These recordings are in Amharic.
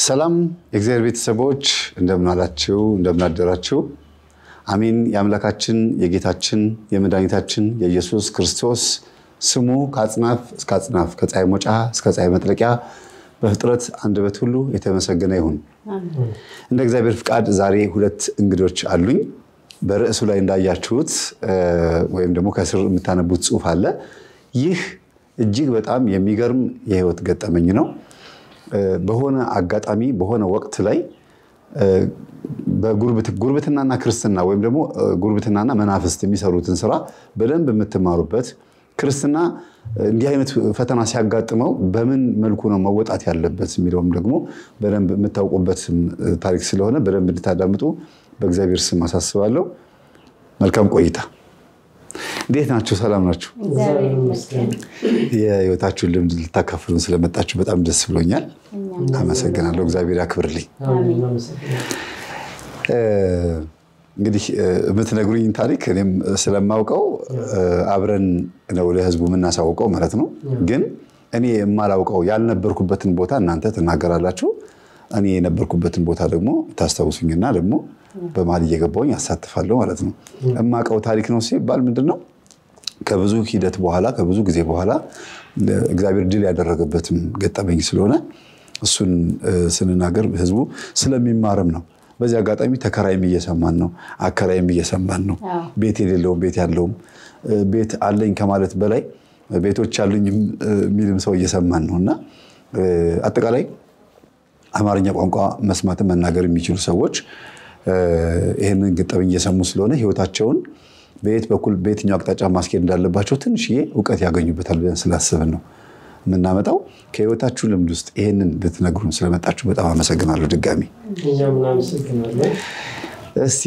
ሰላም የእግዚአብሔር ቤተሰቦች እንደምን አላችሁ? እንደምን አደራችሁ? አሜን። የአምላካችን የጌታችን የመድኃኒታችን የኢየሱስ ክርስቶስ ስሙ ከአጽናፍ እስከ አጽናፍ ከፀሐይ መውጫ እስከ ፀሐይ መጥለቂያ በፍጥረት አንደበት ሁሉ የተመሰገነ ይሁን። እንደ እግዚአብሔር ፍቃድ ዛሬ ሁለት እንግዶች አሉኝ። በርዕሱ ላይ እንዳያችሁት ወይም ደግሞ ከስር የምታነቡት ጽሑፍ አለ። ይህ እጅግ በጣም የሚገርም የህይወት ገጠመኝ ነው። በሆነ አጋጣሚ በሆነ ወቅት ላይ ጉርብትናና ክርስትና ወይም ደግሞ ጉርብትናና መናፍስት የሚሰሩትን ስራ በደንብ የምትማሩበት ክርስትና እንዲህ አይነት ፈተና ሲያጋጥመው በምን መልኩ ነው መወጣት ያለበት የሚለውም ደግሞ በደንብ የምታውቁበት ታሪክ ስለሆነ በደንብ እንድታዳምጡ በእግዚአብሔር ስም አሳስባለሁ። መልካም ቆይታ። እንዴት ናችሁ? ሰላም ናችሁ? የህይወታችሁን ልምድ ልታካፍሉን ስለመጣችሁ በጣም ደስ ብሎኛል። አመሰግናለሁ። እግዚአብሔር ያክብርልኝ። እንግዲህ የምትነግሩኝ ታሪክ እኔም ስለማውቀው አብረን ነው ለህዝቡ የምናሳውቀው ማለት ነው። ግን እኔ የማላውቀው ያልነበርኩበትን ቦታ እናንተ ትናገራላችሁ፣ እኔ የነበርኩበትን ቦታ ደግሞ ታስታውሱኝና ደግሞ በመሀል እየገባሁኝ ያሳትፋለሁ ማለት ነው። የማውቀው ታሪክ ነው ሲባል ምንድን ነው ከብዙ ሂደት በኋላ ከብዙ ጊዜ በኋላ እግዚአብሔር ድል ያደረገበትም ገጠመኝ ስለሆነ እሱን ስንናገር ህዝቡ ስለሚማርም ነው። በዚህ አጋጣሚ ተከራይም እየሰማን ነው፣ አከራይም እየሰማን ነው። ቤት የሌለውም ቤት ያለውም ቤት አለኝ ከማለት በላይ ቤቶች አሉኝ የሚልም ሰው እየሰማን ነው እና አጠቃላይ አማርኛ ቋንቋ መስማትን መናገር የሚችሉ ሰዎች ይህንን ገጠመኝ እየሰሙ ስለሆነ ህይወታቸውን በየት በኩል በየትኛው አቅጣጫ ማስኬድ እንዳለባቸው ትንሽዬ እውቀት ያገኙበታል ብለን ስላስብን ነው የምናመጣው። ከህይወታችሁ ልምድ ውስጥ ይህንን ልትነግሩን ስለመጣችሁ በጣም አመሰግናለሁ። ድጋሚ እስቲ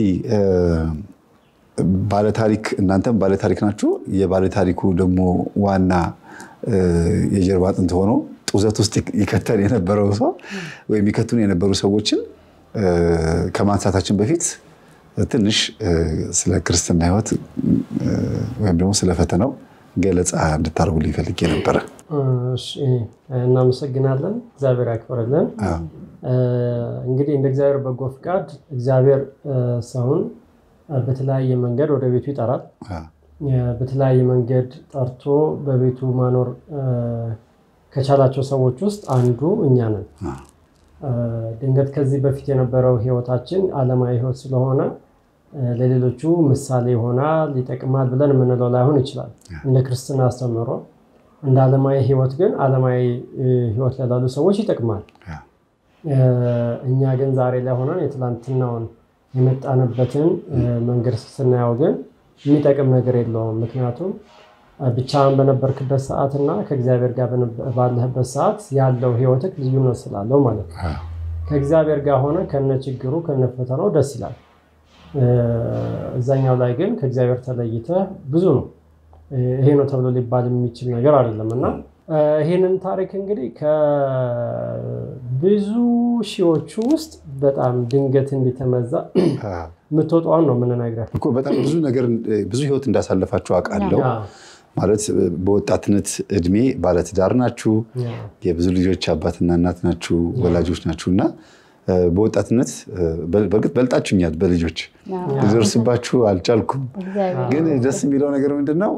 ባለታሪክ እናንተም ባለታሪክ ናችሁ። የባለታሪኩ ደግሞ ዋና የጀርባ አጥንት ሆኖ ጡዘት ውስጥ ይከተል የነበረው ሰው ወይም ይከቱን የነበሩ ሰዎችን ከማንሳታችን በፊት ትንሽ ስለ ክርስትና ህይወት ወይም ደግሞ ስለ ፈተናው ገለጻ እንድታደርጉልኝ ፈልጌ ነበረ። እናመሰግናለን። እግዚአብሔር ያክብርልን። እንግዲህ እንደ እግዚአብሔር በጎ ፍቃድ እግዚአብሔር ሰውን በተለያየ መንገድ ወደ ቤቱ ይጠራል። በተለያየ መንገድ ጠርቶ በቤቱ ማኖር ከቻላቸው ሰዎች ውስጥ አንዱ እኛ ነን። ድንገት ከዚህ በፊት የነበረው ህይወታችን ዓለማዊ ህይወት ስለሆነ ለሌሎቹ ምሳሌ ይሆናል፣ ይጠቅማል ብለን የምንለው ላይሆን ይችላል። እንደ ክርስትና አስተምህሮ እንደ ዓለማዊ ህይወት ግን ዓለማዊ ህይወት ላይ ላሉ ሰዎች ይጠቅማል። እኛ ግን ዛሬ ላይ ሆነን የትላንትናውን የመጣንበትን መንገድ ስናየው ግን የሚጠቅም ነገር የለውም። ምክንያቱም ብቻህን በነበርክበት ሰዓት እና ከእግዚአብሔር ጋር ባለህበት ሰዓት ያለው ህይወትህ ልዩነት ስላለው ማለት ነው። ከእግዚአብሔር ጋር ሆነ ከነ ችግሩ ከነ ፈተናው ደስ ይላል። እዛኛው ላይ ግን ከእግዚአብሔር ተለይተህ ብዙ ነው። ይሄ ነው ተብሎ ሊባል የሚችል ነገር አይደለም እና ይህንን ታሪክ እንግዲህ ከብዙ ሺዎቹ ውስጥ በጣም ድንገት እንዲተመዛ የምትወጣውን ነው የምንነግረህ እኮ በጣም ብዙ ነገር ብዙ ህይወት እንዳሳለፋችሁ አውቃለሁ። ማለት በወጣትነት እድሜ ባለትዳር ናችሁ፣ የብዙ ልጆች አባትና እናት ናችሁ፣ ወላጆች ናችሁ እና በወጣትነት በእርግጥ በልጣችሁኛል። በልጆች ልደርስባችሁ አልቻልኩም። ግን ደስ የሚለው ነገር ምንድነው?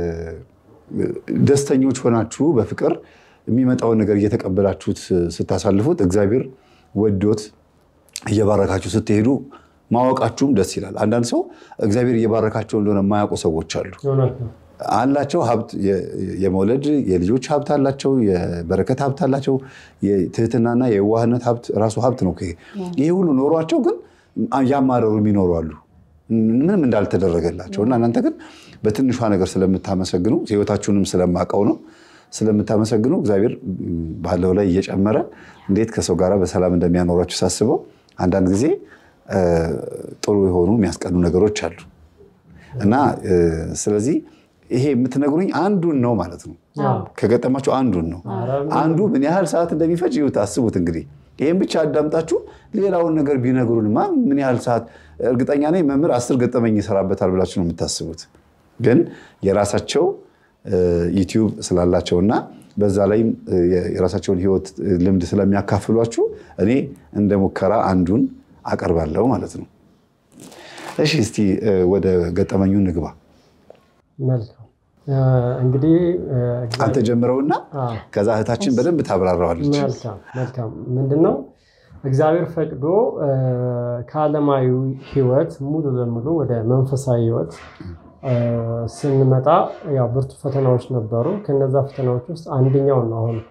ደስተኞች ሆናችሁ በፍቅር የሚመጣውን ነገር እየተቀበላችሁት ስታሳልፉት እግዚአብሔር ወዶት እየባረካችሁ ስትሄዱ ማወቃችሁም ደስ ይላል። አንዳንድ ሰው እግዚአብሔር እየባረካቸው እንደሆነ የማያውቁ ሰዎች አሉ። አላቸው ሀብት የመውለድ የልጆች ሀብት አላቸው፣ የበረከት ሀብት አላቸው። የትህትናና የዋህነት ሀብት ራሱ ሀብት ነው። ይሄ ሁሉ ኖሯቸው ግን ያማረሩ የሚኖሩ አሉ፣ ምንም እንዳልተደረገላቸው እና እናንተ ግን በትንሿ ነገር ስለምታመሰግኑ ህይወታችሁንም ስለማውቀው ነው ስለምታመሰግኑ እግዚአብሔር ባለው ላይ እየጨመረ እንዴት ከሰው ጋር በሰላም እንደሚያኖራችሁ ሳስበው አንዳንድ ጊዜ ጥሩ የሆኑ የሚያስቀኑ ነገሮች አሉ እና ስለዚህ ይሄ የምትነግሩኝ አንዱን ነው ማለት ነው። ከገጠማችሁ አንዱን ነው። አንዱ ምን ያህል ሰዓት እንደሚፈጅ ይሁት አስቡት። እንግዲህ ይህም ብቻ አዳምጣችሁ ሌላውን ነገር ቢነግሩንማ ምን ያህል ሰዓት እርግጠኛ ነኝ መምህር አስር ገጠመኝ ይሰራበታል ብላችሁ ነው የምታስቡት። ግን የራሳቸው ዩቲዩብ ስላላቸውና በዛ ላይም የራሳቸውን ህይወት ልምድ ስለሚያካፍሏችሁ እኔ እንደ ሙከራ አንዱን አቀርባለሁ ማለት ነው። እሺ እስቲ ወደ ገጠመኙ ንግባ። መልካም እንግዲህ አንተ ጀምረውና ከዛ እህታችን በደንብ ታብራራዋለች። መልካም መልካም ምንድን ነው እግዚአብሔር ፈቅዶ ከዓለማዊ ህይወት ሙሉ ለሙሉ ወደ መንፈሳዊ ህይወት ስንመጣ ያው ብርቱ ፈተናዎች ነበሩ። ከነዛ ፈተናዎች ውስጥ አንደኛው ነው አሁን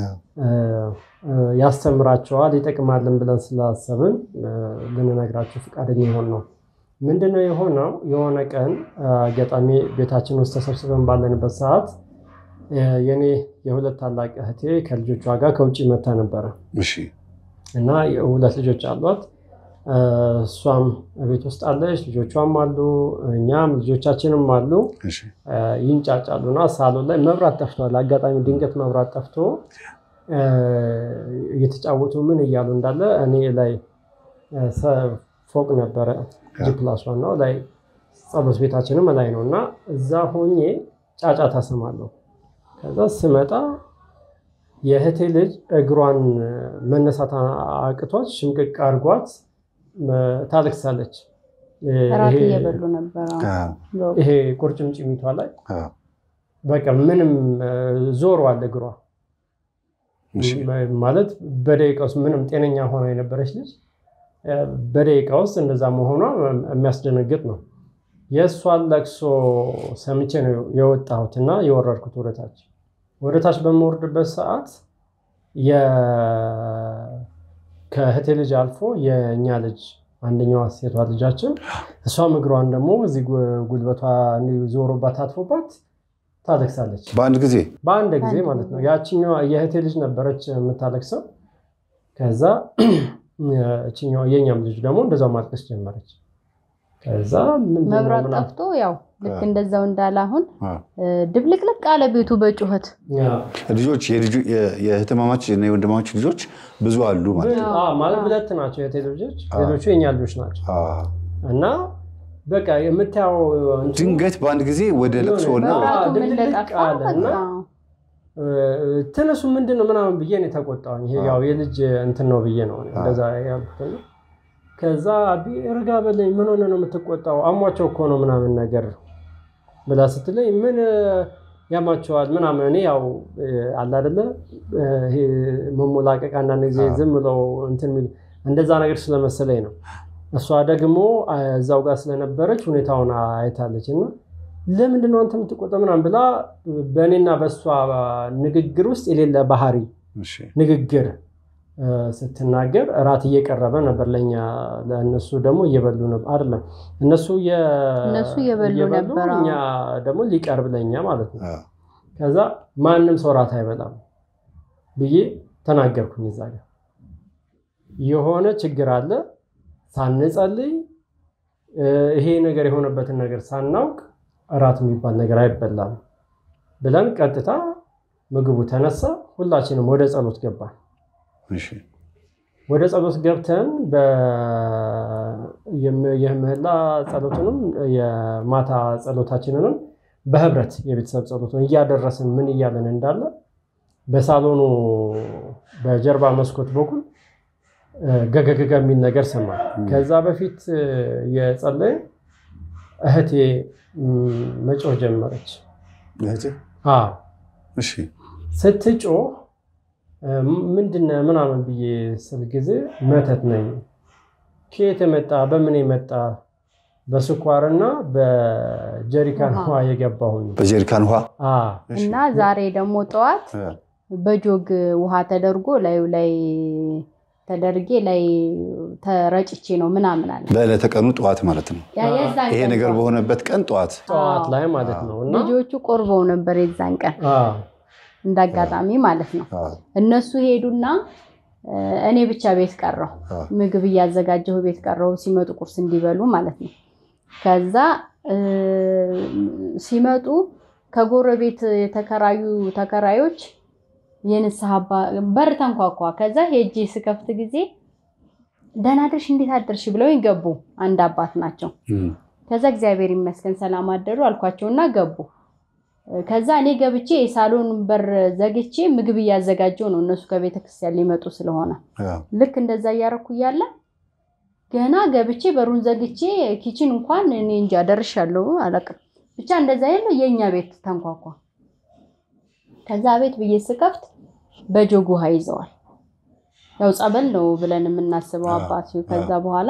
ያስተምራቸዋል ይጠቅማልን ብለን ስላሰብን ልንነግራቸው ፈቃደኛ የሆን ነው። ምንድነው የሆነው? የሆነ ቀን አጋጣሚ ቤታችን ውስጥ ተሰብስበን ባለንበት ሰዓት የኔ የሁለት ታላቅ እህቴ ከልጆቿ ጋር ከውጭ መታ ነበረ እና ሁለት ልጆች አሏት። እሷም ቤት ውስጥ አለች፣ ልጆቿም አሉ፣ እኛም ልጆቻችንም አሉ። ይንጫጫሉ እና ሳሎን ላይ መብራት ጠፍቷል። አጋጣሚ ድንገት መብራት ጠፍቶ እየተጫወቱ ምን እያሉ እንዳለ እኔ ላይ ፎቅ ነበረ ጂፕላስ ዋናው ላይ ጸሎት ቤታችንም ላይ ነው እና እዛ ሆኜ ጫጫታ እሰማለሁ። ከዛ ስመጣ የእህቴ ልጅ እግሯን መነሳት አቅቷት ሽምቅቅ አድርጓት ታለቅሳለች። እራት እየበሉ ነበረ። ይሄ ቁርጭምጭሚቷ ላይ በቃ ምንም ዞሯል እግሯ ማለት በደቂቃ ውስጥ ምንም ጤነኛ ሆና የነበረች ልጅ በደቂቃ ውስጥ እንደዛ መሆኗ የሚያስደነግጥ ነው። የእሷን ለቅሶ ሰምቼ ነው የወጣሁት እና የወረድኩት ወደታች። ወደታች በምወርድበት ሰዓት ከእህቴ ልጅ አልፎ የእኛ ልጅ አንደኛዋ ሴቷ ልጃችን እሷም እግሯን ደግሞ እዚህ ጉልበቷ ዞሮባት አትፎባት ታለቅሳለች። በአንድ ጊዜ በአንድ ጊዜ ማለት ነው። ያችኛዋ የእህቴ ልጅ ነበረች የምታለቅሰው። ከዛ እችኛዋ የእኛም ልጅ ደግሞ እንደዛው ማልቀስ ጀመረች። ከዛ መብራት ጠፍቶ ያው ልክ እንደዛው እንዳለ አሁን ድብልቅልቅ አለ ቤቱ በጩኸት ልጆች የእህትማማች እና የወንድማማች ልጆች ብዙ አሉ ማለት ነው። ማለት ሁለት ናቸው የእህቴ ልጆች፣ ሌሎቹ የኛ ልጆች ናቸው እና በቃ የምታየው ድንገት በአንድ ጊዜ ወደ ለቅሶና ተነሱ ምንድን ነው ምናምን ብዬ ነው የተቆጣሁኝ። ይሄ ያው የልጅ እንትን ነው ብዬ ነው እንደዛ ያልኩት። ከዛ ረጋ በለኝ ምን ሆነ ነው የምትቆጣው? አሟቸው እኮ ነው ምናምን ነገር ብላ ስትለኝ ምን ያማቸዋል ምናምን እኔ ያው አለ አይደለ መሞላቀቅ አንዳንድ ጊዜ ዝም ብለው እንትን የሚሉ እንደዛ ነገር ስለመሰለኝ ነው። እሷ ደግሞ እዛው ጋር ስለነበረች ሁኔታውን አይታለች እና ለምንድን ነው አንተ የምትቆጣው ምናምን ብላ በእኔና በእሷ ንግግር ውስጥ የሌለ ባህሪ ንግግር ስትናገር እራት እየቀረበ ነበር ለእኛ ለእነሱ ደግሞ እየበሉ ነበር አይደለም እነሱ እነሱ እየበሉ ነበር እኛ ደግሞ ሊቀርብ ለእኛ ማለት ነው ከዛ ማንም ሰው እራት አይበላም ብዬ ተናገርኩኝ እዛ ጋር የሆነ ችግር አለ ሳንጸልይ ይሄ ነገር የሆነበትን ነገር ሳናውቅ እራት የሚባል ነገር አይበላም ብለን ቀጥታ ምግቡ ተነሳ ሁላችንም ወደ ጸሎት ገባን ወደ ጸሎት ገብተን የምህላ ጸሎትንም የማታ ጸሎታችንንም በህብረት የቤተሰብ ጸሎትን እያደረስን ምን እያለን እንዳለ በሳሎኑ በጀርባ መስኮት በኩል ገገገገ የሚል ነገር ሰማል። ከዛ በፊት የጸለይ እህቴ መጮህ ጀመረች። ስትጮህ ምንድን ምናምን ብዬ ስል ጊዜ መተት ነኝ። ከየት የመጣ በምን የመጣ በስኳርና በጀሪካን ውሃ የገባሁኝ በጀሪካን ውሃ እና ዛሬ ደግሞ ጠዋት በጆግ ውሃ ተደርጎ ላዩ ላይ ተደርጌ ላይ ተረጭቼ ነው ምናምን አለ። በዕለተ ቀኑ ጠዋት ማለት ነው። ይሄ ነገር በሆነበት ቀን ጠዋት ጠዋት ላይ ማለት ነው። እና ልጆቹ ቆርበው ነበር የዛን ቀን እንዳጋጣሚ ማለት ነው። እነሱ ሄዱና እኔ ብቻ ቤት ቀረሁ። ምግብ እያዘጋጀሁ ቤት ቀረሁ፣ ሲመጡ ቁርስ እንዲበሉ ማለት ነው። ከዛ ሲመጡ ከጎረቤት የተከራዩ ተከራዮች የንስሐ በር ተንኳኳ። ከዛ ሄጄ ስከፍት ጊዜ ደህና አደርሽ እንዴት አደርሽ ብለው ገቡ። አንድ አባት ናቸው። ከዛ እግዚአብሔር ይመስገን ሰላም አደሩ አልኳቸውና ገቡ። ከዛ እኔ ገብቼ የሳሎን በር ዘግቼ ምግብ እያዘጋጀው ነው እነሱ ከቤተ ክርስቲያን ሊመጡ ስለሆነ ልክ እንደዛ እያረኩ እያለ ገና ገብቼ በሩን ዘግቼ ኪችን እንኳን እኔ እንጃ ደርሻለሁ አላውቅም። ብቻ እንደዛ ያለው የእኛ ቤት ተንኳኳ። ከዛ ቤት ብዬ ስከፍት በጆግ ውሃ ይዘዋል። ያው ጸበል ነው ብለን የምናስበው አባት። ከዛ በኋላ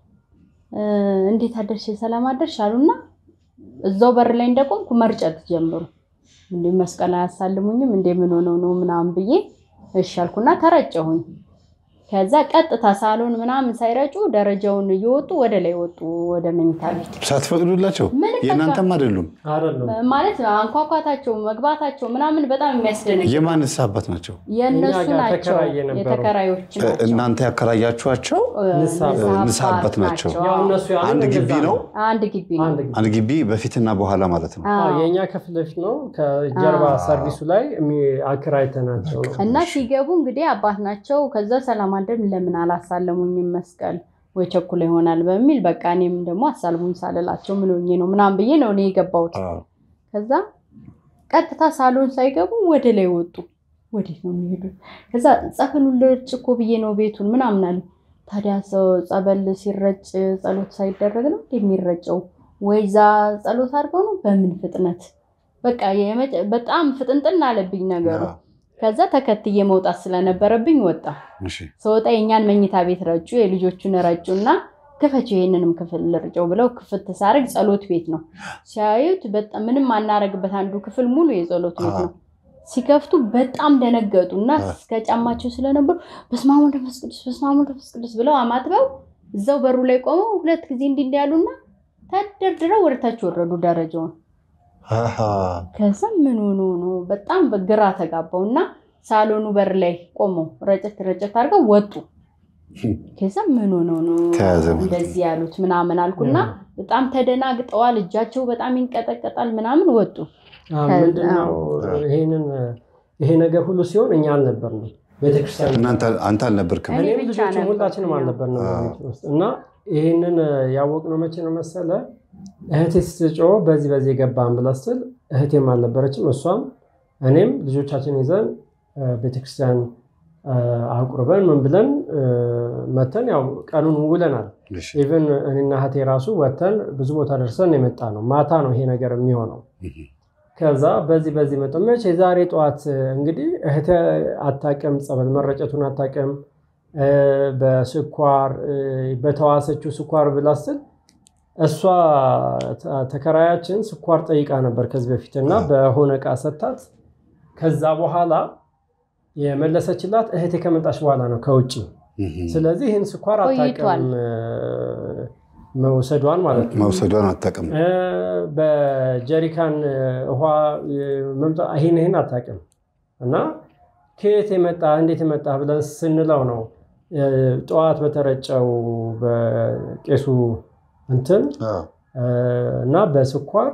እንዴት አደርሽ ሰላም አደርሽ አሉና እዛው በር ላይ እንደቆምኩ መርጨት ጀምሩ። እንዴ መስቀል አያሳልሙኝም እንዴ ምን ሆነው ነው ምናምን ብዬ እሺ አልኩና ተረጨሁኝ። ከዛ ቀጥታ ሳሎን ምናምን ሳይረጩ ደረጃውን እየወጡ ወደ ላይ ወጡ፣ ወደ መኝታ ቤት ሳትፈቅዱላቸው። የእናንተም አይደሉም ማለት አንኳኳታቸው፣ መግባታቸው ምናምን በጣም የሚያስደነግ የማንስ አባት ናቸው? የእነሱ ናቸው፣ የተከራዮች ናቸው። እናንተ ያከራያችኋቸው ንስሐ አባት ናቸው። አንድ ግቢ ነው፣ አንድ ግቢ ነው። አንድ ግቢ በፊትና በኋላ ማለት ነው። የእኛ ከፊት ለፊት ነው፣ ከጀርባ ሰርቪሱ ላይ አከራይተናቸው እና ሲገቡ እንግዲህ አባት ናቸው። ከዛ ሰላም አደም ለምን አላሳለሙኝም መስቀል ወይ ቸኩላ ይሆናል በሚል በቃ እኔም ደግሞ አሳልሙኝ ሳልላቸው ምን ሆኜ ነው ምናምን ብዬ ነው እኔ የገባሁት። ከዛ ቀጥታ ሳሎን ሳይገቡ ወደ ላይ ወጡ። ወዴት ነው የሚሄዱት? ከዛ ጸበሉን ልርጭ እኮ ብዬ ነው ቤቱን ምናምን አለ። ታዲያ ሰው ጸበል ሲረጭ ጸሎት ሳይደረግ ነው የሚረጨው? ወይዛ ጸሎት አድርገው ነው? በምን ፍጥነት በቃ በጣም ፍጥንጥን አለብኝ ነገሩ። ከዛ ተከትዬ መውጣት ስለነበረብኝ ወጣ። ስወጣ የእኛን መኝታ ቤት ረጩ፣ የልጆቹን ረጩ እና ክፈችው ይሄንንም ክፍል ልርጨው ብለው ክፍት ሳረግ ጸሎት ቤት ነው ሲያዩት፣ በጣም ምንም አናረግበት አንዱ ክፍል ሙሉ የጸሎት ቤት ነው። ሲከፍቱ በጣም ደነገጡ እና እስከ ጫማቸው ስለነበሩ በስመ አብ ወወልድ ወመንፈስ ቅዱስ በስመ አብ ወወልድ ወመንፈስ ቅዱስ ብለው አማትበው እዛው በሩ ላይ ቆመው ሁለት ጊዜ እንዲህ እንዲህ ያሉና ተደርድረው ወደታች ወረዱ ደረጃውን ከዛ ምን ሆኖ ነው በጣም በግራ ተጋባው እና ሳሎኑ በር ላይ ቆመው ረጨት ረጨት አድርገው ወጡ። ከዛ ምን ሆኖ ነው እንደዚህ ያሉት ምናምን አልኩና በጣም ተደናግጠዋል። እጃቸው በጣም ይንቀጠቀጣል ምናምን ወጡ። ምንድነው ይሄንን ይሄ ነገር ሁሉ ሲሆን እኛ አልነበርንም ቤተክርስቲያን። አንተ አልነበርክም? እኔም ልጆችም ሁላችንም አልነበርንም ውስጥ እና ይህንን ያወቅነው መቼ ነው መሰለ እህቴ ስትጮህ በዚህ በዚህ የገባን ብላ ስትል እህቴም አልነበረችም እሷም እኔም ልጆቻችን ይዘን ቤተክርስቲያን አቁርበን ምን ብለን መተን ያው ቀኑን ውለናል። ኢቨን እኔና እህቴ ራሱ ወተን ብዙ ቦታ ደርሰን የመጣ ነው። ማታ ነው ይሄ ነገር የሚሆነው። ከዛ በዚህ በዚህ መጠ መቼ የዛሬ ጠዋት እንግዲህ እህቴ አታውቅም፣ ጸበል መረጨቱን አታውቅም። በስኳር በተዋሰችው ስኳር ብላ ስትል እሷ ተከራያችን ስኳር ጠይቃ ነበር ከዚህ በፊት እና በሆነ እቃ ሰታት። ከዛ በኋላ የመለሰችላት እህቴ ከመጣች በኋላ ነው ከውጭ። ስለዚህ ይህን ስኳር አታውቅም መውሰዷን ማለት ነው። መውሰዷን አታውቅም። በጀሪካን ውሃ ይህን ይህን አታውቅም እና ከየት የመጣ እንዴት የመጣ ብለን ስንለው ነው ጠዋት በተረጨው በቄሱ እንትን እና በስኳር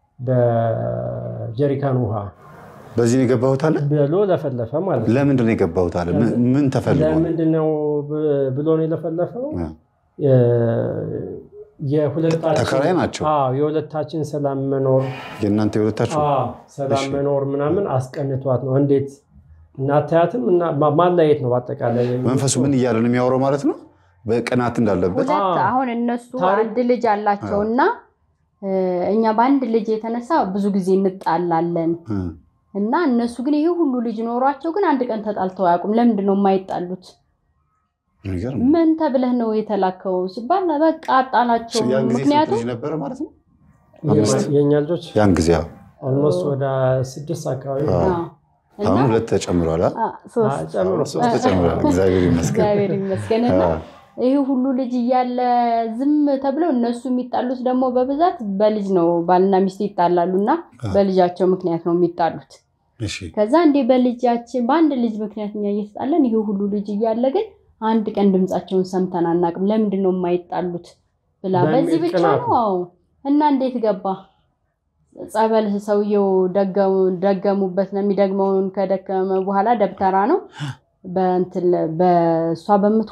በጀሪካን ውሃ በዚህ ነው የገባሁት አለ ብሎ ለፈለፈ ማለት ነው። ለምንድን ነው የገባሁት አለ? ምን ተፈልጎ ነው? ለምንድን ነው ብሎ ነው የለፈለፈው? ተከራይ ናቸው። የሁለታችን ሰላም መኖር የእናንተ የሁለታችሁ ሰላም መኖር ምናምን አስቀንቷት ነው። እንዴት እናታያትም ማለየት ነው። በአጠቃላይ መንፈሱ ምን እያለ ነው የሚያወራው ማለት ነው። በቅናት እንዳለበት ሁለት አሁን እነሱ አንድ ልጅ አላቸው እና እኛ በአንድ ልጅ የተነሳ ብዙ ጊዜ እንጣላለን እና እነሱ ግን ይሄ ሁሉ ልጅ ኖሯቸው ግን አንድ ቀን ተጣልተው አያውቁም። ለምንድን ነው የማይጣሉት? ምን ተብለህ ነው የተላከው ሲባል በቃ አጣላቸው። ምክንያቱም ነበረ ማለት ነው የእኛ ልጆች ያን ጊዜ ኦልሞስት ወደ ስድስት አካባቢ አሁን ሁለት ተጨምሯል። ሶስት ተጨምሯል። እግዚአብሔር ይመስገን። እግዚአብሔር ይመስገን እና ይህ ሁሉ ልጅ እያለ ዝም ተብለው እነሱ የሚጣሉት ደግሞ በብዛት በልጅ ነው። ባልና ሚስት ይጣላሉ እና በልጃቸው ምክንያት ነው የሚጣሉት። ከዛ እንዴ በልጃችን በአንድ ልጅ ምክንያት እኛ እየተጣለን ይህ ሁሉ ልጅ እያለ ግን አንድ ቀን ድምፃቸውን ሰምተን አናውቅም። ለምንድን ነው የማይጣሉት ብላ በዚህ ብቻ ነው እና እንዴት ገባ ጸበል ሰውየው ደገሙበት ነው የሚደግመውን ከደከመ በኋላ ደብተራ ነው በእሷ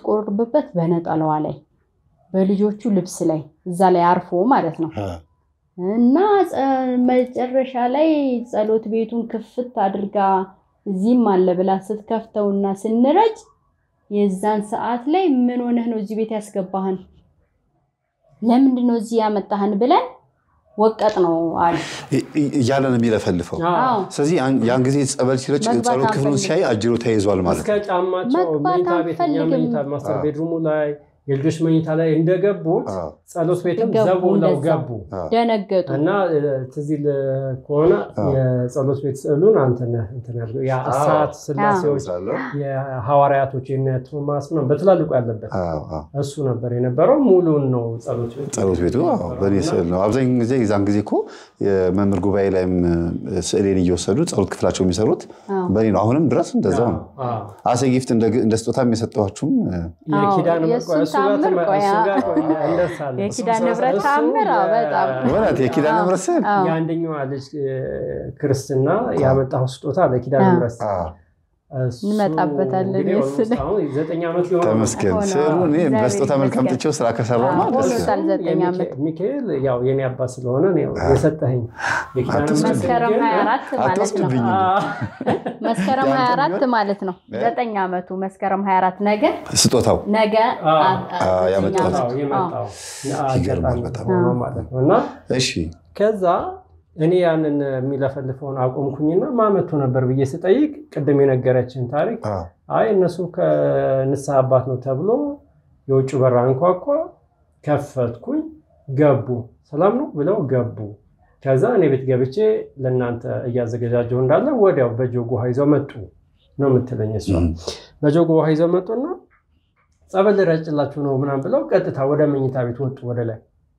በምትቆርብበት በነጠላዋ ላይ በልጆቹ ልብስ ላይ እዛ ላይ አርፎ ማለት ነው እና መጨረሻ ላይ ጸሎት ቤቱን ክፍት አድርጋ እዚህም አለ ብላ ስትከፍተውና ስንረጭ የዛን ሰዓት ላይ ምን ሆነህ ነው እዚህ ቤት ያስገባህን? ለምንድን ነው እዚህ ያመጣህን? ብለን ወቀጥ ነው አለ እያለ ነው የሚለፈልፈው። አዎ ስለዚህ ያን ጊዜ ጸበል ሲረጭ መግባት ጸሎት ክፍሉን አንፈልግም። ሲያይ አጅሮ ተይዟል ማለት እስከ ነው። ጫማቸው መግባት መኝታ ቤት እኛ አንፈልግም። መኝታ ማስተር አዎ። ቤድሩሙ ላይ የልጆች መኝታ ላይ እንደገቡት አዎ። ጸሎት ቤትም ገቡ፣ ዘቡ ብለው እንደዛ። ገቡ ደነገጡ። እና እ፣ ትዝ ይልህ ከሆነ አዎ። የጸሎት ቤት ስዕሉን አንተ ነህ እንትን ያልከው ያ እሳት ስላሴዎች የሐዋርያቶች የነ ቶማስ ነው በትላልቁ ያለበት አዎ፣ አዎ። እሱ ነበር የነበረው። ሙሉን ነው ጸሎት ቤት ጸሎት ቤቱ አዎ፣ በእኔ ስዕል ነው። አብዛኛውን ጊዜ የዛን ጊዜ እኮ የመምህር ጉባኤ ላይም እ፣ ስዕሌን እየወሰዱ ጸሎት ክፍላቸው የሚሰሩት አዎ። በእኔ ነው። አሁንም ድረስ እንደዛው ነው። አዎ። አሴ ጊፍት እንደ እንደ ስጦታም የሰጠኋችሁም እ፣ የኪዳነ አዎ፣ ምሕረት የእሱን እሱ ጋር ታምር ተመ- ቆይ፣ እሱ ጋር አዎ። ቆይ እንደርሳለን። የኪዳነ እሱ- ምሕረት እሱ ታምር፣ አዎ፣ የ- በጣም። ወራት የኪዳነ ምሕረት ስዕል አዎ። የአንደኛዋ ልጅ እ፣ ክርስትና ያመጣው ስጦታ ለኪዳነ አዎ። ምሕረት አዎ፣ እሱ እንመጣበታለን። እንግዲህ የእሱ ኦልሞስት ላይ አሁን ዘጠኝ ዓመት ሊሆን ነው። ተመስገን። ሆነ። ስዕሉ እኔ እግዚአብሔር በስጦታ መልክ ይመስገን። አምጥቼው ስራ ከሰራማ አዎ፣ ደስ ሆኖታል። ይላል። ዘጠኝ የሚካ- ዓመት። ሚካኤል ያው የኔ አባት ስለሆነ ነው የሰጠኸኝ የኪዳነ አትወስድብኝ። ምሕረት መስከረም ግን- 24 ማለት ነው። አትወስድብኝ። መስከረም ያንተ 24 ቢሆን? ማለት ነው። እ? ዘጠኝ ዓመቱ መስከረም 24 ነገ ስጦታው ነገ አዎ። አ- አ- አዎ፣ ዘጠኝ ያመጣሁት። ዓመቱ። አዎ፣ የመጣው ይገርማል አጋጣሚ በጣም። ሆኖ ማለት ነው እና እሺ ከዛ እኔ ያንን የሚለፈልፈውን አቆምኩኝና ማመቱ ነበር ብዬ ስጠይቅ ቅድም የነገረችን ታሪክ አዎ፣ አይ እነሱ ከንስሐ አባት ነው ተብሎ የውጭ በር አንኳኳ፣ ከፈትኩኝ፣ ገቡ። ሰላም ነው ብለው ገቡ። ከዛ እኔ ቤት ገብቼ ለእናንተ እያዘገጃጀሁ እንዳለ ወዲያው በጆግ ውሃ ይዘው መጡ ነው የምትለኝ እሷ። እም፣ በጆግ ውሃ ይዘው መጡና ጸበል ልረጭላችሁ ነው ምናምን ብለው ቀጥታ ወደ መኝታ ቤት ወጡ ወደ ላይ።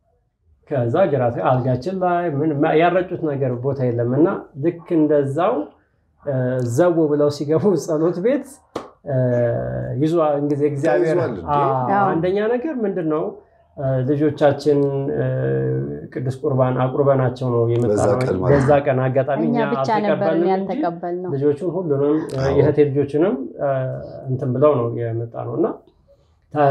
ከዛ ግራ አልጋችን ላይ ምን ያረጩት ነገር ቦታ የለም እና ልክ እንደዛው እ፣ ዘው ብለው ሲገቡ ጸሎት ቤት እ፣ ይዞ እንግዲህ እግዚአብሔር ተይዟል እንዴ? አዎ፣ አንደኛ ነገር ምንድን ነው እ፣ ልጆቻችን እ፣ ቅዱስ ቁርባን አቁርበናቸው ነው የመጣ በዛ ነው። ቀን ማለት በዛ ቀን አጋጣሚ እኛ እኛ ብቻ ነበርን አልተቀበልንም እንጂ ያልተቀበልነው። ልጆቹን ሁሉንም አዎ። የእህቴ ልጆችንም እ፣ እንትን ብለው ነው የመጣ ነው እና ተ-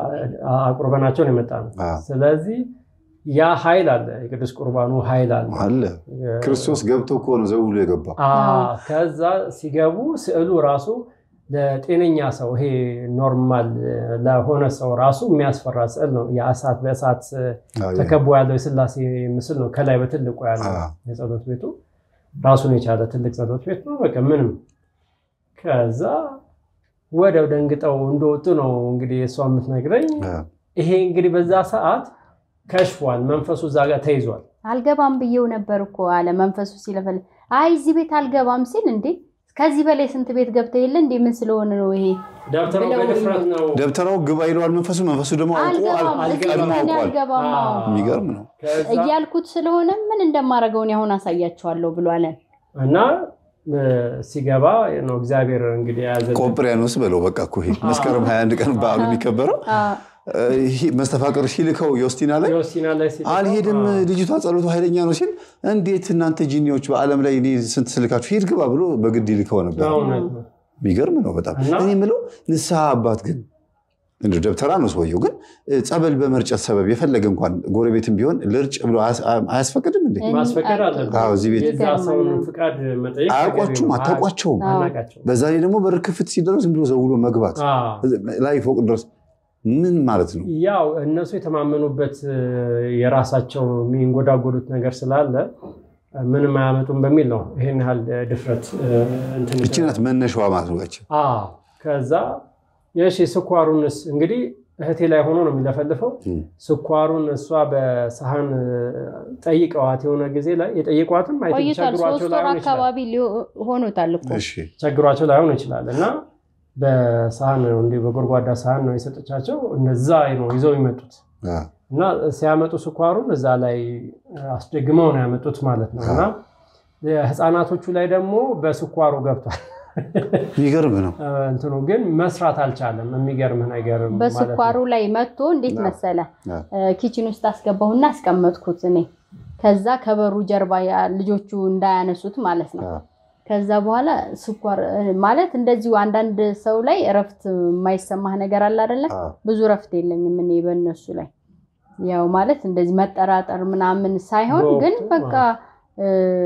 አቁርበናቸው ነው የመጣ ነው። አዎ፣ ስለዚህ ያ ኃይል አለ፣ የቅዱስ ቁርባኑ ኃይል አለ። አለ ክርስቶስ ገብቶ እኮ ነው ዘው ብሎ የገባው። አዎ፣ ከዛ ሲገቡ ስዕሉ ራሱ ለጤነኛ ሰው ይሄ ኖርማል ለሆነ ሰው ራሱ የሚያስፈራ ስዕል ነው። የእሳት በእሳት አዎ፣ ተከቦ ያለው የስላሴ ምስል ነው ከላይ በትልቁ ያለው አዎ። የጸሎት ቤቱ ራሱን የቻለ ትልቅ ጸሎት ቤት ነው። በቃ ምንም ከዛ ወዲያው ደንግጠው እንደወጡ ነው እንግዲህ እሷ የምትነግረኝ። አዎ። ይሄ እንግዲህ በዛ ሰዓት ከሽፏል፣ መንፈሱ እዛ ጋር ተይዟል። አልገባም ብዬው ነበር እኮ አለ መንፈሱ ሲለፈል። አይ እዚህ ቤት አልገባም ሲል እንዴ ከዚህ በላይ ስንት ቤት ገብተህ የለ እንዴ ምን ስለሆነ ነው ይሄ ደብተራው ብለው በድፍረት ነው ደብተራው ግባ ይለዋል መንፈሱ። መንፈሱ ደግሞ አውቆ አልገባም እዚህ ቀድሞ ቤት እኔ አውቋል። አልገባም አዎ። የሚገርም ነው። ከዛ እያልኩት ስለሆነ ምን እንደማደርገው እኔ አሁን አሳያቸዋለሁ ብሎ አለን። እና እ፣ ሲገባ ነው እግዚአብሔር እንግዲህ የያዘ ቆጵሪያኖስ በለው በቃ እኮ ይሄ መስከረም 21 ቀን በዓሉ የሚከበረው አዎ። እ፣ ይሄ መስተፋቅር ሲልከው ዮስቲና ላይ ዮሲና ላይ ሲልከው፣ አልሄድም አዎ። ልጅቷ ጸሎቱ ኃይለኛ ነው ሲል እንዴት እናንተ ጂኒዎች በዓለም ላይ እኔ ስንት ስልካችሁ ሂድ ግባ ብሎ በግድ ይልከው ነበር። እውነት ነው። የሚገርም ነው በጣም። እና- እኔ የምለው ንስሐ አባት ግን እንደ ደብተራ ነው ሰውየው፣ ግን እ፣ ጸበል በመርጨት ሰበብ የፈለገ እንኳን ጎረቤትም ቢሆን ልርጭ ብሎ አያስ- አያስፈቅድም እንዴ? እኔ ማስፈቀድ አል- አለበት። አዎ፣ እዚህ ቤት የዛ ሰውን ፍቃድ መጠየቅ አያውቋችሁም፣ ተገቢ ነው። አታውቋቸውም። አዎ። አናውቃቸውም። በዛ ላይ ደግሞ በር ክፍት ሲደረግ ዝም ብሎ ዘውሎ መግባት አዎ። ላይ ፎቅ ድረስ ምን ማለት ነው? ያው እነሱ የተማመኑበት እ፣ የራሳቸው የሚንጎዳጎዱት ነገር ስላለ እ፣ ምንም አያመጡም በሚል ነው ይሄን ያህል እ፣ ድፍረት እ፣ እንትን እቺ ናት መነሻዋ ማለት ነው። ያቺ አዎ። ከዛ የሺ ስኳሩንስ እንግዲህ እህቴ ላይ ሆኖ ነው የሚለፈልፈው። እም። ስኳሩን እሷ በሰሃን እ፣ ጠይቀዋት የሆነ ጊዜ ላይ የጠየቋትም አይ ቲንክ ቆይቷል። ቸግሯቸው ሶስት ወር ላይሆን ይችላል አካባቢ ሊሆ- ሆኖታል እኮ እሺ ቸግሯቸው ላይሆን ይችላል እና በሰሃን ነው እንዲህ በጎድጓዳ ሰሃን ነው የሰጠቻቸው። እነዛ ነው ይዘው የመጡት አ፣ እና ሲያመጡ ስኳሩን እዛ ላይ አስደግመው ነው ያመጡት ማለት ነው። እና ህፃናቶቹ ላይ ደግሞ በስኳሩ ገብቷል። የሚገርም ነው። እንትኑ ግን መስራት አልቻለም። የሚገርምህ ነገር ማለት ነው። በስኳሩ ላይ መጥቶ እንዴት አዎ። መሰለ አዎ። እ፣ ኪችን ውስጥ አስገባሁና አስቀመጥኩት እኔ ከዛ ከበሩ ጀርባ ያ- ልጆቹ እንዳያነሱት ማለት ነው። አዎ። ከዛ በኋላ ስኳር እ፣ ማለት እንደዚሁ አንዳንድ ሰው ላይ እረፍት የማይሰማህ ነገር አለ አይደለ? አዎ። ብዙ እረፍት የለኝም እኔ በእነሱ ላይ ያው ማለት እንደዚህ መጠራጠር ምናምን ሳይሆን በወቅቱ፣ ግን በቃ እ፣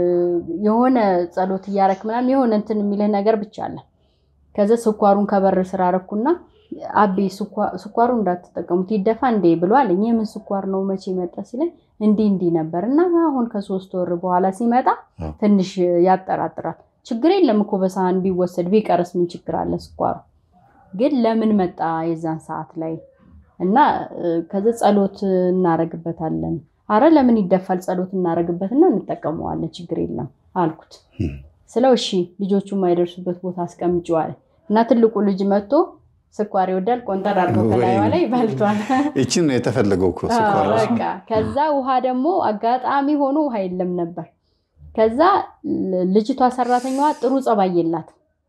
የሆነ ጸሎት እያረክ ምናምን የሆነ እንትን የሚልህ ነገር ብቻ አለ። ከዛ ስኳሩን ከበር ስራ አረኩና አቤ ስኳ- ስኳሩ እንዳትጠቀሙት ይደፋ እንዴ ብሎ አለኝ። የምን ስኳር ነው መቼ መጣ ሲለኝ እንዲህ እንዲህ ነበር እና አሁን ከሶስት ወር በኋላ ሲመጣ አዎ። ትንሽ ያጠራጥራል። ችግር የለም እኮ በሳህን ቢወሰድ ቢቀርስ ምን ችግር አለ ስኳሩ ግን ለምን መጣ የዛን ሰዓት ላይ እና እ፣ ከዛ ጸሎት እናረግበታለን። አረ ለምን ይደፋል? ጸሎት እናረግበትና እንጠቀመዋለን፣ ችግር የለም አልኩት። ስለው እሺ ልጆቹ የማይደርሱበት ቦታ አስቀምጬዋል እና ትልቁ ልጅ መጥቶ ስኳር ይወዳል፣ ቆንጠር አድርጎ ከላይዋ ላይ በልቷል። ይችን ነው የተፈለገው እኮ ስኳር ራሱ። በቃ ከዛ ውሃ ደግሞ አጋጣሚ ሆኖ ውሃ የለም ነበር። ከዛ ል- ልጅቷ ሰራተኛዋ ጥሩ ጸባይ የላት።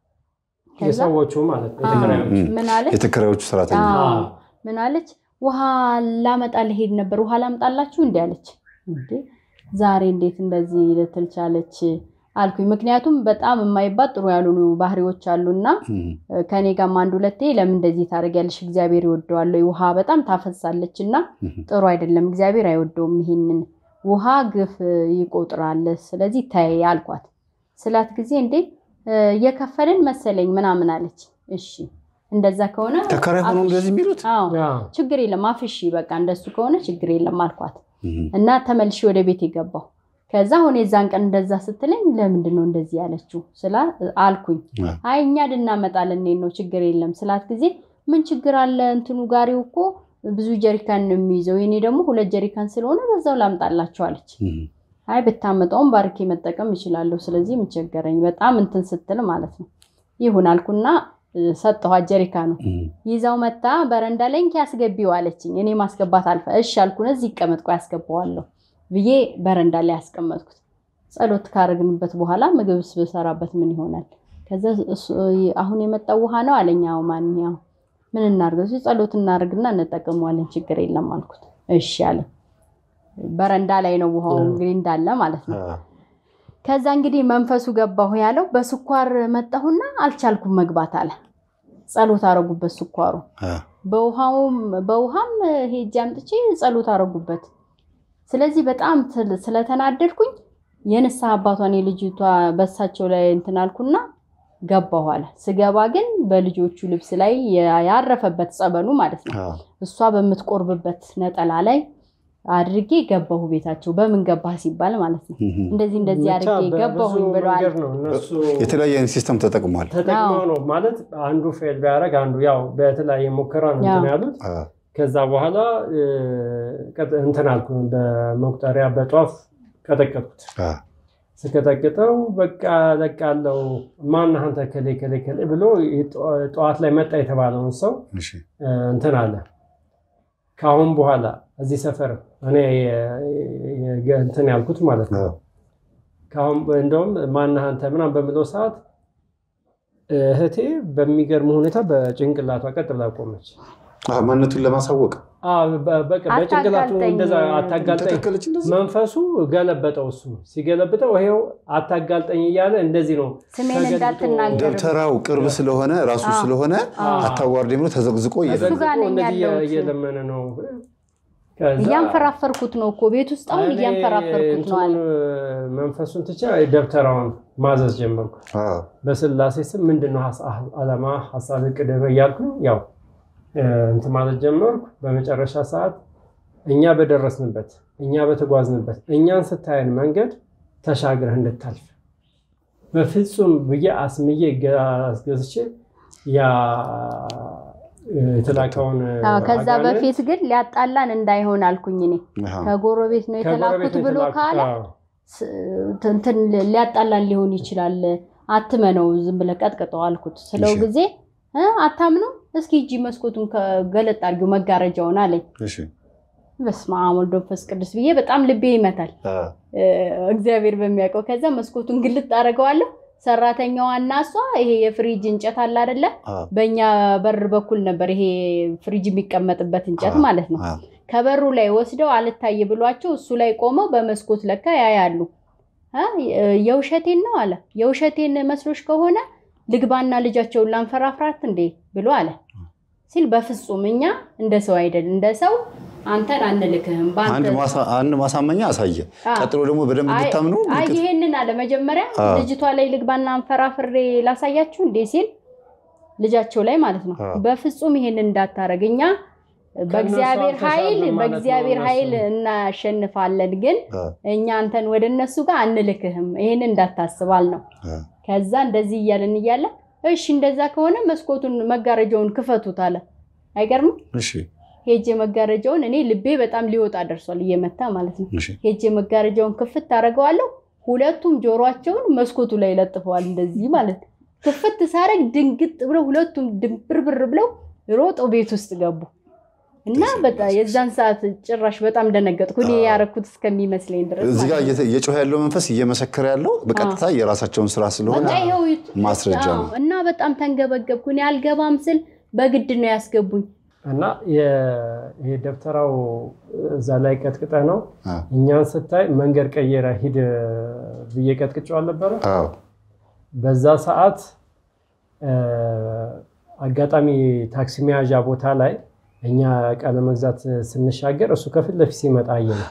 ከዛ የሰዎቹ ማለት ነው አዎ፣ የተከራዮቹ። ምን አለች? የተከራዮቹ ሰራተኛ አዎ። አዎ። ምን አለች? ውሃ ላመጣ ልሄድ ነበር፣ ውሃ ላምጣላችሁ እንዲ አለች። እንዴ ዛሬ እንዴት እንደዚህ ልትል ቻለች አልኩኝ። ምክንያቱም በጣም የማይባት ጥሩ ያልሆኑ ባህሪዎች አሉና እም፣ ከኔ ጋርም አንድ ሁለቴ ለምን እንደዚህ ታደርጊያለሽ? እግዚአብሔር ይወደዋል ወይ? ውሃ በጣም ታፈሳለች እና እም፣ ጥሩ አይደለም፣ እግዚአብሔር አይወደውም ይሄንን ውሃ ግፍ ይቆጥራል። ስለዚህ ተይ አልኳት። ስላት ጊዜ እንዴ እ፣ እየከፈልን መሰለኝ ምናምን አለች። እሺ እንደዛ ከሆነ ተከራይ ሆኖ አፍሽ- እንደዚህ የሚሉት አዎ አዎ። ችግር የለም አፍሺ፣ በቃ እንደሱ ከሆነ ችግር የለም አልኳት እም፣ እና ተመልሼ ወደ ቤት የገባው። ከዛ አሁን የዛን ቀን እንደዛ ስትለኝ ለምንድን ነው እንደዚህ ያለችው ስላ አልኩኝ። አዎ። አይ እኛ ልናመጣለን እኔን ነው ችግር የለም ስላት ጊዜ ምን ችግር አለ እንትኑ ጋሪው እኮ ብዙ ጀሪካን ነው የሚይዘው የኔ ደግሞ ሁለት ጀሪካን ስለሆነ በዛው ላምጣላቸው አለች። እም፣ አይ ብታመጣውም ባርኬ መጠቀም እችላለሁ። ስለዚህ የምቸገረኝ በጣም እንትን ስትል ማለት ነው። ይሁን አልኩና እ፣ ሰጠኋት ጀሪካኑ እም፣ ይዛው መታ በረንዳ ላይ እንኪ ያስገቢው አለችኝ። እኔ ማስገባት አልፈ እሺ አልኩነ እዚህ ይቀመጥ ቆይ ያስገባዋለሁ ብዬ በረንዳ ላይ ያስቀመጥኩት። ጸሎት ካረግንበት በኋላ ምግብ ብሰራበት ምን ይሆናል? ከዛ እሱ- አሁን የመጣው ውሃ ነው አለኝ። አዎ ማንኛው ምን እናድርገው? ሲል ጸሎት እናደርግና እንጠቀመዋለን ችግር የለም አልኩት። እሺ አለ። በረንዳ ላይ ነው ውሃው እንግዲህ እንዳለ ማለት ነው። አዎ። ከዛ እንግዲህ መንፈሱ ገባሁ ያለው በስኳር መጣሁና አልቻልኩም መግባት አለ። ጸሎት አረጉበት ስኳሩ አዎ። በውሃውም በውሃም ሄጄ አምጥቼ ጸሎት አረጉበት። ስለዚህ በጣም ትል- ስለተናደድኩኝ የንስሐ አባቷን የልጅቷ በሳቸው ላይ እንትን አልኩና ገባሁ አለ። ስገባ ግን በልጆቹ ልብስ ላይ ያ- ያረፈበት ጸበሉ ማለት ነው አዎ። እሷ በምትቆርብበት ነጠላ ላይ አድርጌ ገባሁ ቤታቸው። በምን ገባህ ሲባል ማለት ነው እም፣ እንደዚህ እንደዚህ ብቻ አድርጌ በብዙ ገባሁኝ ብለዋል። መንገድ ነው እነሱ የተለያየ አይነት ሲስተም ተጠቅሟል። ተጠቅመው ነው ማለት አንዱ ፌል ቢያደርግ አንዱ ያው በተለያየ ሙከራ ነው እንትን ያው። ያሉት። አዎ። ከዛ በኋላ እ፣ ቀጥ- እንትን አልኩ በመቁጠሪያ በጧፍ ቀጠቀጥኩት። አዎ። ስቀጠቅጠው በቃ ለቃለው ማነህ አንተ ከሌ ከሌ ከሌ ብሎ የጠ- ጠዋት ላይ መጣ የተባለውን ሰው እሺ። እ፣ እንትን አለ። ከአሁን በኋላ እዚህ ሰፈር እኔ የ- የ- እንትን ያልኩት ማለት ነው አዎ። ከአሁን እንደውም ማነህ አንተ ምናምን በምለው ሰዓት እህቴ በሚገርም ሁኔታ በጭንቅላቷ ቀጥ ብላ ቆመች። አዎ፣ ማንነቱን ለማሳወቅ አዎ፣ በ- በቃ በጭንቅላቱ አታጋልጠኝ። እንደዛ አታጋልጠኝ ተተከለች እንደዚህ መንፈሱ ገለበጠው። እሱ ሲገለብጠው ይሄው አታጋልጠኝ እያለ እንደዚህ ነው ስሜን ተገልብጦ እንዳትናገር ደብተራው ቅርብ ስለሆነ ራሱ አዎ። ስለሆነ አዎ። አታዋርደኝ ብሎ ተዘቅዝቆ እየለ እሱ ጋር ነኝ እንደዚህ ያለሁት። እየለመነ ነው። ከዛ እያንፈራፈርኩት ነው እኮ ቤት ውስጥ አሁን እኔ እያንፈራፈርኩት ነው አለ። እንትኑን መንፈሱን ትቼ ደብተራውን ማዘዝ ጀመርኩ። አዎ። በስላሴ ስም ምንድነው አላማ ሀሳብ ቅደመ እያልኩ ያው እ፣ እንትን ማለት ጀመርኩ። በመጨረሻ ሰዓት እኛ በደረስንበት እኛ በተጓዝንበት እኛን ስታየን መንገድ ተሻግረህ እንድታልፍ በፍጹም ብዬ አስምዬ ገ- አስገዝቼ ያ እ፣ የተላከውን እ፣ አዎ፣ ከዛ አጋንንት በፊት ግን ሊያጣላን እንዳይሆን አልኩኝ እኔ አዎ። ከጎረቤት ነው ከጎረቤት የተላኩት ነው ብሎ የተላኩት። ካለ አዎ። ስ- እንትን ሊያጣላን ሊሆን ይችላል። አትመነው ዝም ብለህ ቀጥቅጠው አልኩት። ስለው እሺ። ጊዜ እ አታምነው እስኪ እጂ መስኮቱን ገለጥ አድርጊው መጋረጃውን አለኝ። እሺ። በስመ አብ ወወልድ ወመንፈስ ቅዱስ ብዬ በጣም ልቤ ይመታል አዎ። እ፣ እግዚአብሔር በሚያውቀው። ከዛ መስኮቱን ግልጥ አደርገዋለሁ። ሰራተኛዋ እና እሷ ይሄ የፍሪጅ እንጨት አለ አይደለ? አዎ። በእኛ በር በኩል ነበር ይሄ ፍሪጅ የሚቀመጥበት እንጨት አዎ። ማለት ነው። አዎ። ከበሩ ላይ ወስደው አልታይ ብሏቸው እሱ ላይ ቆመው በመስኮት ለካ ያያሉ። አ፣ የውሸቴን ነው አለ። የውሸቴን መስሎሽ ከሆነ ልግባና ልጃቸውን ላንፈራፍራት እንዴ ብሎ አለ ሲል፣ በፍጹም እኛ እንደ ሰው አይደል እንደ ሰው አንተን አንልክህም አንድ ማሳመኛ አሳየ። ቀጥሎ ደግሞ በደንብ እንድታምኑ አይ ይሄንን አለ መጀመሪያ ልጅቷ ላይ ልግባና አንፈራፍሬ ላሳያችሁ እንዴ ሲል ልጃቸው ላይ ማለት ነው። በፍጹም ይሄንን እንዳታረግ እኛ በእግዚአብሔር ኃይል በእግዚአብሔር ኃይል እናሸንፋለን፣ ግን እኛ አንተን ወደ እነሱ ጋር አንልክህም፣ ይሄን እንዳታስባል ነው። ከዛ እንደዚህ እያለን እያለ እሺ እንደዛ ከሆነ መስኮቱን መጋረጃውን ክፈቱት አለ። አይገርምም? ሄጄ መጋረጃውን እኔ ልቤ በጣም ሊወጣ ደርሷል፣ እየመታ ማለት ነው። ሄጄ መጋረጃውን ክፍት አደርገዋለሁ። ሁለቱም ጆሮአቸውን መስኮቱ ላይ ለጥፈዋል፣ እንደዚህ ማለት ነው። ክፍት ሳረግ ድንግጥ ብለው ሁለቱም ድንብርብር ብለው ሮጠው ቤት ውስጥ ገቡ። እና በጣም የዛን ሰዓት ጭራሽ በጣም ደነገጥኩ። እኔ ያረኩት እስከሚመስለኝ ድረስ እዚህ ጋር እየጮኸ ያለው መንፈስ እየመሰከረ ያለው በቀጥታ የራሳቸውን ስራ ስለሆነ ማስረጃ ነው። እና በጣም ተንገበገብኩ። እኔ አልገባም ስል በግድ ነው ያስገቡኝ። እና ይሄ ደብተራው እዛ ላይ ቀጥቅጠ ነው እኛን ስታይ መንገድ ቀየረ ሂድ ብዬ ቀጥቅጬው አልነበረ? በዛ ሰዓት አጋጣሚ ታክሲ መያዣ ቦታ ላይ እኛ ዕቃ ለመግዛት ስንሻገር እሱ ከፊት ለፊት ሲመጣ አየነው።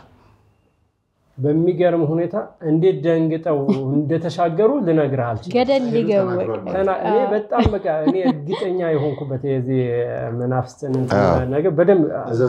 በሚገርም ሁኔታ እንዴት ደንግጠው እንደተሻገሩ ልነግርህ አልችልም። ገደል ሊገቡ እኔ በጣም በቃ እኔ እርግጠኛ የሆንኩበት የዚህ መናፍስትን ነገር በደንብ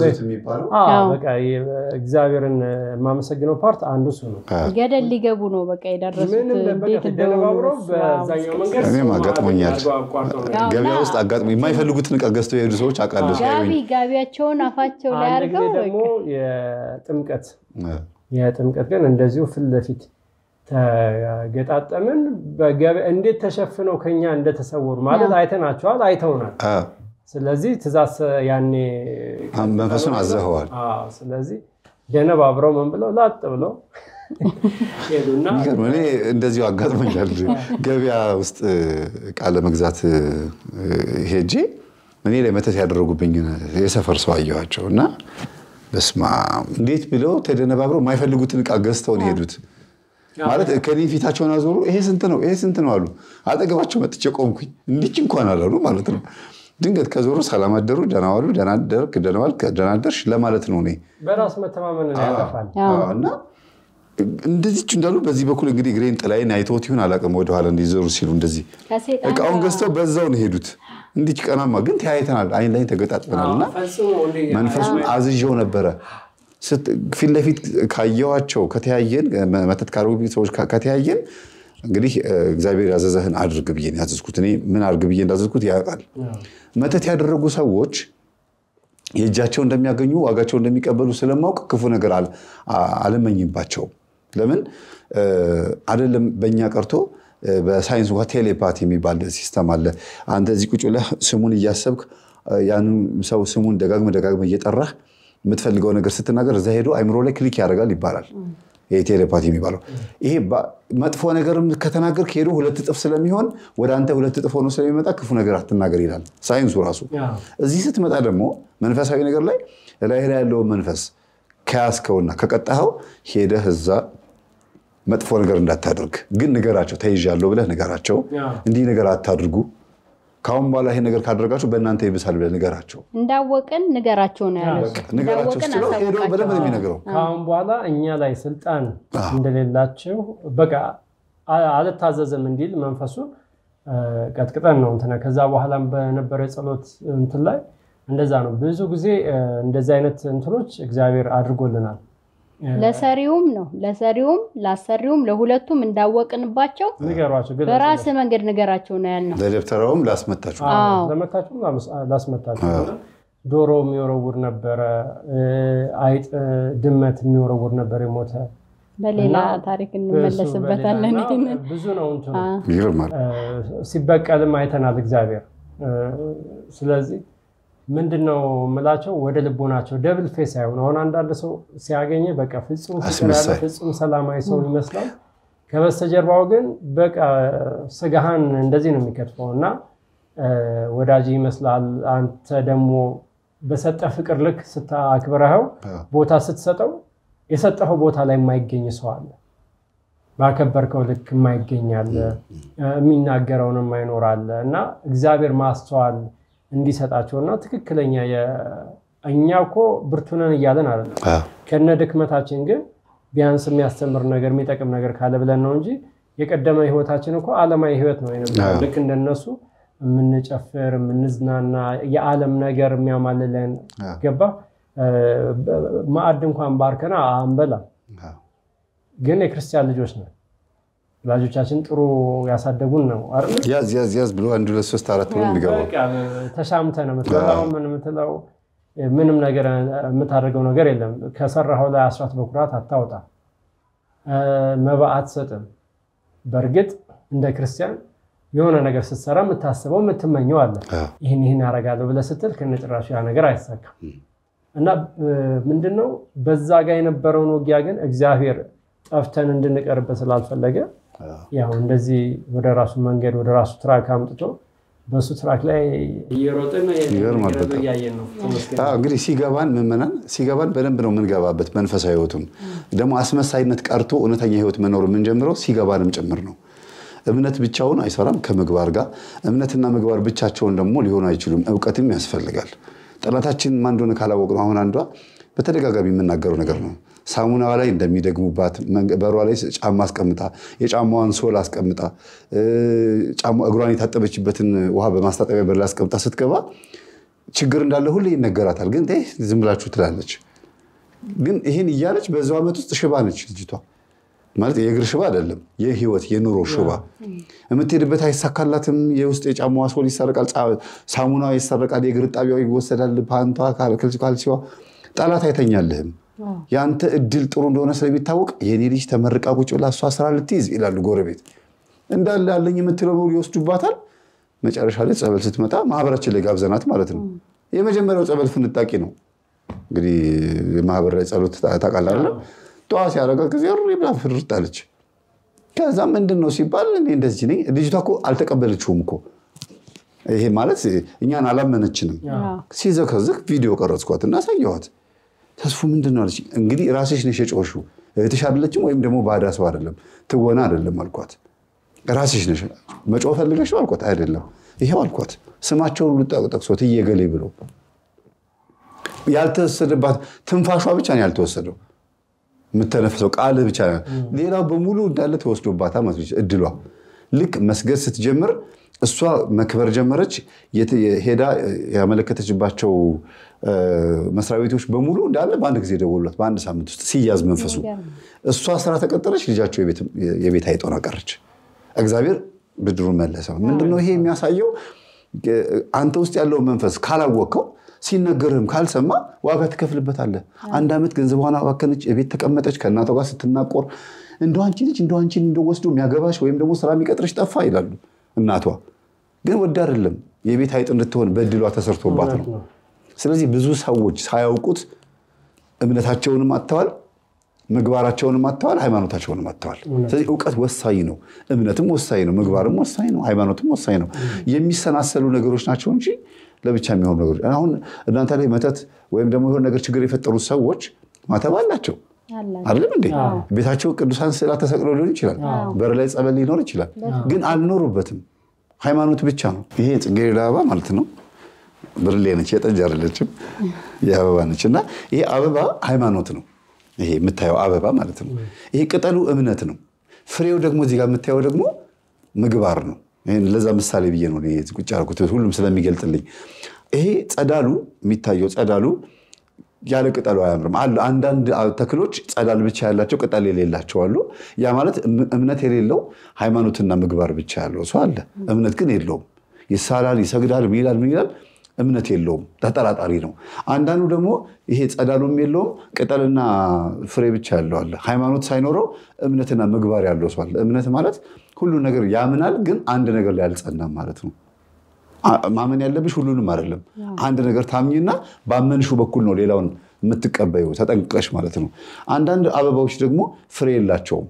በቃ እግዚአብሔርን የማመሰግነው ፓርት አንዱ እሱ ነው። ገደል ሊገቡ ነው በቃ የደረሱት። ቤት ተደነባብረው በዛኛው መንገድ እኔም አጋጥሞኛል። ገበያ ውስጥ አጋጥሞ የማይፈልጉትን ዕቃ ገዝተው የሄዱ ሰዎች አውቃለሁ። ጋቢ ጋቢያቸውን አፋቸው ላይ አንድ ጊዜ አድርገው ደግሞ የጥምቀት የጥምቀት ግን እንደዚሁ ፊት ለፊት ተገጣጠምን። እንዴት ተሸፍነው ከኛ እንደተሰወሩ ማለት አይተናቸዋል፣ አይተውናል። ስለዚህ ትእዛዝ ያኔ መንፈሱን አዘኸዋል። ስለዚህ ደነባብረው ምን ብለው ላጥ ብለው ሄዱና እኔ እንደዚሁ አጋጥሞኛል። ገበያ ውስጥ ዕቃ ለመግዛት ሄጄ እኔ ላይ መተት ያደረጉብኝ የሰፈር ሰው አየኋቸው እና በስማ እንዴት ብለው ተደነባብረው የማይፈልጉትን ዕቃ ገዝተው ነው የሄዱት። ማለት ከኔ ፊታቸውን አዞሩ። ይሄ ስንት ነው? ይሄ ስንት ነው አሉ። አጠገባቸው መጥቼ ቆምኩኝ። እንዲች እንኳን አላሉ ማለት ነው። ድንገት ከዞሩ ሰላም አደሩ፣ ደህና ዋሉ፣ ደህና አደርክ፣ ደህና ዋልክ፣ ደህና አደርሽ ለማለት ነው። እኔ በራስ መተማመን ያጠፋል እና እንደዚች እንዳሉ በዚህ በኩል እንግዲህ ግሬን ጥላይን አይተውት ይሁን አላውቅም። ወደኋላ እንዲዞሩ ሲሉ እንደዚህ እቃውን ገዝተው በዛው ነው ሄዱት። እንዲች ቀናማ ግን ተያይተናል፣ አይን ላይ ተገጣጥመናል እና መንፈሱን አዝዤው ነበረ። ፊት ለፊት ካየኋቸው ከተያየን መተት ካረጉ ሰዎች ከተያየን እንግዲህ እግዚአብሔር ያዘዘህን አድርግ ብዬ ነው ያዘዝኩት። እኔ ምን አድርግ ብዬ እንዳዘዝኩት ያውቃል። መተት ያደረጉ ሰዎች የእጃቸው እንደሚያገኙ ዋጋቸው እንደሚቀበሉ ስለማውቅ ክፉ ነገር አልመኝባቸውም። ለምን አይደለም በእኛ ቀርቶ በሳይንስ እንኳ ቴሌፓቲ የሚባል ሲስተም አለ። አንተ እዚህ ቁጭ ብለህ ስሙን እያሰብክ ያን ሰው ስሙን ደጋግመህ ደጋግመህ እየጠራህ የምትፈልገው ነገር ስትናገር እዛ ሄዶ አይምሮ ላይ ክሊክ ያደርጋል ይባላል። ይሄ ቴሌፓቲ የሚባለው ይሄ መጥፎ ነገር ከተናገርክ ሄዶ ሁለት እጥፍ ስለሚሆን ወደ አንተ ሁለት እጥፍ ሆኖ ስለሚመጣ ክፉ ነገር አትናገር ይላል ሳይንሱ ራሱ። እዚህ ስትመጣ ደግሞ መንፈሳዊ ነገር ላይ ላይ ላይ ያለውን መንፈስ ከያዝከውና ከቀጣኸው ሄደህ እዛ መጥፎ ነገር እንዳታደርግ ግን ንገራቸው፣ ተይዣለሁ ብለህ ንገራቸው። እንዲህ ነገር አታድርጉ ከአሁን በኋላ ይሄ ነገር ካደረጋችሁ በእናንተ ይብሳል ብለህ ንገራቸው። እንዳወቅን ንገራቸው ነው ያለው። ንገራቸው ስትለው ሄዶ በደንብ ነው የሚነግረው። ከአሁን በኋላ እኛ ላይ ስልጣን እንደሌላቸው በቃ አልታዘዝም እንዲል መንፈሱን ቀጥቅጠን ነው እንትና ከዛ በኋላም በነበረ ጸሎት እንትን ላይ እንደዛ ነው። ብዙ ጊዜ እንደዚህ አይነት እንትኖች እግዚአብሔር አድርጎልናል። ለሰሪውም ነው ለሰሪውም ላሰሪውም ለሁለቱም እንዳወቅንባቸው ንገሯቸው፣ በራስ መንገድ ንገራቸው ነው ያልነው። ለደብተራውም ላስመታችሁ ለመታችሁም ላስመታችሁ። ዶሮ የሚወረውር ነበረ፣ አይጥ ድመት የሚወረውር ነበር የሞተ በሌላ ታሪክ እንመለስበታለን። ብዙ ነው እንትኑ ይገርማል። ሲበቀልም አይተናል እግዚአብሔር። ስለዚህ ምንድን ነው የምላቸው ወደ ልቦናቸው ደብል ፌስ አይሆን። አሁን አንዳንድ ሰው ሲያገኘ በቃ ፍጹም ፍቅር ያለ ፍጹም ሰላማዊ ሰው ይመስላል። ከበስተጀርባው ግን በቃ ስጋህን እንደዚህ ነው የሚከትፈው እና ወዳጅ ይመስላል። አንተ ደግሞ በሰጠ ፍቅር ልክ ስታክብረኸው ቦታ ስትሰጠው የሰጠኸው ቦታ ላይ የማይገኝ ሰው አለ። ባከበርከው ልክ የማይገኝ አለ። የሚናገረውን የማይኖር አለ እና እግዚአብሔር ማስተዋል እንዲሰጣቸው እና ትክክለኛ እኛ እኮ ብርቱነን እያለን አለ ከነ ድክመታችን ግን ቢያንስ የሚያስተምር ነገር የሚጠቅም ነገር ካለ ብለን ነው እንጂ የቀደመ ህይወታችን እኮ ዓለማዊ ህይወት ነው የነበረው። ልክ እንደነሱ የምንጨፍር የምንዝናና የዓለም ነገር የሚያማልለን ገባ ማዕድ እንኳን ባርከና አንበላ። ግን የክርስቲያን ልጆች ነን። ወላጆቻችን ጥሩ ያሳደጉን ነው አይደል? ያዝ ያዝ ያዝ ብሎ አንድ ሁለት ሶስት አራት ብሎ የሚገባው በቃ ተሻምተ ነው የምትበላው። ምን የምትለው ምንም ነገር የምታደርገው ነገር የለም። ከሰራኸው ላይ አስራት በኩራት አታውጣ፣ መባ አትሰጥም። በእርግጥ እንደ ክርስቲያን የሆነ ነገር ስትሰራ የምታስበው የምትመኘው አለ። ይህን ይህን ያደርጋለሁ ብለህ ስትል ከነጭራሹ ያ ነገር አይሳካም። እና ምንድነው በዛ ጋር የነበረውን ውጊያ ግን እግዚአብሔር ጠፍተን እንድንቀርበት ስላልፈለገ ያው እንደዚህ ወደ ራሱ መንገድ ወደ ራሱ ትራክ አምጥቶ በእሱ ትራክ ላይ እየሮጥን እያየን ነው። እንግዲህ ሲገባን ምዕመናን ሲገባን በደንብ ነው የምንገባበት። መንፈሳዊ ህይወቱን ደግሞ አስመሳይነት ቀርቶ እውነተኛ ህይወት መኖር የምንጀምረው ሲገባንም ጭምር ነው። እምነት ብቻውን አይሰራም ከምግባር ጋር። እምነትና ምግባር ብቻቸውን ደግሞ ሊሆኑ አይችሉም። እውቀትም ያስፈልጋል። ጠላታችን ማን እንደሆነ ካላወቅ ነው። አሁን አንዷ በተደጋጋሚ የምናገረው ነገር ነው። ሳሙናዋ ላይ እንደሚደግሙባት በሯ ላይ ጫማ አስቀምጣ የጫማዋን ሶል አስቀምጣ እግሯን የታጠበችበትን ውሃ በማስታጠቢያ በር ላይ አስቀምጣ ስትገባ ችግር እንዳለ ሁሌ ይነገራታል። ግን ዝም ብላችሁ ትላለች። ግን ይህን እያለች በዛው ዓመት ውስጥ ሽባ ነች ልጅቷ። ማለት የእግር ሽባ አይደለም፣ የህይወት የኑሮ ሽባ። የምትሄድበት አይሳካላትም። የውስጥ የጫማዋ ሶል ይሰረቃል፣ ሳሙናዋ ይሰረቃል፣ የእግር ጣቢያው ይወሰዳል፣ ፓንቷ ካልሲዋ። ጠላት አይተኛልህም። የአንተ እድል ጥሩ እንደሆነ ስለሚታወቅ የኔ ልጅ ተመርቃ ቁጭ ብላ እሷ ስራ ልትይዝ ይላሉ ጎረቤት። እንዳለ ያለኝ የምትለው በሙሉ ይወስዱባታል። መጨረሻ ላይ ጸበል ስትመጣ ማህበራችን ላይ ጋብዘናት ማለት ነው። የመጀመሪያው ጸበል ፍንጣቂ ነው። እንግዲህ ማህበር ላይ ጸሎት ታውቃለህ አይደለም? ጠዋት ሲያደርጋት ጊዜ ብላ ፍርጥ አለች። ከዛ ምንድን ነው ሲባል እኔ እንደዚህ ነኝ። ልጅቷ እኮ አልተቀበለችውም እኮ ይሄ ማለት እኛን አላመነችንም። ሲዘከዝክ ቪዲዮ ቀረጽኳት እና አሳየኋት። ተስፉ ምንድን ነው አለች። እንግዲህ ራስሽ ነሽ የጮሽው እህትሽ አይደለችም ወይም ደግሞ ባዳ ሰው አይደለም ትወና አይደለም አልኳት። ራስሽ ነሽ መጮህ ፈልገሽ ነው አልኳት። አይደለም ይሄው አልኳት። ስማቸውን ሁሉ ጠቅሶት እየገሌ ብሎ ያልተወሰደባት ትንፋሿ ብቻ ነው ያልተወሰደው የምተነፍሰው ቃል ብቻ ሌላው በሙሉ እንዳለ ተወስዶባታል ማለት እድሏ ልክ መስገድ ስትጀምር እሷ መክበር ጀመረች። ሄዳ ያመለከተችባቸው መስሪያ ቤቶች በሙሉ እንዳለ በአንድ ጊዜ ደወሉላት። በአንድ ሳምንት ውስጥ ሲያዝ መንፈሱ እሷ ስራ ተቀጠረች። ልጃቸው የቤት አይጦና ቀረች። እግዚአብሔር ብድሩን መለሰ። ምንድነው ይሄ የሚያሳየው? አንተ ውስጥ ያለው መንፈስ ካላወቅከው ሲነገርህም ካልሰማ ዋጋ ትከፍልበታለህ። አንድ ዓመት ገንዘቧን አባከነች፣ ቤት ተቀመጠች፣ ከእናቷ ጋር ስትናቆር እንደ አንቺ ልጅ እንደ አንቺ እንደ ወስዶ የሚያገባሽ ወይም ደግሞ ስራ የሚቀጥርሽ ጠፋ ይላሉ። እናቷ ግን ወድ አይደለም የቤት አይጥ እንድትሆን በድሏ ተሰርቶባት ነው። ስለዚህ ብዙ ሰዎች ሳያውቁት እምነታቸውንም አጥተዋል፣ ምግባራቸውንም አጥተዋል፣ ሃይማኖታቸውንም አጥተዋል። ስለዚህ እውቀት ወሳኝ ነው። እምነትም ወሳኝ ነው። ምግባርም ወሳኝ ነው። ሃይማኖትም ወሳኝ ነው። የሚሰናሰሉ ነገሮች ናቸው እንጂ ለብቻ የሚሆኑ ነገሮች አሁን እናንተ ላይ መተት ወይም ደግሞ የሆነ ነገር ችግር የፈጠሩት ሰዎች ማተብ አላቸው አይደለም እንዴ? ቤታቸው ቅዱሳን ስዕላት ተሰቅሎ ሊሆን ይችላል። በር ላይ ጸበል ሊኖር ይችላል። ግን አልኖሩበትም። ሃይማኖት ብቻ ነው። ይሄ ጽጌረዳ አበባ ማለት ነው። ብርሌ ነች፣ የጠጅ አይደለችም፣ የአበባ ነች። እና ይሄ አበባ ሃይማኖት ነው። ይሄ የምታየው አበባ ማለት ነው። ይሄ ቅጠሉ እምነት ነው። ፍሬው ደግሞ እዚህ ጋር የምታየው ደግሞ ምግባር ነው። ለዛ ምሳሌ ብዬ ነው ቁጭ ያልኩት ሁሉም ስለሚገልጥልኝ። ይሄ ጸዳሉ የሚታየው ጸዳሉ ያለ ቅጠሉ አያምርም። አሉ አንዳንድ ተክሎች ጸዳል ብቻ ያላቸው ቅጠል የሌላቸው አሉ። ያ ማለት እምነት የሌለው ሃይማኖትና ምግባር ብቻ ያለው ሰው አለ። እምነት ግን የለውም። ይሳላል፣ ይሰግዳል፣ ምን ይላል ምን ይላል፣ እምነት የለውም። ተጠራጣሪ ነው። አንዳንዱ ደግሞ ይሄ ጸዳሉም የለውም ቅጠልና ፍሬ ብቻ ያለው አለ። ሃይማኖት ሳይኖረው እምነትና ምግባር ያለው ሰው አለ። እምነት ማለት ሁሉ ነገር ያምናል፣ ግን አንድ ነገር ላይ አልጸናም ማለት ነው። ማመን ያለብሽ ሁሉንም አይደለም። አንድ ነገር ታምኝና ባመንሹ በኩል ነው ሌላውን የምትቀበዩ ተጠንቅቀሽ ማለት ነው። አንዳንድ አበባዎች ደግሞ ፍሬ የላቸውም።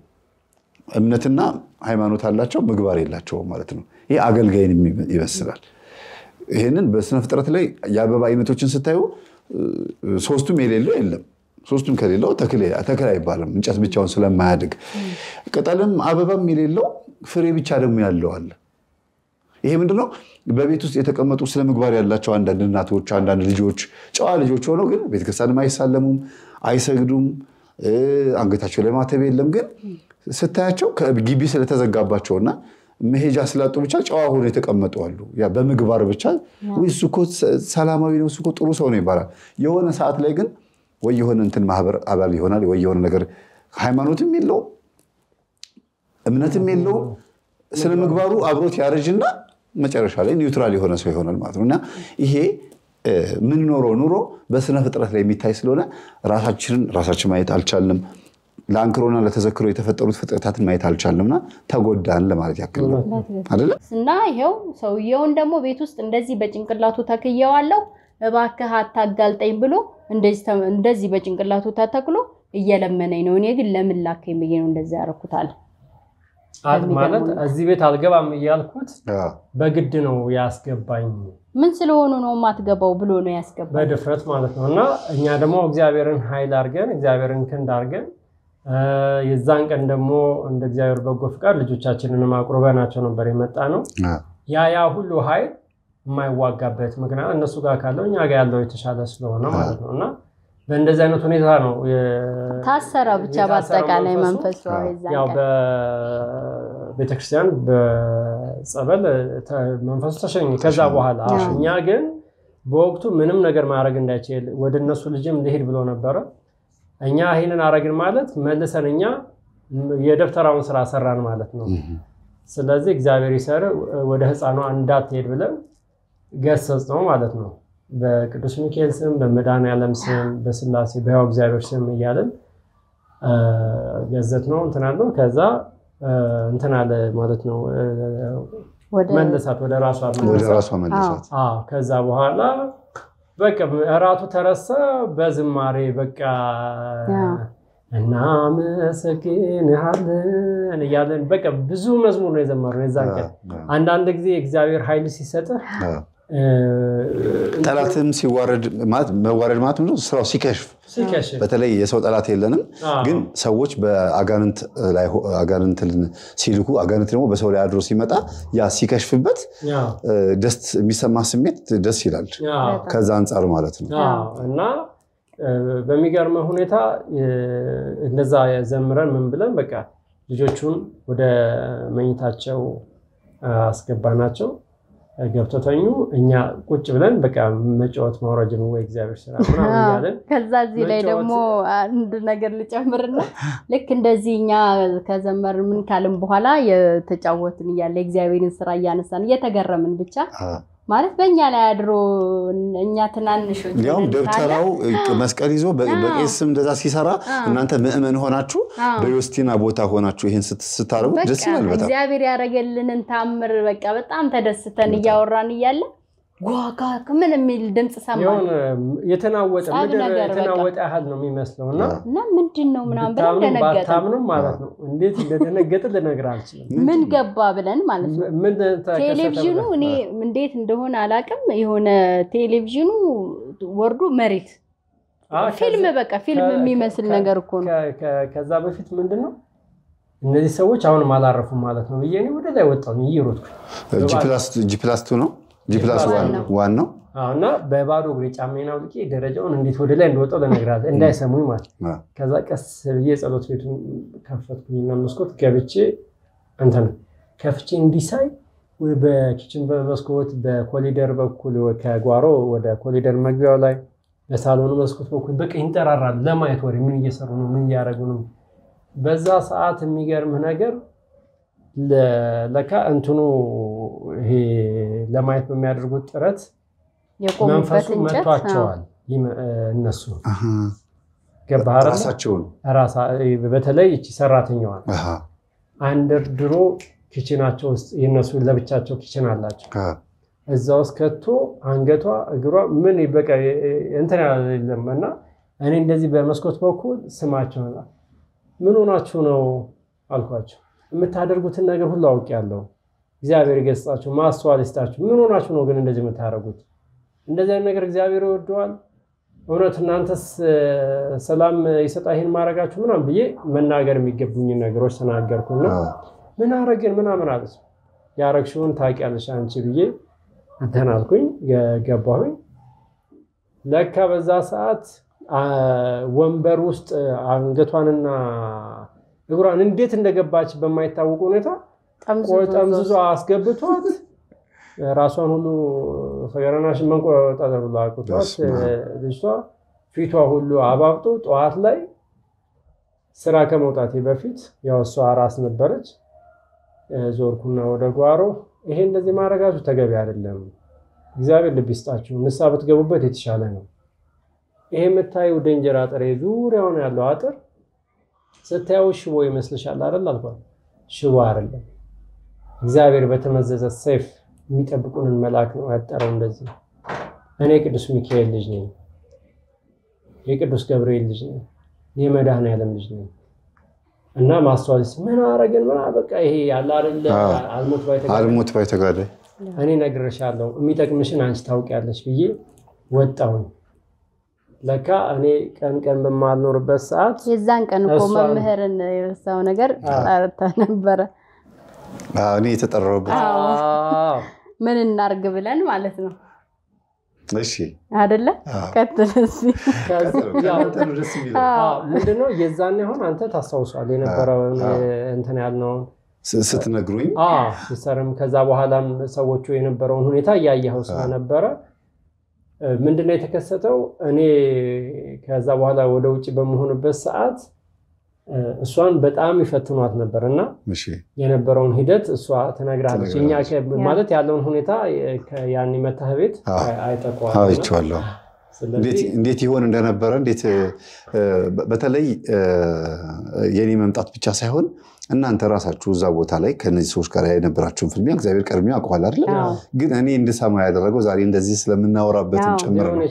እምነትና ሃይማኖት አላቸው፣ ምግባር የላቸውም ማለት ነው። ይህ አገልጋይን ይመስላል። ይህንን በስነ ፍጥረት ላይ የአበባ አይነቶችን ስታዩ ሶስቱም የሌለው የለም። ሶስቱም ከሌለው ተክል አይባልም፣ እንጨት ብቻውን ስለማያድግ። ቅጠልም አበባም የሌለው ፍሬ ብቻ ደግሞ ያለው አለ። ይሄ ምንድነው? በቤት ውስጥ የተቀመጡ ስነ ምግባር ያላቸው አንዳንድ እናቶች፣ አንዳንድ ልጆች ጨዋ ልጆች ሆነው ግን ቤተክርስቲያንም አይሳለሙም፣ አይሰግዱም፣ አንገታቸው ላይ ማተብ የለም። ግን ስታያቸው ግቢ ስለተዘጋባቸውና መሄጃ ስላጡ ብቻ ጨዋ ሆኖ የተቀመጡ አሉ። ያ በምግባር ብቻ እሱ እኮ ሰላማዊ ነው፣ እሱ እኮ ጥሩ ሰው ነው ይባላል። የሆነ ሰዓት ላይ ግን ወይ የሆነ እንትን ማህበር አባል ይሆናል ወይ የሆነ ነገር ሃይማኖትም የለውም እምነትም የለውም። ስነ ምግባሩ አብሮት ያረጅና መጨረሻ ላይ ኒውትራል የሆነ ሰው ይሆናል ማለት ነው። እና ይሄ የምንኖረው ኑሮ በስነ ፍጥረት ላይ የሚታይ ስለሆነ ራሳችንን ራሳችን ማየት አልቻልንም። ለአንክሮና ለተዘክሮ የተፈጠሩት ፍጥረታትን ማየት አልቻልንምና ተጎዳን ለማለት ያክል ነው አይደለ? እና ይኸው ሰውየውን ደግሞ ቤት ውስጥ እንደዚህ በጭንቅላቱ ተክየዋለሁ እባክህ አታጋልጠኝ ብሎ እንደዚህ በጭንቅላቱ ተተክሎ እየለመነኝ ነው። እኔ ግን ለምን ላከኝ ብዬ ነው እንደዚህ ያደረኩታል። ማለት እዚህ ቤት አልገባም እያልኩት በግድ ነው ያስገባኝ። ምን ስለሆኑ ነው የማትገባው ብሎ ነው ያስገባኝ በድፍረት ማለት ነው። እና እኛ ደግሞ እግዚአብሔርን ኃይል አድርገን እግዚአብሔርን ክንድ አድርገን የዛን ቀን ደግሞ እንደ እግዚአብሔር በጎ ፍቃድ ልጆቻችንንም አቁርበናቸው ነበር የመጣ ነው። ያ ያ ሁሉ ኃይል የማይዋጋበት ምክንያት እነሱ ጋር ካለው እኛ ጋር ያለው የተሻለ ስለሆነ ማለት ነው እና በእንደዚህ አይነት ሁኔታ ነው ታሰረ። ብቻ በአጠቃላይ መንፈሱ ያው በቤተክርስቲያን በጸበል መንፈሱ ተሸኘ። ከዛ በኋላ እኛ ግን በወቅቱ ምንም ነገር ማድረግ እንዳይችል ወደ እነሱ ልጅም ልሄድ ብሎ ነበረ። እኛ ይህንን አረግን ማለት መልሰን እኛ የደብተራውን ስራ ሰራን ማለት ነው። ስለዚህ እግዚአብሔር ይሰር ወደ ህፃኗ እንዳትሄድ ብለን ገሰጽ ነው ማለት ነው። በቅዱስ ሚካኤል ስም፣ በመድኃኔዓለም ስም፣ በስላሴ በሕያው እግዚአብሔር ስም እያለን ገዘት ነው እንትን አለው። ከዛ እንትን አለ ማለት ነው መለሳት ወደ ራሷ መለሳት። ከዛ በኋላ በቃ እራቱ ተረሳ። በዝማሬ በቃ እናመሰግንሃለን እያለን በቃ ብዙ መዝሙር ነው የዘመርነው የዛን ቀን። አንዳንድ ጊዜ እግዚአብሔር ኃይል ሲሰጥህ ጠላትም ሲዋረድ መዋረድ ማለት ምንድን ነው? ስራው ሲከሽፍ በተለይ የሰው ጠላት የለንም፣ ግን ሰዎች በአጋንንት ላይ አጋንንትን ሲልኩ አጋንንት ደግሞ በሰው ላይ አድሮ ሲመጣ ያ ሲከሽፍበት ደስ የሚሰማ ስሜት ደስ ይላል። ከዛ አንጻር ማለት ነው እና በሚገርመ ሁኔታ እንደዛ ዘምረን ምን ብለን በቃ ልጆቹን ወደ መኝታቸው አስገባናቸው። ገብተው ተኙ። እኛ ቁጭ ብለን በቃ መጫወት ማውረድ ወይ እግዚአብሔር ስራ ምናምን እያለን ከዛ እዚህ ላይ ደግሞ አንድ ነገር ልጨምርና ልክ እንደዚህ እኛ ከዘመር ምን ካልን በኋላ የተጫወትን እያለ የእግዚአብሔርን ስራ እያነሳን እየተገረምን ብቻ ማለት በእኛ ላይ አድሮ እኛ ትናንሾች እንዲያውም ደብተራው መስቀል ይዞ በቄስ ስም እንደዛ ሲሰራ እናንተ ምእመን ሆናችሁ በዮስቲና ቦታ ሆናችሁ ይህን ስታደርጉ ደስ ይላል በጣም እግዚአብሔር ያደረገልንን ታምር በቃ በጣም ተደስተን እያወራን እያለ ጓጋ ምን የሚል ድምፅ ሰማን። የተናወጠ ምድር የተናወጠ ያህል ነው የሚመስለው እና እና ምንድን ነው ምናምን ብለን ደነገጥን። ባታምንም ማለት ነው እንዴት እንደደነገጥን ልነግርህ አልችልም። ምን ገባ ብለን ማለት ነው። ቴሌቪዥኑ እኔ እንዴት እንደሆነ አላውቅም። የሆነ ቴሌቪዥኑ ወርዶ መሬት ፊልም በቃ ፊልም የሚመስል ነገር እኮ ነው። ከዛ በፊት ምንድን ነው እነዚህ ሰዎች አሁንም አላረፉም ማለት ነው ብዬ እኔ ወደ ላይ ወጣሁ እየሮጥኩ ጂፕላስቱ ነው ጂፕላስ ዋን ነው እና በባዶ እግሬ ጫማዬን አውልቄ ደረጃውን እንዴት ወደ ላይ እንደወጣሁ ልነግርህ እንዳይሰሙኝ ማለት ከዛ ቀስ ብዬ ጸሎት ቤቱን ከፈትኩኝና መስኮት ገብቼ እንትን ከፍቼ እንዲሳይ በኪችን በመስኮት በኮሊደር በኩል ከጓሮ ወደ ኮሊደር መግቢያው ላይ በሳሎኑ መስኮት በኩል በቃ ይንጠራራል ለማየት ወሬ ምን እየሰሩ ነው ምን እያደረጉ ነው በዛ ሰዓት የሚገርምህ ነገር ለካ እንትኑ ይሄ ለማየት በሚያደርጉት ጥረት መንፈሱ መቷቸዋል። እነሱ ገባህ ራሳቸውን በተለይ እቺ ሰራተኛዋን አንደርድሮ ኪችናቸው ውስጥ የነሱ ለብቻቸው ኪችን አላቸው። እዛ ውስጥ ከቶ አንገቷ እግሯ ምን በቃ እንትን የለም እና እኔ እንደዚህ በመስኮት በኩል ስማቸው ምን ሆናችሁ ነው አልኳቸው። የምታደርጉትን ነገር ሁሉ አውቄያለሁ። እግዚአብሔር ይገስጻችሁ፣ ማስተዋል ይስጣችሁ። ምን ሆናችሁ ነው ግን እንደዚህ የምታደርጉት? እንደዚህ አይነት ነገር እግዚአብሔር ይወደዋል? እውነት እናንተስ ሰላም ይሰጣ ይሄን ማድረጋችሁ ምናምን ብዬ መናገር የሚገቡኝ ነገሮች ተናገርኩና ምን አረግን ምናምን አለ። ያረግሽውን ታውቂያለሽ አንቺ ብዬ እንትን አልኩኝ ገባሁኝ። ለካ በዛ ሰዓት ወንበር ውስጥ አንገቷንና እግሯን እንዴት እንደገባች በማይታወቅ ሁኔታ ጠምዝዞ አስገብቷት ራሷን ሁሉ ሰገረናሽን መንቆጣጠር ሁሉ አቅቷት ልጅቷ ፊቷ ሁሉ አባብጦ ጠዋት ላይ ስራ ከመውጣቴ በፊት ያው እሷ ራስ ነበረች። ዞርኩና ወደ ጓሮ ይሄ እንደዚህ ማድረጋችሁ ተገቢ አይደለም፣ እግዚአብሔር ልብ ይስጣችሁ፣ ንስሐ ብትገቡበት የተሻለ ነው። ይሄ የምታዩ ደንጀር አጥር ዙሪያውን ያለው አጥር ስታየው ሽቦ ይመስልሻል አይደል አልኳት። ሽቦ አይደለም፣ እግዚአብሔር በተመዘዘ ሰይፍ የሚጠብቁንን መልአክ ነው ያጠረው። እንደዚህ እኔ ቅዱስ ሚካኤል ልጅ ነኝ፣ የቅዱስ ገብርኤል ልጅ ነኝ፣ የመድኃኔዓለም ልጅ ነኝ እና ማስተዋል ምን አረግን ምን በቃ ይሄ ያለ አይደለ አልሞት ባይ ተጋዳይ እኔ እነግርሻለሁ የሚጠቅምሽን አንቺ ታውቂያለሽ ብዬ ወጣሁኝ። ለካ እኔ ቀን ቀን በማልኖርበት ሰዓት የዛን ቀን እኮ መምህርን የረሳው ነገር ጠርተህ ነበረ። እኔ የተጠራሁበት ምን እናርግ ብለን ማለት ነው እሺ አደለ? ቀጥል እስኪ። ምንድነው የዛኔ አሁን አንተ ታስታውሷል የነበረውን እንትን ያልነውን ስትነግሩኝ ሲሰርም ከዛ በኋላም ሰዎቹ የነበረውን ሁኔታ እያየኸው ስለነበረ ምንድነው የተከሰተው? እኔ ከዛ በኋላ ወደ ውጭ በመሆንበት ሰዓት እሷን በጣም ይፈትኗት ነበር እና የነበረውን ሂደት እሷ ትነግራለች። እኛ ማለት ያለውን ሁኔታ ያን መታህ ቤት አይጠቋዋለሁ እንዴት ይሆን እንደነበረ እንዴት በተለይ የኔ መምጣት ብቻ ሳይሆን እናንተ ራሳችሁ እዛ ቦታ ላይ ከነዚህ ሰዎች ጋር የነበራችሁን ፍልሚያ እግዚአብሔር ቀድሞ ያውቀዋል አይደለም። ግን እኔ እንድሰማ ያደረገው ዛሬ እንደዚህ ስለምናወራበትም ጭምር ነው።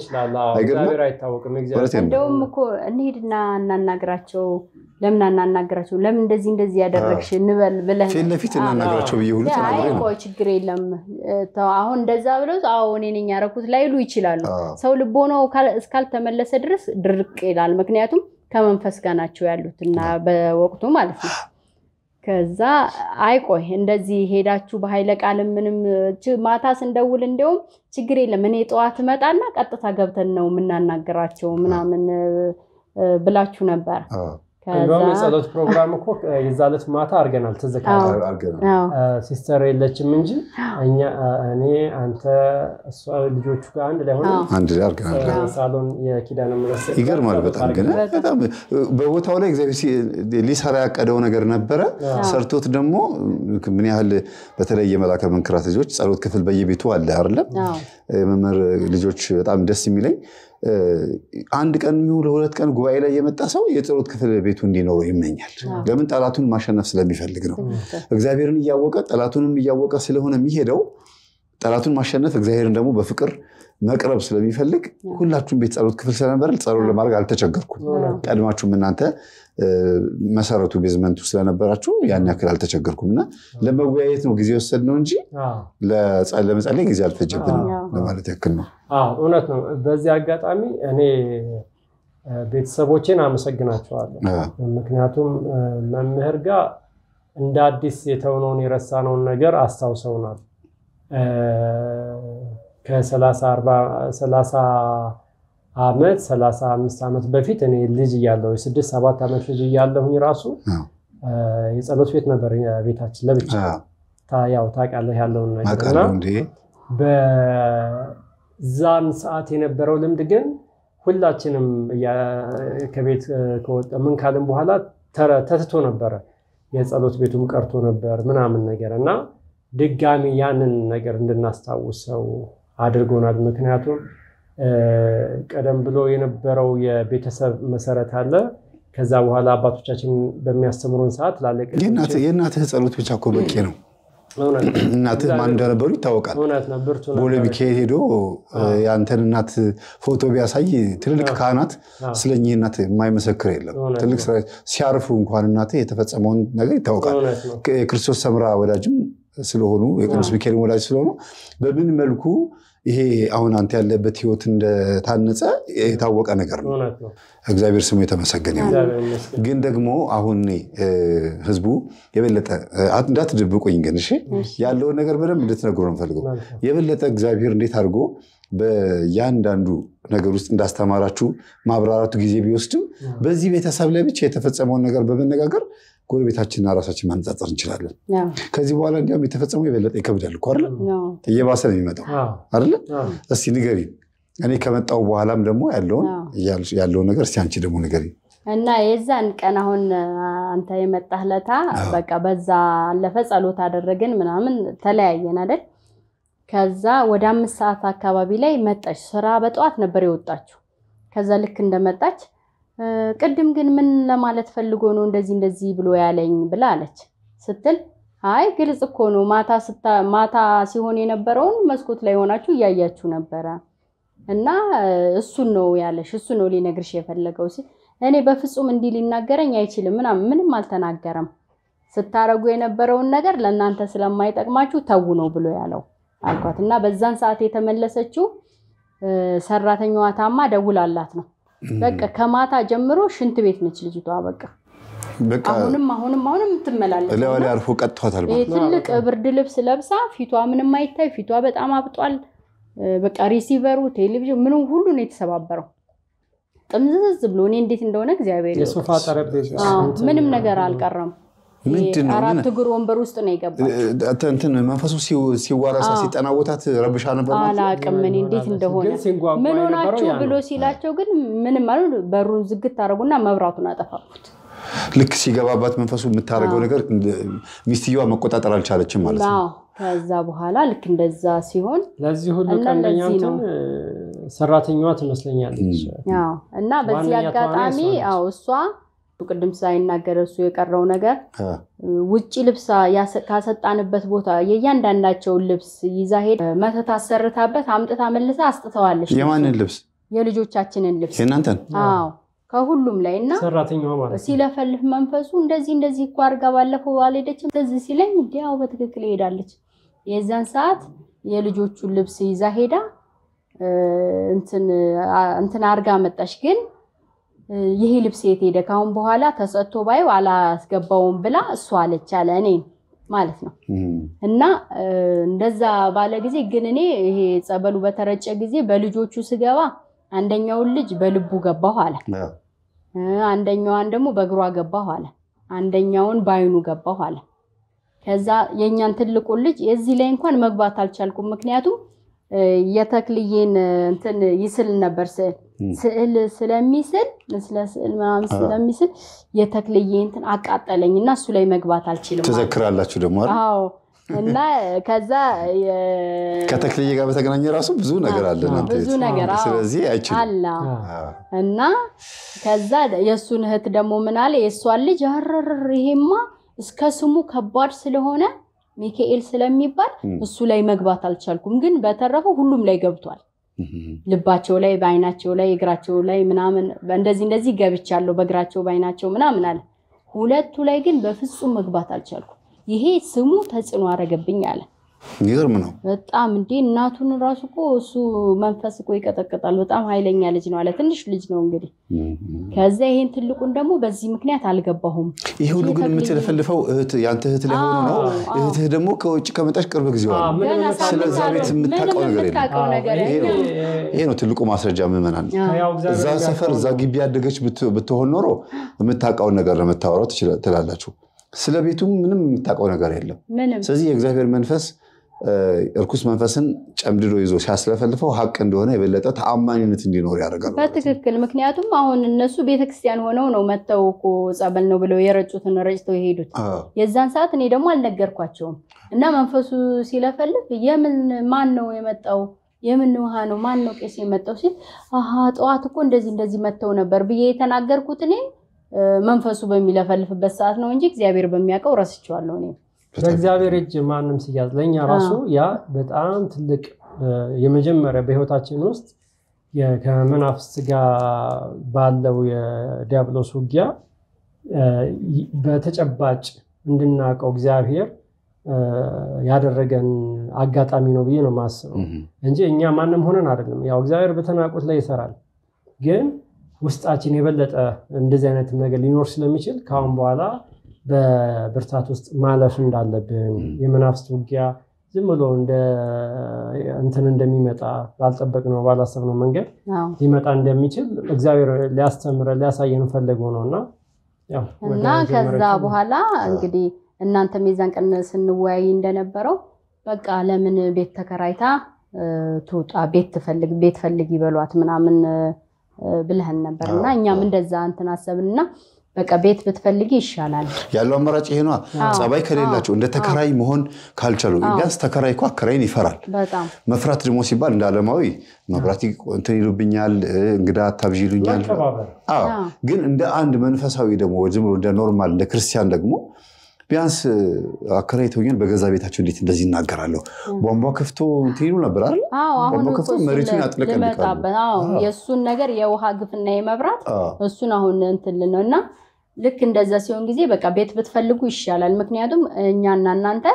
እንደውም እኮ እንሂድና እናናግራቸው፣ ለምን አናናግራቸው፣ ለምን እንደዚህ እንደዚህ ያደረግሽ እንበል ብለህ ፊት ለፊት እናናግራቸው ብዬ ሁሉ ተናግሬ ነው። ቆይ ችግር የለም አሁን እንደዛ ብለው አዎ እኔ ነኝ ያደረኩት ላይሉ ይችላሉ። ሰው ልቦናው እስካልተመለሰ ድረስ ድርቅ ይላል። ምክንያቱም ከመንፈስ ጋር ናቸው ያሉት እና በወቅቱ ማለት ነው ከዛ አይቆይ እንደዚህ ሄዳችሁ በኃይለ ቃልም ምንም ማታ ስንደውል እንዲያውም ችግር የለም እኔ ጠዋት እመጣና ቀጥታ ገብተን ነው የምናናገራቸው ምናምን ብላችሁ ነበር። እንደውም የጸሎት ፕሮግራም እኮ የዛ ዕለት ማታ አድርገናል። ትዝ ካለ ሲስተር የለችም እንጂ እኛ እኔ፣ አንተ፣ እሷ ልጆቹ ጋር አንድ ላይ ሆነ አንድ ላይ አድርገናል። ሳሎን የኪዳነ ምሕረት ይገርማል። በጣም ግን በጣም በቦታው ላይ እግዚአብሔር ሊሰራ ያቀደው ነገር ነበረ። ሰርቶት ደግሞ ምን ያህል በተለይ የመላከ መንክራት ልጆች ጸሎት ክፍል በየቤቱ አለ አይደለም። የመምህር ልጆች በጣም ደስ የሚለኝ አንድ ቀን የሚውል ሁለት ቀን ጉባኤ ላይ የመጣ ሰው የጸሎት ክፍል ቤቱ እንዲኖረው ይመኛል። ለምን? ጠላቱን ማሸነፍ ስለሚፈልግ ነው። እግዚአብሔርን እያወቀ ጠላቱንም እያወቀ ስለሆነ የሚሄደው ጠላቱን ማሸነፍ እግዚአብሔርን ደግሞ በፍቅር መቅረብ ስለሚፈልግ ሁላችሁም ቤት ጸሎት ክፍል ስለነበረ ጸሎት ለማድረግ አልተቸገርኩም። ቀድማችሁም እናንተ መሰረቱ ቤዝመንቱ ስለነበራችሁ ያን ያክል አልተቸገርኩም እና ለመወያየት ነው ጊዜ ወሰድነው እንጂ ለመጸለይ ጊዜ አልፈጀብንም ለማለት ያክል ነው። እውነት ነው። በዚህ አጋጣሚ እኔ ቤተሰቦቼን አመሰግናቸዋለሁ። ምክንያም መምህር ጋር እንደ አዲስ የተውነውን የረሳነውን ነገር አስታውሰውናል። ከሰላሳ ዓመት ሰላሳ አምስት ዓመት በፊት እኔ ልጅ እያለሁ የስድስት ሰባት ዓመት ልጅ እያለሁኝ ራሱ የጸሎት ቤት ነበር ቤታችን ለብቻ ያው ታውቃለህ ያለውን ነገር እና በዛን ሰዓት የነበረው ልምድ ግን ሁላችንም ከቤት ከወጣ ምን ካልን በኋላ ተትቶ ነበረ። የጸሎት ቤቱም ቀርቶ ነበር ምናምን ነገር እና ድጋሚ ያንን ነገር እንድናስታውሰው አድርጎናል። ምክንያቱም ቀደም ብሎ የነበረው የቤተሰብ መሰረት አለ። ከዛ በኋላ አባቶቻችን በሚያስተምሩን ሰዓት ላለቅ የእናትህ ጸሎት ብቻ እኮ በቂ ነው። እናትህ ማን እንደነበሩ ይታወቃል። ቦሌ ሚካኤል ሄዶ የአንተን እናት ፎቶ ቢያሳይ ትልልቅ ካህናት ስለኚህ እናት የማይመሰክር የለም። ትልቅ ሲያርፉ እንኳን እናትህ የተፈጸመውን ነገር ይታወቃል። የክርስቶስ ሰምራ ወዳጅም ስለሆኑ የቅዱስ ሚካኤል ወዳጅ ስለሆኑ በምን መልኩ ይሄ አሁን አንተ ያለበት ህይወት እንደታነጸ የታወቀ ነገር ነው። እግዚአብሔር ስሙ የተመሰገነ ይሁን። ግን ደግሞ አሁን ህዝቡ የበለጠ እንዳትደብቁኝ ግን እሺ፣ ያለውን ነገር በደንብ እንድትነግሩ ነው የምፈልገው። የበለጠ እግዚአብሔር እንዴት አድርጎ በእያንዳንዱ ነገር ውስጥ እንዳስተማራችሁ ማብራራቱ ጊዜ ቢወስድም በዚህ ቤተሰብ ላይ ብቻ የተፈጸመውን ነገር በመነጋገር ጎረቤታችንና ራሳችን ማነጻጸር እንችላለን። ከዚህ በኋላ እንዲያውም የተፈጸመው የበለጠ ይከብዳል እኮ አይደለ? እየባሰ ነው የሚመጣው አይደለ? እስቲ ንገሪ። እኔ ከመጣው በኋላም ደግሞ ያለውን ነገር እስቲ አንቺ ደግሞ ንገሪ። እና የዛን ቀን አሁን አንተ የመጣህ ለታ በቃ በዛ አለፈ፣ ጸሎት አደረግን ምናምን ተለያየን አይደል? ከዛ ወደ አምስት ሰዓት አካባቢ ላይ መጣች። ስራ በጠዋት ነበር የወጣችው። ከዛ ልክ እንደመጣች ቅድም ግን ምን ለማለት ፈልጎ ነው እንደዚህ እንደዚህ ብሎ ያለኝ ብላ አለች ስትል፣ አይ ግልጽ እኮ ነው ማታ ሲሆን የነበረውን መስኮት ላይ ሆናችሁ እያያችሁ ነበረ እና እሱን ነው ያለሽ፣ እሱ ነው ሊነግርሽ የፈለገው ሲል እኔ በፍጹም እንዲህ ሊናገረኝ አይችልም ምናምን ምንም አልተናገረም። ስታረጉ የነበረውን ነገር ለእናንተ ስለማይጠቅማችሁ ተዉ ነው ብሎ ያለው አልኳት እና በዛን ሰዓት የተመለሰችው ሰራተኛዋ ታማ ደውላላት ነው። በቃ ከማታ ጀምሮ ሽንት ቤት ነች ልጅቷ። በቃ አሁንም አሁንም አሁንም ትመላለች። ላይ አርፎ ቀጥቷታል። ትልቅ ብርድ ልብስ ለብሳ ፊቷ ምንም አይታይ፣ ፊቷ በጣም አብጧል። በቃ ሪሲቨሩ፣ ቴሌቪዥን ምኑ ሁሉ ነው የተሰባበረው። ጥምዝዝ ብሎ እኔ እንዴት እንደሆነ እግዚአብሔር የሶፋ ጠረጴዛ ምንም ነገር አልቀረም። አራት እግር ወንበር ውስጥ ነው የገባው። እንትን መንፈሱ ሲዋረሳ ሲጠናወታት ረብሻ ነበር። አላቅም እኔ እንዴት እንደሆነ ምን ሆናችሁ ብሎ ሲላቸው ግን ምንም አሉ። በሩን ዝግት አደረጉና መብራቱን አጠፋፉት። ልክ ሲገባባት መንፈሱ የምታደርገው ነገር ሚስትየዋ መቆጣጠር አልቻለችም ማለት ነው። ከዛ በኋላ ልክ እንደዛ ሲሆን ለዚህ ሁሉ ቀንደኛ እንትን ሰራተኛዋ ትመስለኛለች እና በዚህ አጋጣሚ እሷ ቅድም ሳይናገር እሱ የቀረው ነገር ውጭ ልብስ ካሰጣንበት ቦታ የእያንዳንዳቸውን ልብስ ይዛ ሄድ መተት አሰርታበት አምጥታ መልሳ አስጥተዋለች። የማንን ልብስ? የልጆቻችንን ልብስ የእናንተን? አዎ ከሁሉም ላይ እና ሰራተኛዋ ማለት ሲለፈልፍ መንፈሱ እንደዚህ እንደዚህ እኮ አድርጋ ባለፈው አልሄደችም ትዝ ሲለኝ እንዲያው በትክክል ሄዳለች። የዛን ሰዓት የልጆቹን ልብስ ይዛ ሄዳ እንትን አድርጋ መጣች ግን ይሄ ልብስ የት ሄደ? ካሁን በኋላ ተሰጥቶ ባየው አላስገባውም ብላ እሷ አለች አለ እኔ ማለት ነው። እና እንደዛ ባለ ጊዜ ግን እኔ ይሄ ጸበሉ በተረጨ ጊዜ በልጆቹ ስገባ አንደኛውን ልጅ በልቡ ገባሁ አለ፣ አንደኛዋን ደግሞ በእግሯ ገባሁ አለ፣ አንደኛውን በአይኑ ገባሁ አለ። ከዛ የእኛን ትልቁን ልጅ የዚህ ላይ እንኳን መግባት አልቻልኩም። ምክንያቱም የተክልዬን እንትን ይስል ነበር ስዕል ስዕል ስለሚስል ስለ ስዕል ምናምን ስለሚስል የተክልዬ እንትን አቃጠለኝ እና እሱ ላይ መግባት አልችልም። ትዘክራላችሁ ደግሞ አዎ። እና ከዛ ከተክልዬ ጋር በተገናኘ ራሱ ብዙ ነገር አለ፣ ብዙ ነገር ስለዚህ አይችልም አለ እና ከዛ የእሱን እህት ደግሞ ምን አለ የእሷን ልጅ አረር ይሄማ እስከ ስሙ ከባድ ስለሆነ ሚካኤል ስለሚባል እሱ ላይ መግባት አልቻልኩም፣ ግን በተረፈው ሁሉም ላይ ገብቷል። ልባቸው ላይ፣ በአይናቸው ላይ፣ እግራቸው ላይ ምናምን እንደዚህ እንደዚህ ገብቻለሁ፣ በእግራቸው በአይናቸው ምናምን አለ። ሁለቱ ላይ ግን በፍጹም መግባት አልቻልኩም። ይሄ ስሙ ተጽዕኖ አደረገብኝ አለ። ይገርም ነው በጣም እንዴ! እናቱን ራሱ እኮ እሱ መንፈስ እኮ ይቀጠቅጣል። በጣም ኃይለኛ ልጅ ነው አለ። ትንሽ ልጅ ነው እንግዲህ። ከዛ ይሄን ትልቁን ደግሞ በዚህ ምክንያት አልገባሁም። ይህ ሁሉ ግን የምትለፈልፈው የአንተ እህት ላይ ሆኖ ነው። እህትህ ደግሞ ከውጭ ከመጣች ቅርብ ጊዜ ስለዛ ቤት የምታውቀው ነገር የለም። ይሄ ነው ትልቁ ማስረጃ። ምዕመናን እዛ ሰፈር እዛ ግቢ ያደገች ብትሆን ኖሮ የምታውቀውን ነገር ለመታወራው ትላላችሁ። ስለ ቤቱም ምንም የምታውቀው ነገር የለም። ስለዚህ የእግዚአብሔር መንፈስ እርኩስ መንፈስን ጨምድዶ ይዞ ሲያስለፈልፈው ሀቅ እንደሆነ የበለጠ ተአማኒነት እንዲኖር ያደርጋል። በትክክል ምክንያቱም አሁን እነሱ ቤተክርስቲያን ሆነው ነው መጥተው እኮ ጸበል ነው ብለው የረጩትን ረጭተው የሄዱት። የዛን ሰዓት እኔ ደግሞ አልነገርኳቸውም እና መንፈሱ ሲለፈልፍ የምን ማን ነው የመጣው የምን ውሃ ነው ማን ነው ቄስ የመጣው ሲል አሀ ጠዋት እኮ እንደዚህ እንደዚህ መጥተው ነበር ብዬ የተናገርኩት እኔ መንፈሱ በሚለፈልፍበት ሰዓት ነው እንጂ እግዚአብሔር በሚያውቀው ረስቼዋለሁ እኔ በእግዚአብሔር እጅ ማንም ሲያዝ ለእኛ ራሱ ያ በጣም ትልቅ የመጀመሪያ በህይወታችን ውስጥ ከመናፍስት ጋር ባለው የዲያብሎስ ውጊያ በተጨባጭ እንድናውቀው እግዚአብሔር ያደረገን አጋጣሚ ነው ብዬ ነው የማስበው እንጂ እኛ ማንም ሆነን አይደለም። ያው እግዚአብሔር በተናቁት ላይ ይሰራል፣ ግን ውስጣችን የበለጠ እንደዚህ አይነት ነገር ሊኖር ስለሚችል ከአሁን በኋላ በብርታት ውስጥ ማለፍ እንዳለብን የመናፍስት ውጊያ ዝም ብሎ እንትን እንደሚመጣ ባልጠበቅነው ባላሰብነው መንገድ ሊመጣ እንደሚችል እግዚአብሔር ሊያስተምረን ሊያሳየን ፈልገው ነው እና እና ከዛ በኋላ እንግዲህ እናንተም የዛን ቀን ስንወያይ እንደነበረው በቃ ለምን ቤት ተከራይታ ትውጣ፣ ቤት ትፈልግ፣ ቤት ፈልግ ይበሏት ምናምን ብለህን ነበር እና እኛም እንደዛ እንትን አሰብንና በቃ ቤት ብትፈልጊ ይሻላል ያለው አማራጭ ይሄ ነዋ። ጸባይ ከሌላቸው እንደ ተከራይ መሆን ካልቻሉ ቢያንስ ተከራይ እኮ አከራይን ይፈራል። መፍራት ደግሞ ሲባል እንደ ዓለማዊ መብራት እንትን ይሉብኛል፣ እንግዳ አታብዥ ይሉኛል። ግን እንደ አንድ መንፈሳዊ ደግሞ ዝም ብሎ እንደ ኖርማል እንደ ክርስቲያን ደግሞ ቢያንስ አከራይተውኛል በገዛ ቤታቸው እንዴት እንደዚህ ይናገራለሁ? ቧንቧ ከፍቶ እንትን ይሉ ነበር አይደል? ቧንቧ ከፍቶ መሬቱን ያጥለቀልቃሉ። የእሱን ነገር የውሃ ግፍና የመብራት እሱን አሁን እንትን ነው እና ልክ እንደዛ ሲሆን ጊዜ በቃ ቤት ብትፈልጉ ይሻላል። ምክንያቱም እኛና እናንተ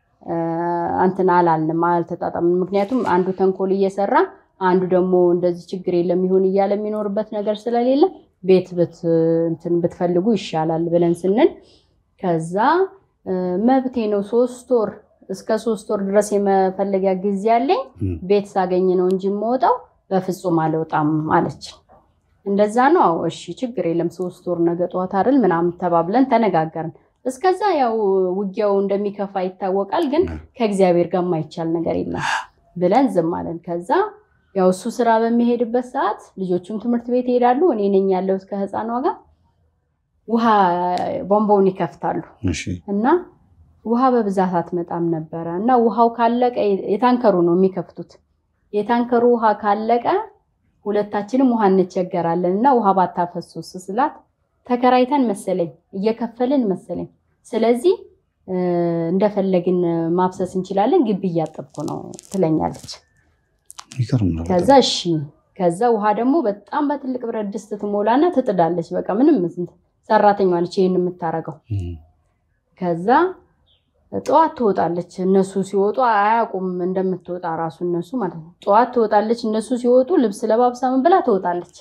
እንትን አላልንም፣ አልተጣጣምን። ምክንያቱም አንዱ ተንኮል እየሰራ አንዱ ደግሞ እንደዚህ ችግር የለም ይሁን እያለ የሚኖርበት ነገር ስለሌለ ቤት እንትን ብትፈልጉ ይሻላል ብለን ስንል ከዛ መብቴ ነው ሶስት ወር እስከ ሶስት ወር ድረስ የመፈለጊያ ጊዜ አለኝ። ቤት ሳገኝ ነው እንጂ የምወጣው በፍጹም አልወጣም አለች። እንደዛ ነው። እሺ ችግር የለም ሶስት ወር ነገ ጠዋት አይደል ምናምን ተባብለን ተነጋገርን። እስከዛ ያው ውጊያው እንደሚከፋ ይታወቃል፣ ግን ከእግዚአብሔር ጋር የማይቻል ነገር የለም ብለን ዝም አለን። ከዛ ያው እሱ ስራ በሚሄድበት ሰዓት ልጆቹም ትምህርት ቤት ይሄዳሉ። እኔ ነኝ ያለሁት ከህፃኗ ጋር ውሃ ቧንቧውን ይከፍታሉ እና ውሃ በብዛት አትመጣም ነበረ እና ውሃው ካለቀ የታንከሩ ነው የሚከፍቱት። የታንከሩ ውሃ ካለቀ ሁለታችንም ውሃ እንቸገራለን እና ውሃ ባታፈሱስ ስላት ተከራይተን መሰለኝ እየከፈልን መሰለኝ። ስለዚህ እንደፈለግን ማፍሰስ እንችላለን፣ ግቢ እያጠብኩ ነው ትለኛለች። ከዛ እሺ ከዛ ውሃ ደግሞ በጣም በትልቅ ብረት ድስት ትሞላና ትጥዳለች። በቃ ምንም ሰራተኛ ነች ይህን የምታረገው። ከዛ ጠዋት ትወጣለች። እነሱ ሲወጡ አያውቁም እንደምትወጣ ራሱ እነሱ ማለት ነው። ጠዋት ትወጣለች። እነሱ ሲወጡ ልብስ ለባብሳ ምን ብላ ትወጣለች።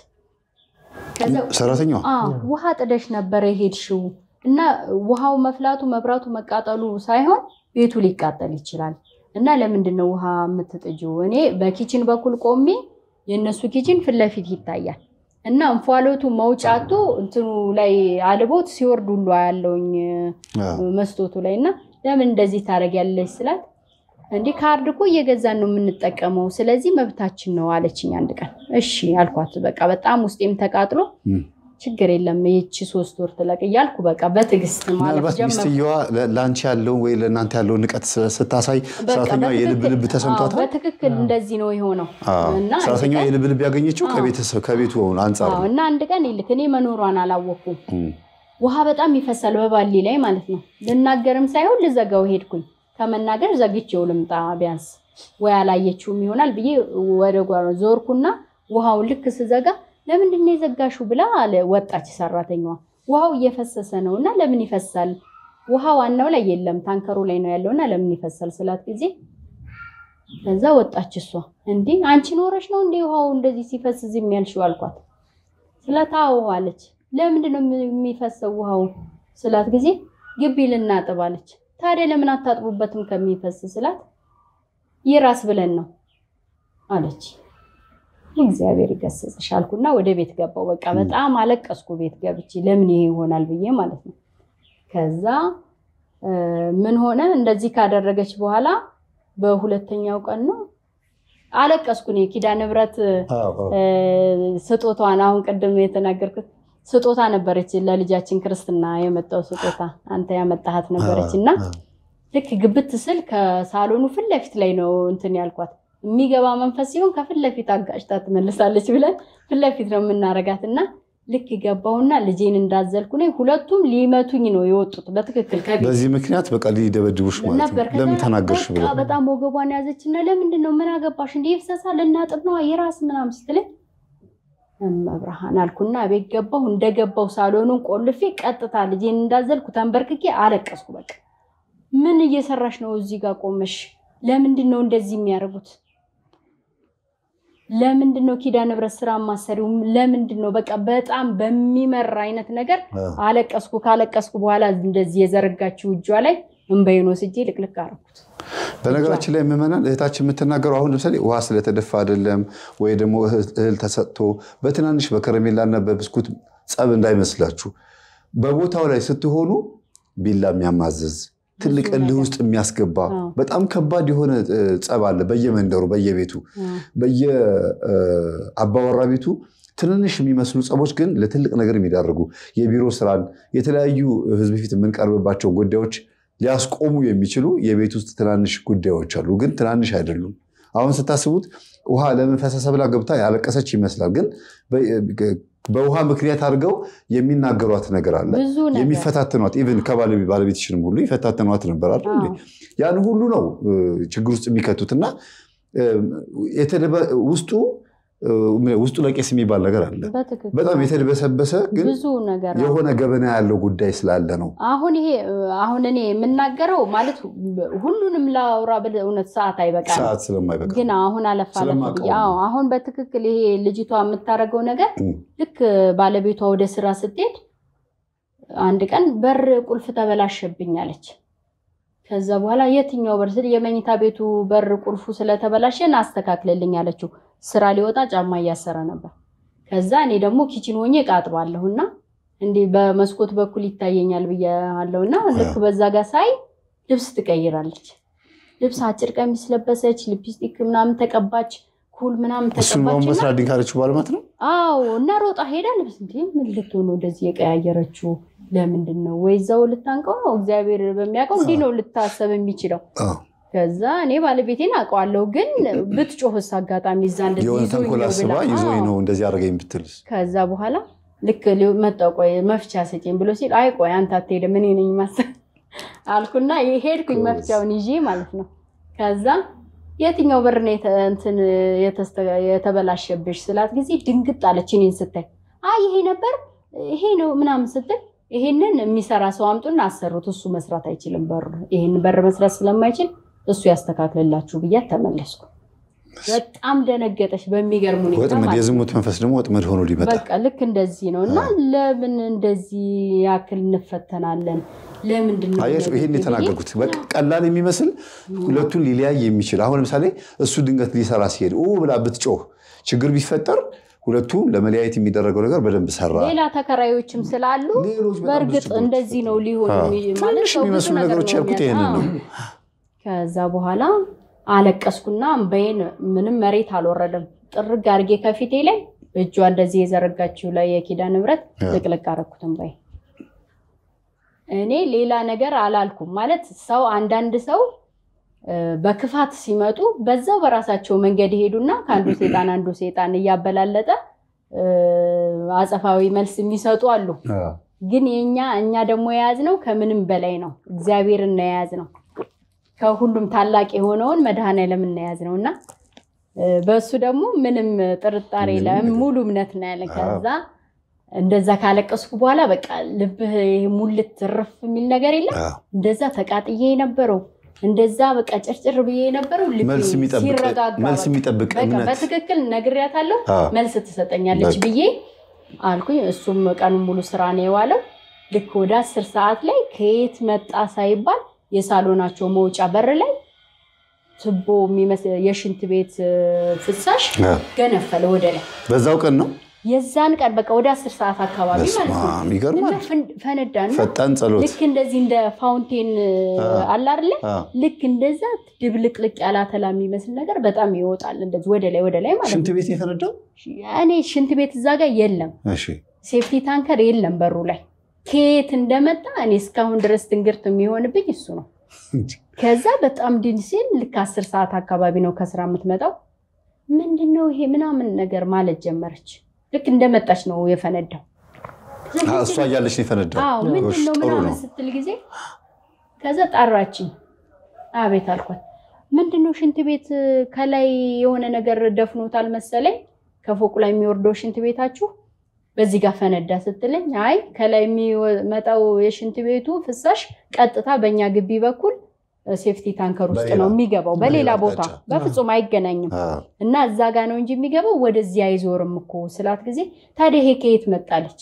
ሰራተኛዋ ውሃ ጥደሽ ነበረ የሄድሽው እና ውሃው መፍላቱ መብራቱ መቃጠሉ ሳይሆን ቤቱ ሊቃጠል ይችላል እና ለምንድን ነው ውሃ የምትጥጂው? እኔ በኪችን በኩል ቆሜ የእነሱ ኪችን ፊት ለፊት ይታያል እና እንፏሎቱ መውጫቱ እንትኑ ላይ አልቦት ሲወርድ ሁሉ ያለውኝ መስቶቱ ላይ እና ለምን እንደዚህ ታደርጊያለሽ ስላት እንዲህ ካርድ እኮ እየገዛን ነው የምንጠቀመው፣ ስለዚህ መብታችን ነው አለችኝ። አንድ ቀን እሺ አልኳት። በቃ በጣም ውስጤም ተቃጥሎ ችግር የለም ይቺ ሶስት ወር ትለቅ እያልኩ በቃ በትዕግስት ማለት ምናልባት ሚስትየዋ ለአንቺ ያለውን ወይ ለእናንተ ያለውን ንቀት ስታሳይ ሰራተኛዋ የልብ ልብ ተሰምቷታል። በትክክል እንደዚህ ነው የሆነው እና ሰራተኛዋ የልብ ልብ ያገኘችው ከቤቱ አንጻር ነው እና አንድ ቀን ይልክ እኔ መኖሯን አላወቅኩም። ውሃ በጣም ይፈሳል በባሊ ላይ ማለት ነው። ልናገርም ሳይሆን ልዘጋው ሄድኩኝ። ከመናገር ዘግቼው ልምጣ ቢያንስ ወይ አላየችውም ይሆናል ብዬ ወደ ጓሮ ዞርኩና ውሃውን ልክ ስዘጋ ለምንድን ነው የዘጋሽው ብላ አለ ወጣች ሰራተኛዋ። ውሃው እየፈሰሰ ነው እና ለምን ይፈሳል? ውሃ ዋናው ላይ የለም ታንከሩ ላይ ነው ያለውና ለምን ይፈሳል ስላት ጊዜ ከዛ ወጣች እሷ። እንዲህ አንቺ ኖረሽ ነው እንዴ ውሃው እንደዚህ ሲፈስ ዝም ያልሽው አልኳት። ስላት አዎ አለች። ለምንድን ነው የሚፈሰው ውሃው ስላት ጊዜ ግቢ ልናጥብ አለች። ታዲያ ለምን አታጥቡበትም ከሚፈስ ስላት ይራስ ብለን ነው አለች። እግዚአብሔር ይገስጽሽ አልኩና ወደ ቤት ገባው። በቃ በጣም አለቀስኩ ቤት ገብቼ ለምን ይሄ ይሆናል ብዬ ማለት ነው። ከዛ ምን ሆነ እንደዚህ ካደረገች በኋላ በሁለተኛው ቀን ነው አለቀስኩ። እኔ ኪዳነ ምሕረት ስጦታዋን አሁን ቅድም የተናገርኩት ስጦታ ነበረች ለልጃችን ክርስትና የመጣው ስጦታ አንተ ያመጣሃት ነበረች እና ልክ ግብት ስል ከሳሎኑ ፊት ለፊት ላይ ነው እንትን ያልኳት የሚገባ መንፈስ ሲሆን ከፊት ለፊት አጋጭታ ትመልሳለች ብለን ፊት ለፊት ነው የምናረጋት እና ልክ ገባውና ልጄን እንዳዘልኩ ነ ሁለቱም ሊመቱኝ ነው የወጡት። በትክክል በዚህ ምክንያት በቃ ሊደበድቡሽ ማለት ነው። ለምን ተናገርሽ ብሎ በጣም ወገቧን ያዘችና ለምንድን ነው ምን አገባሽ እንዲህ ይፍሰሳል ልናጥብ ነው የራስ ምናምን ስትለኝ መብርሃን አልኩና ቤት ገባሁ። እንደገባው ሳሎኑን ቆልፌ ቀጥታ ልጄን እንዳዘልኩ ተንበርክኬ አለቀስኩ። በቃ ምን እየሰራሽ ነው እዚህ ጋር ቆመሽ? ለምንድን ነው እንደዚህ የሚያደርጉት? ለምንድን ነው ኪዳነ ምሕረት ስራ ማሰሪው? ለምንድን ነው በቃ በጣም በሚመራ አይነት ነገር አለቀስኩ። ካለቀስኩ በኋላ እንደዚህ የዘረጋችው እጇ ላይ እንባዬን ወስጄ ልቅልቅ አደረኩት። በነገራችን ላይ ምዕመናን እህታችን የምትናገረው አሁን ለምሳሌ ውሃ ስለተደፋ አይደለም ወይ ደግሞ እህል ተሰጥቶ በትናንሽ በከረሜላና በብስኩት ጸብ እንዳይመስላችሁ። በቦታው ላይ ስትሆኑ ቢላ የሚያማዝዝ ትልቅ እልህ ውስጥ የሚያስገባ በጣም ከባድ የሆነ ጸብ አለ በየመንደሩ በየቤቱ በየአባወራ ቤቱ ትንንሽ የሚመስሉ ጸቦች ግን ለትልቅ ነገር የሚዳርጉ የቢሮ ስራን የተለያዩ ህዝብ ፊት የምንቀርብባቸው ጉዳዮች ሊያስቆሙ የሚችሉ የቤት ውስጥ ትናንሽ ጉዳዮች አሉ፣ ግን ትናንሽ አይደሉም። አሁን ስታስቡት ውሃ ለምን ፈሰሰ ብላ ገብታ ያለቀሰች ይመስላል፣ ግን በውሃ ምክንያት አድርገው የሚናገሯት ነገር አለ፣ የሚፈታተኗት ኢቨን ከባለቤትሽንም ሁሉ ይፈታተኗት ነበር አይደል? ያን ሁሉ ነው ችግር ውስጥ የሚከቱት እና ውስጡ ውስጡ ለቄስ የሚባል ነገር አለ። በጣም የተደበሰበሰ ግን የሆነ ገበና ያለው ጉዳይ ስላለ ነው። አሁን ይሄ አሁን እኔ የምናገረው ማለት ሁሉንም ላውራ ብል እውነት ሰዓት አይበቃም፣ ሰዓት ስለማይበቃ ግን አሁን አለፍ አለፍ ብዬ አሁን በትክክል ይሄ ልጅቷ የምታደርገው ነገር ልክ ባለቤቷ ወደ ስራ ስትሄድ አንድ ቀን በር ቁልፍ ተበላሸብኝ አለች። ከዛ በኋላ የትኛው በር ስል የመኝታ ቤቱ በር ቁልፉ ስለተበላሸን አስተካክልልኝ አለችው። ስራ ሊወጣ ጫማ እያሰረ ነበር። ከዛ እኔ ደግሞ ኪችን ሆኜ እቃ አጥባለሁ እና እንዲህ በመስኮት በኩል ይታየኛል ብያለሁ እና ልክ በዛ ጋር ሳይ ልብስ ትቀይራለች። ልብስ አጭር ቀሚስ ለበሰች፣ ሊፕስቲክ ምናምን ተቀባች፣ ኩል ምናምን ተቀባች። መስራት ድንካለች ባለማት ነው። አዎ እና ሮጣ ሄዳ ልብስ እንዲ ምን ልትሆን ነው እንደዚህ የቀያየረችው? ለምንድን ነው ወይ እዛው ልታንቀው ነው? እግዚአብሔር በሚያውቀው እንዲህ ነው ልታሰብ የሚችለው። ከዛ እኔ ባለቤቴን አውቀዋለሁ፣ ግን ብትጮህስ አጋጣሚ እዛ የሆነ ተንኮል አስባ ይዞኝ ነው እንደዚህ አደረገኝ ብትልስ? ከዛ በኋላ ልክ መጣሁ፣ ቆይ መፍቻ ስጪኝ ብሎ ሲል አይ ቆይ አንተ አትሄድም እኔ ነኝ ማሰብ አልኩና ሄድኩኝ መፍቻውን ይዤ ማለት ነው። ከዛ የትኛው በር ነው የተበላሸብሽ ስላት ጊዜ ድንግጥ አለች እኔን ስታይ። አይ ይሄ ነበር ይሄ ነው ምናምን ስትል ይሄንን የሚሰራ ሰው አምጡና አሰሩት፣ እሱ መስራት አይችልም በሩ ይሄን በር መስራት ስለማይችል እሱ ያስተካክልላችሁ ብያት ተመለስኩ። በጣም ደነገጠች በሚገርም ሁኔታ። ወጥመድ የዝሙት መንፈስ ደግሞ ወጥመድ ሆኖ ሊመጣ በቃ ልክ እንደዚህ ነው። እና ለምን እንደዚህ ያክል እንፈተናለን? ለምንድን ነው አያችሁ? ይሄን የተናገርኩት በቃ ቀላል የሚመስል ሁለቱን ሊለያይ የሚችል አሁን ለምሳሌ እሱ ድንገት ሊሰራ ሲሄድ ብላ ብትጮህ ችግር ቢፈጠር ሁለቱም ለመለያየት የሚደረገው ነገር በደንብ ሰራ። ሌላ ተከራዮችም ስላሉ በእርግጥ እንደዚህ ነው ሊሆን ማለት የሚመስሉ ነገሮች ያልኩት ይሄንን ነው። ከዛ በኋላ አለቀስኩና እምባዬን ምንም መሬት አልወረደም። ጥርግ አድርጌ ከፊቴ ላይ እጇ እንደዚህ የዘረጋችው ላይ የኪዳነ ምሕረት ልቅልቅ አደረኩት እምባዬ። እኔ ሌላ ነገር አላልኩም ማለት ሰው አንዳንድ ሰው በክፋት ሲመጡ በዛው በራሳቸው መንገድ ይሄዱና ከአንዱ ሴጣን አንዱ ሴጣን እያበላለጠ አጸፋዊ መልስ የሚሰጡ አሉ። ግን የኛ እኛ ደግሞ የያዝነው ከምንም በላይ ነው። እግዚአብሔርን ነው የያዝነው ከሁሉም ታላቅ የሆነውን መድኃኔዓለም እናያዝ ነው እና በእሱ ደግሞ ምንም ጥርጣሬ የለም፣ ሙሉ እምነት ነው ያለን። ከዛ እንደዛ ካለቀስኩ በኋላ በቃ ልብህ ሙልት ትርፍ የሚል ነገር የለም። እንደዛ ተቃጥዬ የነበረው እንደዛ በቃ ጭርጭር ብዬ የነበረው መልስ የሚጠብቅ እምነት በትክክል ነግሬያታለሁ፣ መልስ ትሰጠኛለች ብዬ አልኩኝ። እሱም ቀኑን ሙሉ ስራ ነው የዋለው። ልክ ወደ አስር ሰዓት ላይ ከየት መጣ ሳይባል የሳሎናቸው መውጫ በር ላይ ትቦ የሚመስል የሽንት ቤት ፍሳሽ ገነፈለ ወደ ላይ። በዛው ቀን ነው የዛን ቀን በቃ ወደ አስር ሰዓት አካባቢ ማለት ነው። ይገርማል። ፈነዳና ፈጣን ጸሎት ልክ እንደዚህ እንደ ፋውንቴን አለ አይደለ? ልክ እንደዛ ድብልቅልቅ ያለ አተላ የሚመስል ነገር በጣም ይወጣል፣ እንደዚህ ወደ ላይ ወደ ላይ ማለት ሽንት ነው። ቤት የፈነዳው እኔ ሽንት ቤት እዛ ጋር የለም፣ እሺ ሴፍቲ ታንከር የለም በሩ ላይ ከየት እንደመጣ እኔ እስካሁን ድረስ ትንግርት የሚሆንብኝ እሱ ነው። ከዛ በጣም ድን ሲል ልክ አስር ሰዓት አካባቢ ነው ከስራ የምትመጣው። ምንድን ነው ይሄ ምናምን ነገር ማለት ጀመረች። ልክ እንደመጣች ነው የፈነዳው። እሷ እያለች ነው የፈነዳው። አዎ ምንድን ነው ጥሩ ምናምን ነው። ስትል ጊዜ ከዛ ጠራችኝ። አቤት አልኳት። ምንድን ነው ሽንት ቤት ከላይ የሆነ ነገር ደፍኖታል መሰለኝ ከፎቁ ላይ የሚወርደው ሽንት ቤታችሁ በዚህ ጋር ፈነዳ ስትለኝ አይ ከላይ የሚመጣው የሽንት ቤቱ ፍሳሽ ቀጥታ በእኛ ግቢ በኩል ሴፍቲ ታንከር ውስጥ ነው የሚገባው፣ በሌላ ቦታ በፍጹም አይገናኝም። እና እዛ ጋ ነው እንጂ የሚገባው ወደዚህ አይዞርም እኮ ስላት ጊዜ ታዲያ ይሄ ከየት መጣለች?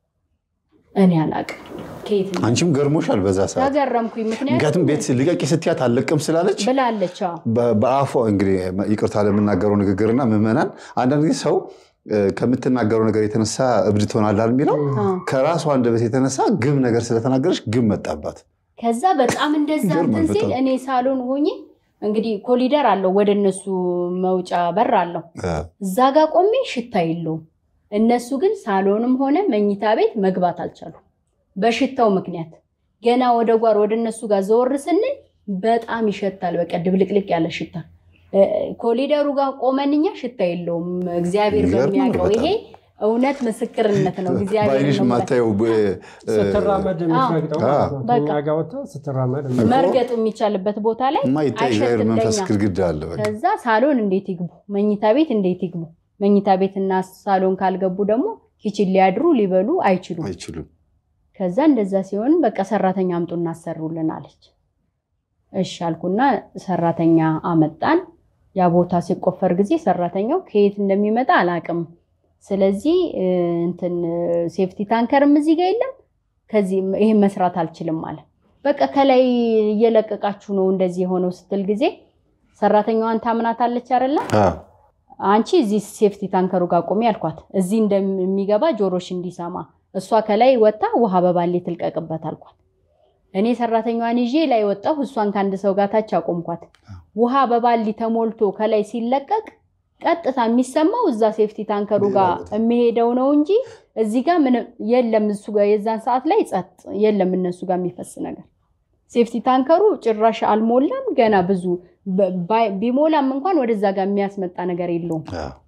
እኔ አላቅም ከየት አንቺም ገርሞሻል በዛ ሰዓት ተገረምኩኝ። ምክንያቱም ምክንያቱም ቤት ልቀቂ ስትያት አልለቅም ስላለች ብላለች። በአፏ እንግዲህ ይቅርታ ለምናገረው ንግግርና ምዕመናን አንዳንድ ጊዜ ሰው ከምትናገረው ነገር የተነሳ እብድ ትሆናላል የሚለው ከራሷ አንደበት የተነሳ ግብ ነገር ስለተናገረች ግብ መጣባት። ከዛ በጣም እንደዛ እንትን ሲል እኔ ሳሎን ሆኜ እንግዲህ ኮሊደር አለው ወደ እነሱ መውጫ በር አለው። እዛ ጋር ቆሜ ሽታ የለውም። እነሱ ግን ሳሎንም ሆነ መኝታ ቤት መግባት አልቻሉም በሽታው ምክንያት። ገና ወደ ጓር ወደ እነሱ ጋር ዘወር ስንል በጣም ይሸታል። በቃ ድብልቅልቅ ያለ ሽታ ኮሊደሩ ጋር ቆመንኛ ሽታ የለውም። እግዚአብሔር በሚያውቀው ይሄ እውነት ምስክርነት ነው። በዓይንሽ የማታየው ስትራመድ የምትረግጠው ከእኛ ጋር ወጥተህ ስትራመድ መርገጥ የሚቻልበት ቦታ ላይ የማይታይ እግዚአብሔር መንፈስ ግድግዳ አለ። ከዛ ሳሎን እንዴት ይግቡ? መኝታ ቤት እንዴት ይግቡ? መኝታ ቤትና ሳሎን ካልገቡ ደግሞ ኪችን ሊያድሩ ሊበሉ አይችሉም አይችሉም። ከዛ እንደዛ ሲሆን በቃ ሰራተኛ አምጡ እናሰሩልን አለች። እሺ አልኩና ሰራተኛ አመጣን። ያ ቦታ ሲቆፈር ጊዜ ሰራተኛው ከየት እንደሚመጣ አላቅም። ስለዚህ እንትን ሴፍቲ ታንከርም እዚህ ጋር የለም፣ ከዚህ ይህን መስራት አልችልም አለ። በቃ ከላይ እየለቀቃችሁ ነው እንደዚህ የሆነው ስትል ጊዜ ሰራተኛዋን ታምናታለች አይደለ? አንቺ እዚህ ሴፍቲ ታንከሩ ጋር ቆሚ አልኳት። እዚህ እንደሚገባ ጆሮሽ እንዲሰማ እሷ ከላይ ወጣ ውሃ በባሌ ትልቀቅበት አልኳት። እኔ ሰራተኛዋን ይዤ ላይ ወጣሁ። እሷን ከአንድ ሰው ጋር ታች አቆምኳት። ውሃ በባሊ ተሞልቶ ከላይ ሲለቀቅ ቀጥታ የሚሰማው እዛ ሴፍቲ ታንከሩ ጋር የሚሄደው ነው እንጂ እዚህ ጋር ምንም የለም። እሱ ጋር የዛን ሰዓት ላይ ጸጥ የለም፣ እነሱ ጋር የሚፈስ ነገር። ሴፍቲ ታንከሩ ጭራሽ አልሞላም ገና ብዙ ቢሞላም እንኳን ወደዛ ጋር የሚያስመጣ ነገር የለውም።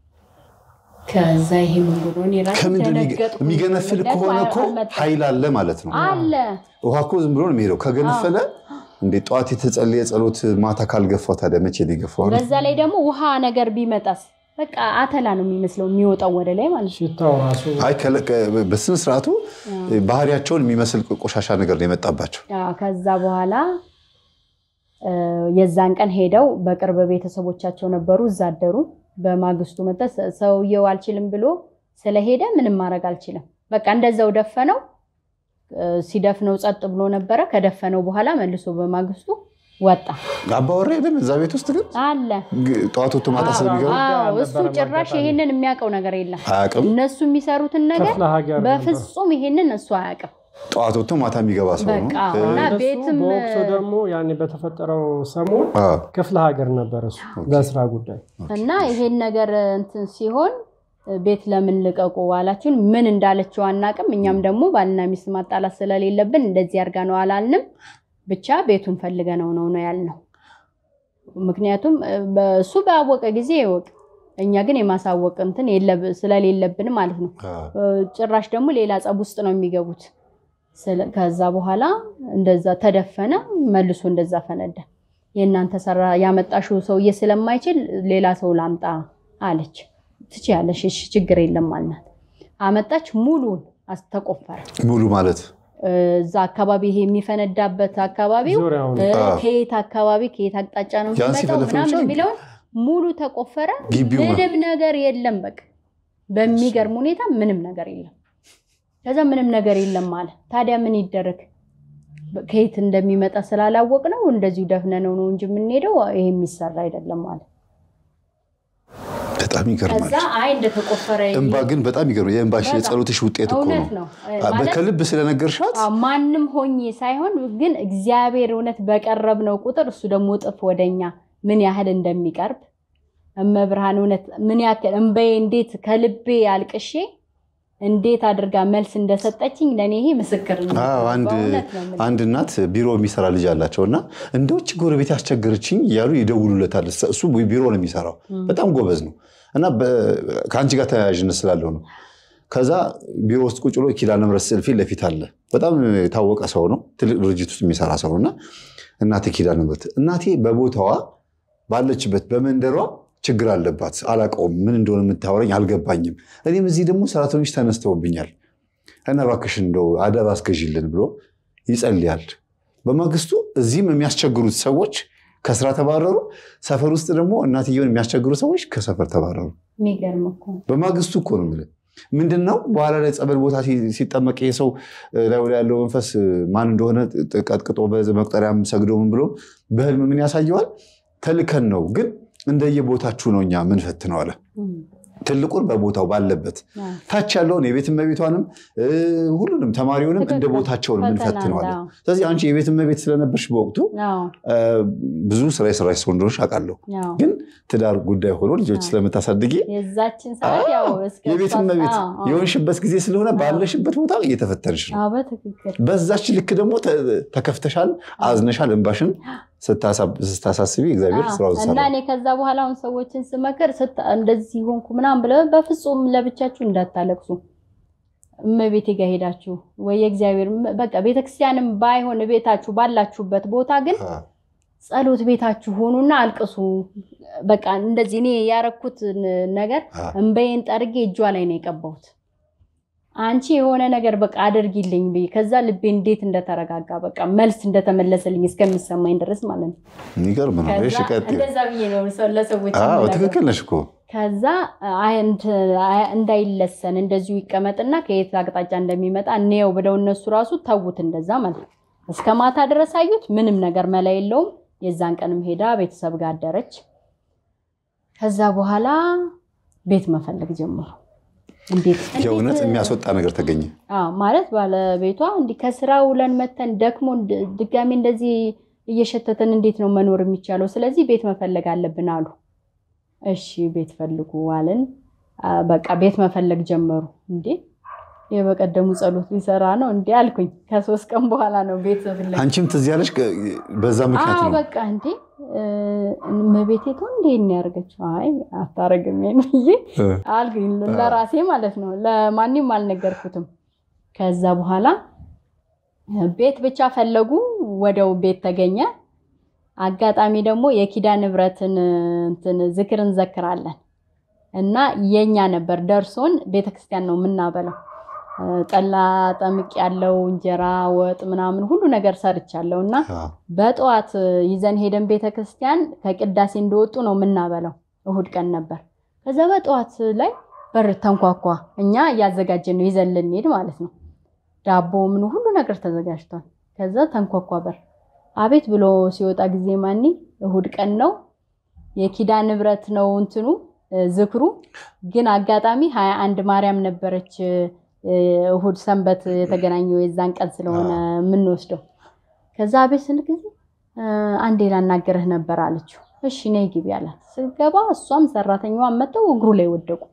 ከዛ ይሄ ምን ብሎ የሚገነፍል ከሆነ እኮ ኃይል አለ ማለት ነው። አለ ውሃ እኮ ዝም ብሎ ነው የሚሄደው። ከገነፈለ እንዴ ጠዋት የተጸለየ ጸሎት ማታ ካልገፋው ታዲያ መቼ ሊገፋው? በዛ ላይ ደግሞ ውሃ ነገር ቢመጣስ በቃ አተላ ነው የሚመስለው የሚወጣው ወደ ላይ ማለት ነው። ሽታው ራሱ አይ በስነ ስርዓቱ ባህሪያቸውን የሚመስል ቆሻሻ ነገር ነው የመጣባቸው። ከዛ በኋላ የዛን ቀን ሄደው በቅርብ ቤተሰቦቻቸው ነበሩ፣ እዛ አደሩ። በማግስቱ መጣ። ሰውየው አልችልም ብሎ ስለሄደ ምንም ማድረግ አልችልም። በቃ እንደዛው ደፈነው። ሲደፍነው ጸጥ ብሎ ነበረ። ከደፈነው በኋላ መልሶ በማግስቱ ወጣ። አባወራ የለም እዛ ቤት ውስጥ ግን አለ። ጠዋት ወጥቶ ማታ ስለሚገባ እሱ ጭራሽ ይሄንን የሚያውቀው ነገር የለም። አያውቅም። እነሱ የሚሰሩትን ነገር በፍጹም ይሄንን እሱ አያውቅም። ጠዋት ወጥቶ ማታ የሚገባ ሰው ነው። በቃ እና ቤትም በወቅቱ ደግሞ ያኔ በተፈጠረው ሰሞን ክፍለ ሀገር ነበር እሱ ለስራ ጉዳይ እና ይሄን ነገር እንትን ሲሆን ቤት ለምን ልቀቁ አላችሁን? ምን እንዳለችው አናቅም። እኛም ደግሞ ባልና ሚስት ማጣላት ስለሌለብን እንደዚህ አድርጋ ነው አላልንም። ብቻ ቤቱን ፈልገነው ነው ነው ያልነው። ምክንያቱም እሱ ባወቀ ጊዜ ይወቅ፣ እኛ ግን የማሳወቅ እንትን ስለሌለብን ማለት ነው። ጭራሽ ደግሞ ሌላ ጸብ ውስጥ ነው የሚገቡት። ከዛ በኋላ እንደዛ ተደፈነ፣ መልሶ እንደዛ ፈነዳ። የእናንተ ሰራ ያመጣሽው ሰውዬ ስለማይችል ሌላ ሰው ላምጣ አለች። ትችያለሽ፣ እሺ ችግር የለም አልናት። አመጣች። ሙሉን ተቆፈረ። ሙሉ ማለት እዛ አካባቢ ይሄ የሚፈነዳበት አካባቢው ከየት አካባቢ ከየት አቅጣጫ ነው የሚመጣው ምናምን የሚለውን ሙሉ ተቆፈረ። ምንም ነገር የለም። በቃ በሚገርም ሁኔታ ምንም ነገር የለም። ከዛ ምንም ነገር የለም አለ። ታዲያ ምን ይደረግ? ከየት እንደሚመጣ ስላላወቅ ነው እንደዚሁ ደፍነነው ነው እንጂ የምንሄደው ይሄ የሚሰራ አይደለም አለ። በጣም ይገርማል። ከዛ አይ እንደተቆፈረ እንባ ግን በጣም ይገርማል። የእንባሽ የጸሎትሽ ውጤት እኮ እውነት ነው። ነው። ከልብ ስለነገርሻት ማንም ሆኜ ሳይሆን ግን እግዚአብሔር እውነት በቀረብነው ቁጥር እሱ ደግሞ እጥፍ ወደኛ ምን ያህል እንደሚቀርብ እመብርሃን እውነት ምን ያክል እንበዬ እንዴት ከልቤ አልቅሼ እንዴት አድርጋ መልስ እንደሰጠችኝ ለእኔ ይሄ ምስክር ነው። አዎ፣ አንድ በእውነት ነው የምልህ። አንድ እናት ቢሮ የሚሰራ ልጅ አላቸው እና እንደውች ጎረቤት ያስቸገረችኝ እያሉ ይደውሉለታል። እሱ ቢሮ ነው የሚሰራው፣ በጣም ጎበዝ ነው እና ከአንቺ ጋር ተያያዥነት ስላለው ነው። ከዛ ቢሮ ውስጥ ቁጭ ብሎ ኪዳነ ምሕረት ስዕል ፊት ለፊት አለ። በጣም የታወቀ ሰው ነው፣ ትልቅ ድርጅት ውስጥ የሚሰራ ሰው እና እናቴ ኪዳነ ምሕረት እናቴ በቦታዋ ባለችበት በመንደሯ ችግር አለባት። አላውቀውም፣ ምን እንደሆነ የምታወራኝ አልገባኝም። እኔም እዚህ ደግሞ ሰራተኞች ተነስተውብኛል እና እባክሽን እንደው አደብ አስገዥልን ብሎ ይጸልያል። በማግስቱ እዚህም የሚያስቸግሩት ሰዎች ከስራ ተባረሩ። ሰፈር ውስጥ ደግሞ እናትየውን የሚያስቸግሩ ሰዎች ከሰፈር ተባረሩ። የሚገርም እኮ በማግስቱ እኮ ነው የምልህ። ምንድን ነው በኋላ ላይ ጸበል ቦታ ሲጠመቅ ይሄ ሰው ላይ ያለው መንፈስ ማን እንደሆነ ቀጥቅጦ መቁጠሪያም ሰግዶ ምን ብሎ በህልም ምን ያሳየዋል? ተልከን ነው ግን እንደየቦታችሁ ነው እኛ ምን ፈትነው አለ። ትልቁን በቦታው ባለበት ታች ያለውን የቤት እመቤቷንም ሁሉንም ተማሪውንም እንደ ቦታቸው ነው ምንፈትነዋለን። ስለዚህ አንቺ የቤት እመቤት ስለነበርሽ በወቅቱ ብዙ ስራ የሰራሽ ሰው እንደሆንሽ አውቃለሁ። ግን ትዳር ጉዳይ ሆኖ ልጆች ስለምታሳድጊ የቤት እመቤት የሆንሽበት ጊዜ ስለሆነ ባለሽበት ቦታ እየተፈተንሽ ነው። በዛች ልክ ደግሞ ተከፍተሻል፣ አዝነሻል፣ እንባሽን ስታሳስቢ እግዚአብሔር ስራውን ሰራ እና እኔ ከዛ በኋላ አሁን ሰዎችን ስመክር እንደዚህ ሆንኩ ምናምን ብለው በፍጹም ለብቻችሁ እንዳታለቅሱ እመቤቴ ጋር ሄዳችሁ ወይ የእግዚአብሔር በቃ ቤተክርስቲያንም ባይሆን ቤታችሁ ባላችሁበት ቦታ ግን ጸሎት ቤታችሁ ሆኑና አልቅሱ። በቃ እንደዚህ እኔ ያረኩት ነገር እንበዬን ጠርጌ እጇ ላይ ነው የቀባሁት። አንቺ የሆነ ነገር በቃ አድርጊልኝ ብዬ ከዛ ልቤ እንዴት እንደተረጋጋ በቃ መልስ እንደተመለሰልኝ እስከሚሰማኝ ድረስ ማለት ነው። የሚገርም ነው። እንደዛ ብዬ ነው ለሰዎች ትክክል ነሽ እኮ ከዛ እንዳይለሰን እንደዚሁ ይቀመጥና ከየት አቅጣጫ እንደሚመጣ እንየው ብለው እነሱ ራሱ ተዉት እንደዛ ማለት ነው። እስከ ማታ ድረስ አዩት። ምንም ነገር መላ የለውም። የዛን ቀንም ሄዳ ቤተሰብ ጋር አደረች። ከዛ በኋላ ቤት መፈለግ ጀመሩ። የእውነት የሚያስወጣ ነገር ተገኘ ማለት ባለቤቷ እንዲህ ከስራ ውለን መተን ደክሞ ድጋሚ እንደዚህ እየሸተተን እንዴት ነው መኖር የሚቻለው? ስለዚህ ቤት መፈለግ አለብን አሉ። እሺ ቤት ፈልጉ አለን። በቃ ቤት መፈለግ ጀመሩ። እንዴ የበቀደሙ ጸሎት ሊሰራ ነው እንዴ አልኩኝ። ከሶስት ቀን በኋላ ነው ቤት ፍለግ። አንቺም ትዝ ያለሽ በዛ ምክንያት ነው? በቃ እንዴ እመቤቴ ትሆን እንዴ ያደርገችው? አይ አታረግም ብዬ አልኩኝ ለራሴ ማለት ነው። ለማንም አልነገርኩትም። ከዛ በኋላ ቤት ብቻ ፈለጉ። ወደው ቤት ተገኘ። አጋጣሚ ደግሞ የኪዳነ ምሕረትን እንትን ዝክር እንዘክራለን እና የኛ ነበር ደርሶን ቤተክርስቲያን ነው የምናበለው። ጠላ ጠምቅ ያለው እንጀራ ወጥ ምናምን ሁሉ ነገር ሰርቻለሁ እና በጠዋት ይዘን ሄደን ቤተክርስቲያን ከቅዳሴ እንደወጡ ነው የምናበለው። እሁድ ቀን ነበር። ከዛ በጠዋት ላይ በር ተንኳኳ። እኛ እያዘጋጀን ነው ይዘን ልንሄድ ማለት ነው። ዳቦ ምን ሁሉ ነገር ተዘጋጅቷል። ከዛ ተንኳኳ በር አቤት ብሎ ሲወጣ ጊዜ ማኒ እሁድ ቀን ነው የኪዳነ ምሕረት ነው እንትኑ ዝክሩ። ግን አጋጣሚ ሀያ አንድ ማርያም ነበረች እሁድ ሰንበት የተገናኘው የዛን ቀን ስለሆነ የምንወስደው። ከዛ አቤት ስንል ጊዜ አንዴ ላናገርህ ነበር አለችው። እሺ ነይ ግቢ አላት። ስገባ እሷም ሰራተኛዋን መጥተው እግሩ ላይ ወደቁ።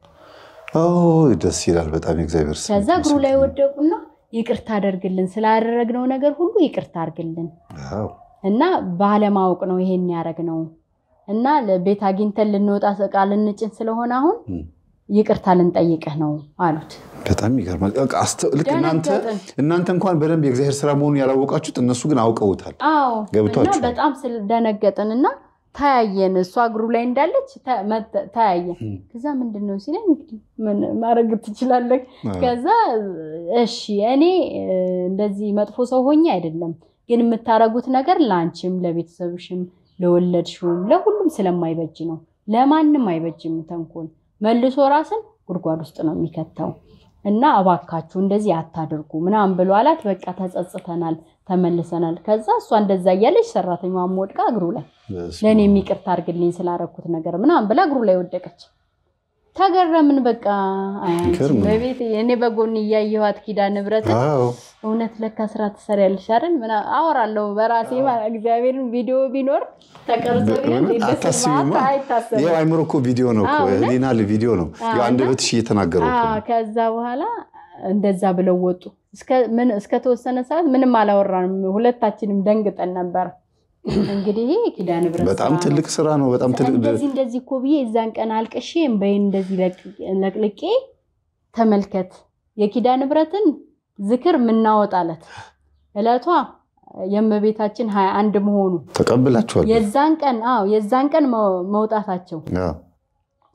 ደስ ይላል በጣም የእግዚአብሔር ስም። ከዛ እግሩ ላይ ወደቁና ይቅርታ አደርግልን ስላደረግነው ነገር ሁሉ ይቅርታ አድርግልን እና ባለማወቅ ነው ይሄን ያደረግነው እና ቤት አግኝተን ልንወጣ እቃ ልንጭን ስለሆነ አሁን ይቅርታ ልንጠይቅህ ነው አሉት። በጣም ይገርማል። ልክ እናንተ እንኳን በደንብ የእግዚአብሔር ስራ መሆኑን ያላወቃችሁት እነሱ ግን አውቀውታል። አዎ እና ገብቷችኋል። በጣም ስለደነገጥን እና ተያየን። እሷ እግሩ ላይ እንዳለች ተያየን። ከዛ ምንድን ነው ሲለኝ እንግዲህ ምን ማድረግ ትችላለህ? ከዛ እሺ እኔ እንደዚህ መጥፎ ሰው ሆኜ አይደለም፣ ግን የምታረጉት ነገር ለአንቺም፣ ለቤተሰብሽም፣ ለወለድሽውም ለሁሉም ስለማይበጅ ነው። ለማንም አይበጅም ተንኮል መልሶ ራስን ጉድጓድ ውስጥ ነው የሚከተው እና እባካችሁ እንደዚህ አታድርጉ ምናምን ብሎ አላት። በቃ ተጸጽተናል፣ ተመልሰናል። ከዛ እሷ እንደዛ እያለች ሰራተኛዋን ወድቃ እግሩ ላይ ለእኔ የሚቅርታ አድርግልኝ ስላረኩት ነገር ምናምን ብላ እግሩ ላይ ወደቀች። ተገረምን። በቃ በቤት እኔ በጎን እያየኋት ኪዳነ ምሕረትን እውነት ለካ ስራ ትሰሪያለሽ አይደል? ምናምን አወራለሁ በራሴ እግዚአብሔርን ቪዲዮ ቢኖር ተቀርጾ አይታሰብም። አይምሮ እኮ ቪዲዮ ነው እኮ ህሊና ቪዲዮ ነው። አንደበትሽ እየተናገሩ ከዛ በኋላ እንደዛ ብለው ወጡ። እስከተወሰነ ሰዓት ምንም አላወራንም። ሁለታችንም ደንግጠን ነበር። እንግዲህ ኪዳነ ምሕረት በጣም ትልቅ ስራ ነው። በጣም ትልቅ እንደዚህ እንደዚህ እኮ ብዬ የዛን ቀን አልቅሼ እምባዬን እንደዚህ ለቅልቄ ተመልከት የኪዳነ ምሕረትን ዝክር ምናወጣለት እለቷ የእመቤታችን ሀያ አንድ መሆኑ ተቀብላችኋል። የዛን ቀን አዎ የዛን ቀን መውጣታቸው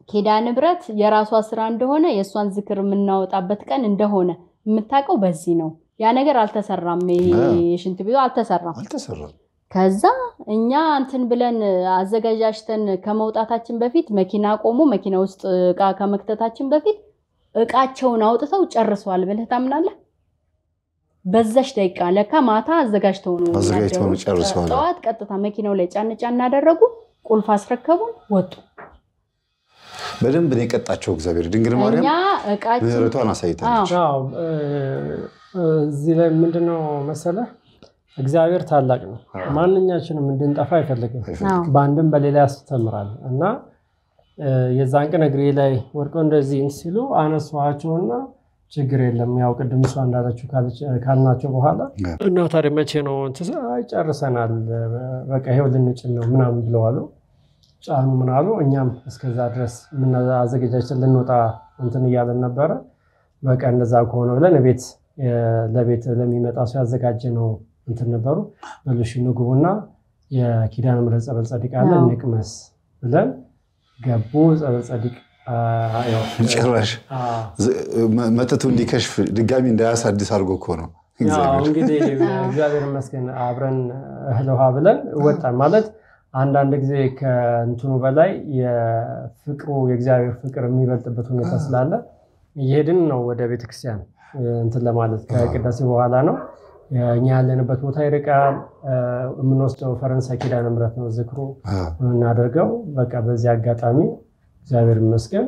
ኪዳነ ምሕረት የራሷ ስራ እንደሆነ የእሷን ዝክር የምናወጣበት ቀን እንደሆነ የምታውቀው በዚህ ነው። ያ ነገር አልተሰራም። ይሄ የሽንት ቤቱ አልተሰራም። አልተሰራም። ከዛ እኛ እንትን ብለን አዘጋጃጅተን ከመውጣታችን በፊት መኪና ቆሞ መኪና ውስጥ እቃ ከመክተታችን በፊት እቃቸውን አውጥተው ጨርሰዋል ብለህ ታምናለህ? በዛች ደቂቃ ለካ ማታ አዘጋጅተው ነው አዘጋጅተው ነው ያደሩት። ጨርሰዋል። ጠዋት ቀጥታ መኪናው ላይ ጫን ጫን አደረጉ፣ ቁልፍ አስረከቡን፣ ወጡ። በደንብ ነው የቀጣቸው እግዚአብሔር። ድንግል ማርያም እኛ እቃችን ምህረቷን አሳይታለች። አዎ እ፣ እዚህ ላይ ምንድነው መሰለህ እግዚአብሔር ታላቅ ነው። ማንኛችንም እንድንጠፋ አይፈልግም። አዎ። በአንድም በሌላ ያስተምራል እና እ፣ የዛን ቀን እግሬ ላይ ወድቀው እንደዚህ እንትን ሲሉ አነሷቸውና ችግር የለም ያው ቅድም እሷ እንዳለችው ካለች- ካልናቸው በኋላ እና ታዲያ መቼ ነው እንትን ስል፣ አይ ጨርሰናል፣ በቃ ይሄው ልንጭን ነው ምናምን ብለዋሉ። ጫኑ ምን አሉ። እኛም እስከዛ ድረስ አዘገጃችን ልንወጣ እንትን እያለን ነበረ። በቃ እንደዛ ከሆነ ብለን ቤት ለቤት ለሚመጣ ሰው ያዘጋጀ ነው እንትን ነበሩ። በሉሽ ንግቡና የኪዳነ ምሕረት ጸበል ጸዲቅ አለ አዎ። ንቅመስ ብለን ገቡ። ጸበል ጸዲቅ አ፣ ያው፣ ጭራሽ አ፣ ዝ- መ- መጠጡ እንዲከሽፍ ድጋሚ እንዳያሳድስ አድርጎ እኮ ነው ያው እግዚአብሔር። እንግዲህ እግዚአብሔር ይመስገን አብረን እህል ውሃ ብለን ወጣን። ማለት አንዳንድ ጊዜ ከእንትኑ በላይ የፍቅሩ የእግዚአብሔር ፍቅር የሚበልጥበት ሁኔታ ስላለ እየሄድን ነው ወደ ቤተክርስቲያን እንትን ለማለት ከቅዳሴ በኋላ ነው። እኛ ያለንበት ቦታ ይርቃል። የምንወስደው ፈረንሳይ ኪዳነ ምሕረት ነው ዝክሩ አዎ። የምናደርገው። በቃ በዚህ አጋጣሚ እግዚአብሔር ይመስገን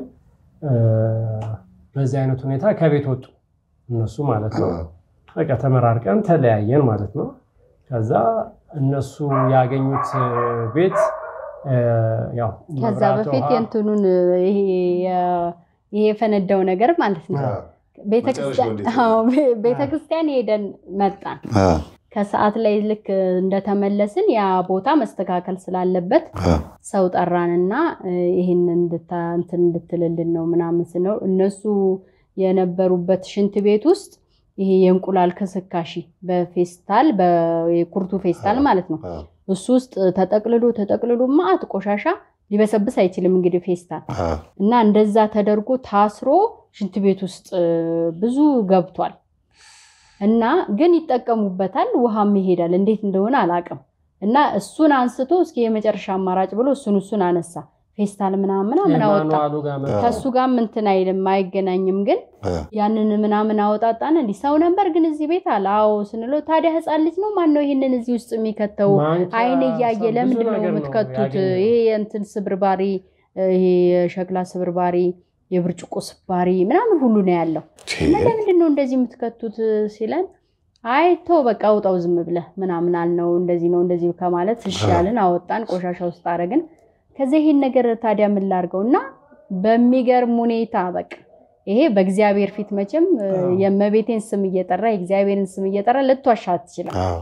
በዚህ አይነት ሁኔታ ከቤት ወጡ እነሱ ማለት ነው። አዎ። በቃ ተመራርቀን ተለያየን ማለት ነው። ከዛ እነሱ ያገኙት ቤት እ፣ ያው ከዛ መብራት፣ በፊት ውሃ፣ የእንትኑን ይሄ የ- ይሄ የፈነዳው ነገር ማለት ነው። አዎ። ቤተክርስቲያን መጨረሻው እንዴት አዎ፣ ቤ- ቤተክርስቲያን ሄደን መጣን። አዎ። ከሰዓት ላይ ልክ እንደተመለስን ያ ቦታ መስተካከል ስላለበት አዎ። ሰው ጠራንና እ፣ ይህን እንድታ እንትን እንድትልልን ነው ምናምን ስነው እነሱ የነበሩበት ሽንት ቤት ውስጥ ይሄ የእንቁላል ክስካሺ በፌስታል በኩርቱ ፌስታል ማለት ነው አዎ። እሱ ውስጥ ተጠቅልሎ ተጠቅልሎ ማአት ቆሻሻ ሊበሰብስ አይችልም እንግዲህ ፌስታል አዎ። እና እንደዛ ተደርጎ ታስሮ ሽንት ቤት ውስጥ እ፣ ብዙ ገብቷል እና ግን ይጠቀሙበታል፣ ውሃም ይሄዳል። እንዴት እንደሆነ አላውቅም። እና እሱን አንስቶ እስኪ የመጨረሻ አማራጭ ብሎ እሱን እሱን አነሳ። ፌስታል ምናምን ምናምን አወጣ። የማኑዋሉ ጋር መጣ። ከእሱ ጋር እንትን አይልም አይገናኝም። ግን አዎ። ያንን ምናምን አወጣጣን። እንዲህ ሰው ነበር ግን እዚህ ቤት አለ። አዎ ስንለው ታዲያ ህፃን ልጅ ነው ማን ነው ይህንን እዚህ ውስጥ የሚከተው? ማንኪያ፣ አይን እያየ ብዙ ለምንድን ነው ነገር የምትከቱት? ያገኘው። ይሄ የእንትን ስብርባሪ፣ ይሄ የሸክላ ስብርባሪ፣ የብርጭቆ ስባሪ ምናምን ሁሉ ነው ያለው እና ለምንድን ነው እንደዚህ የምትከቱት ሲለን፣ አይ ተው በቃ አውጣው ዝም ብለህ ምናምን አልነው። እንደዚህ ነው እንደዚህ ከማለት እሺ ያልን አወጣን፣ ቆሻሻ ውስጥ አደረግን። ከዚህ ይሄን ነገር ታዲያ ምን ላድርገው እና በሚገርም ሁኔታ በቃ ይሄ በእግዚአብሔር ፊት መቼም እ፣ አዎ። የእመቤቴን ስም እየጠራ የእግዚአብሔርን ስም እየጠራ ልትዋሻ አትችልም። አዎ።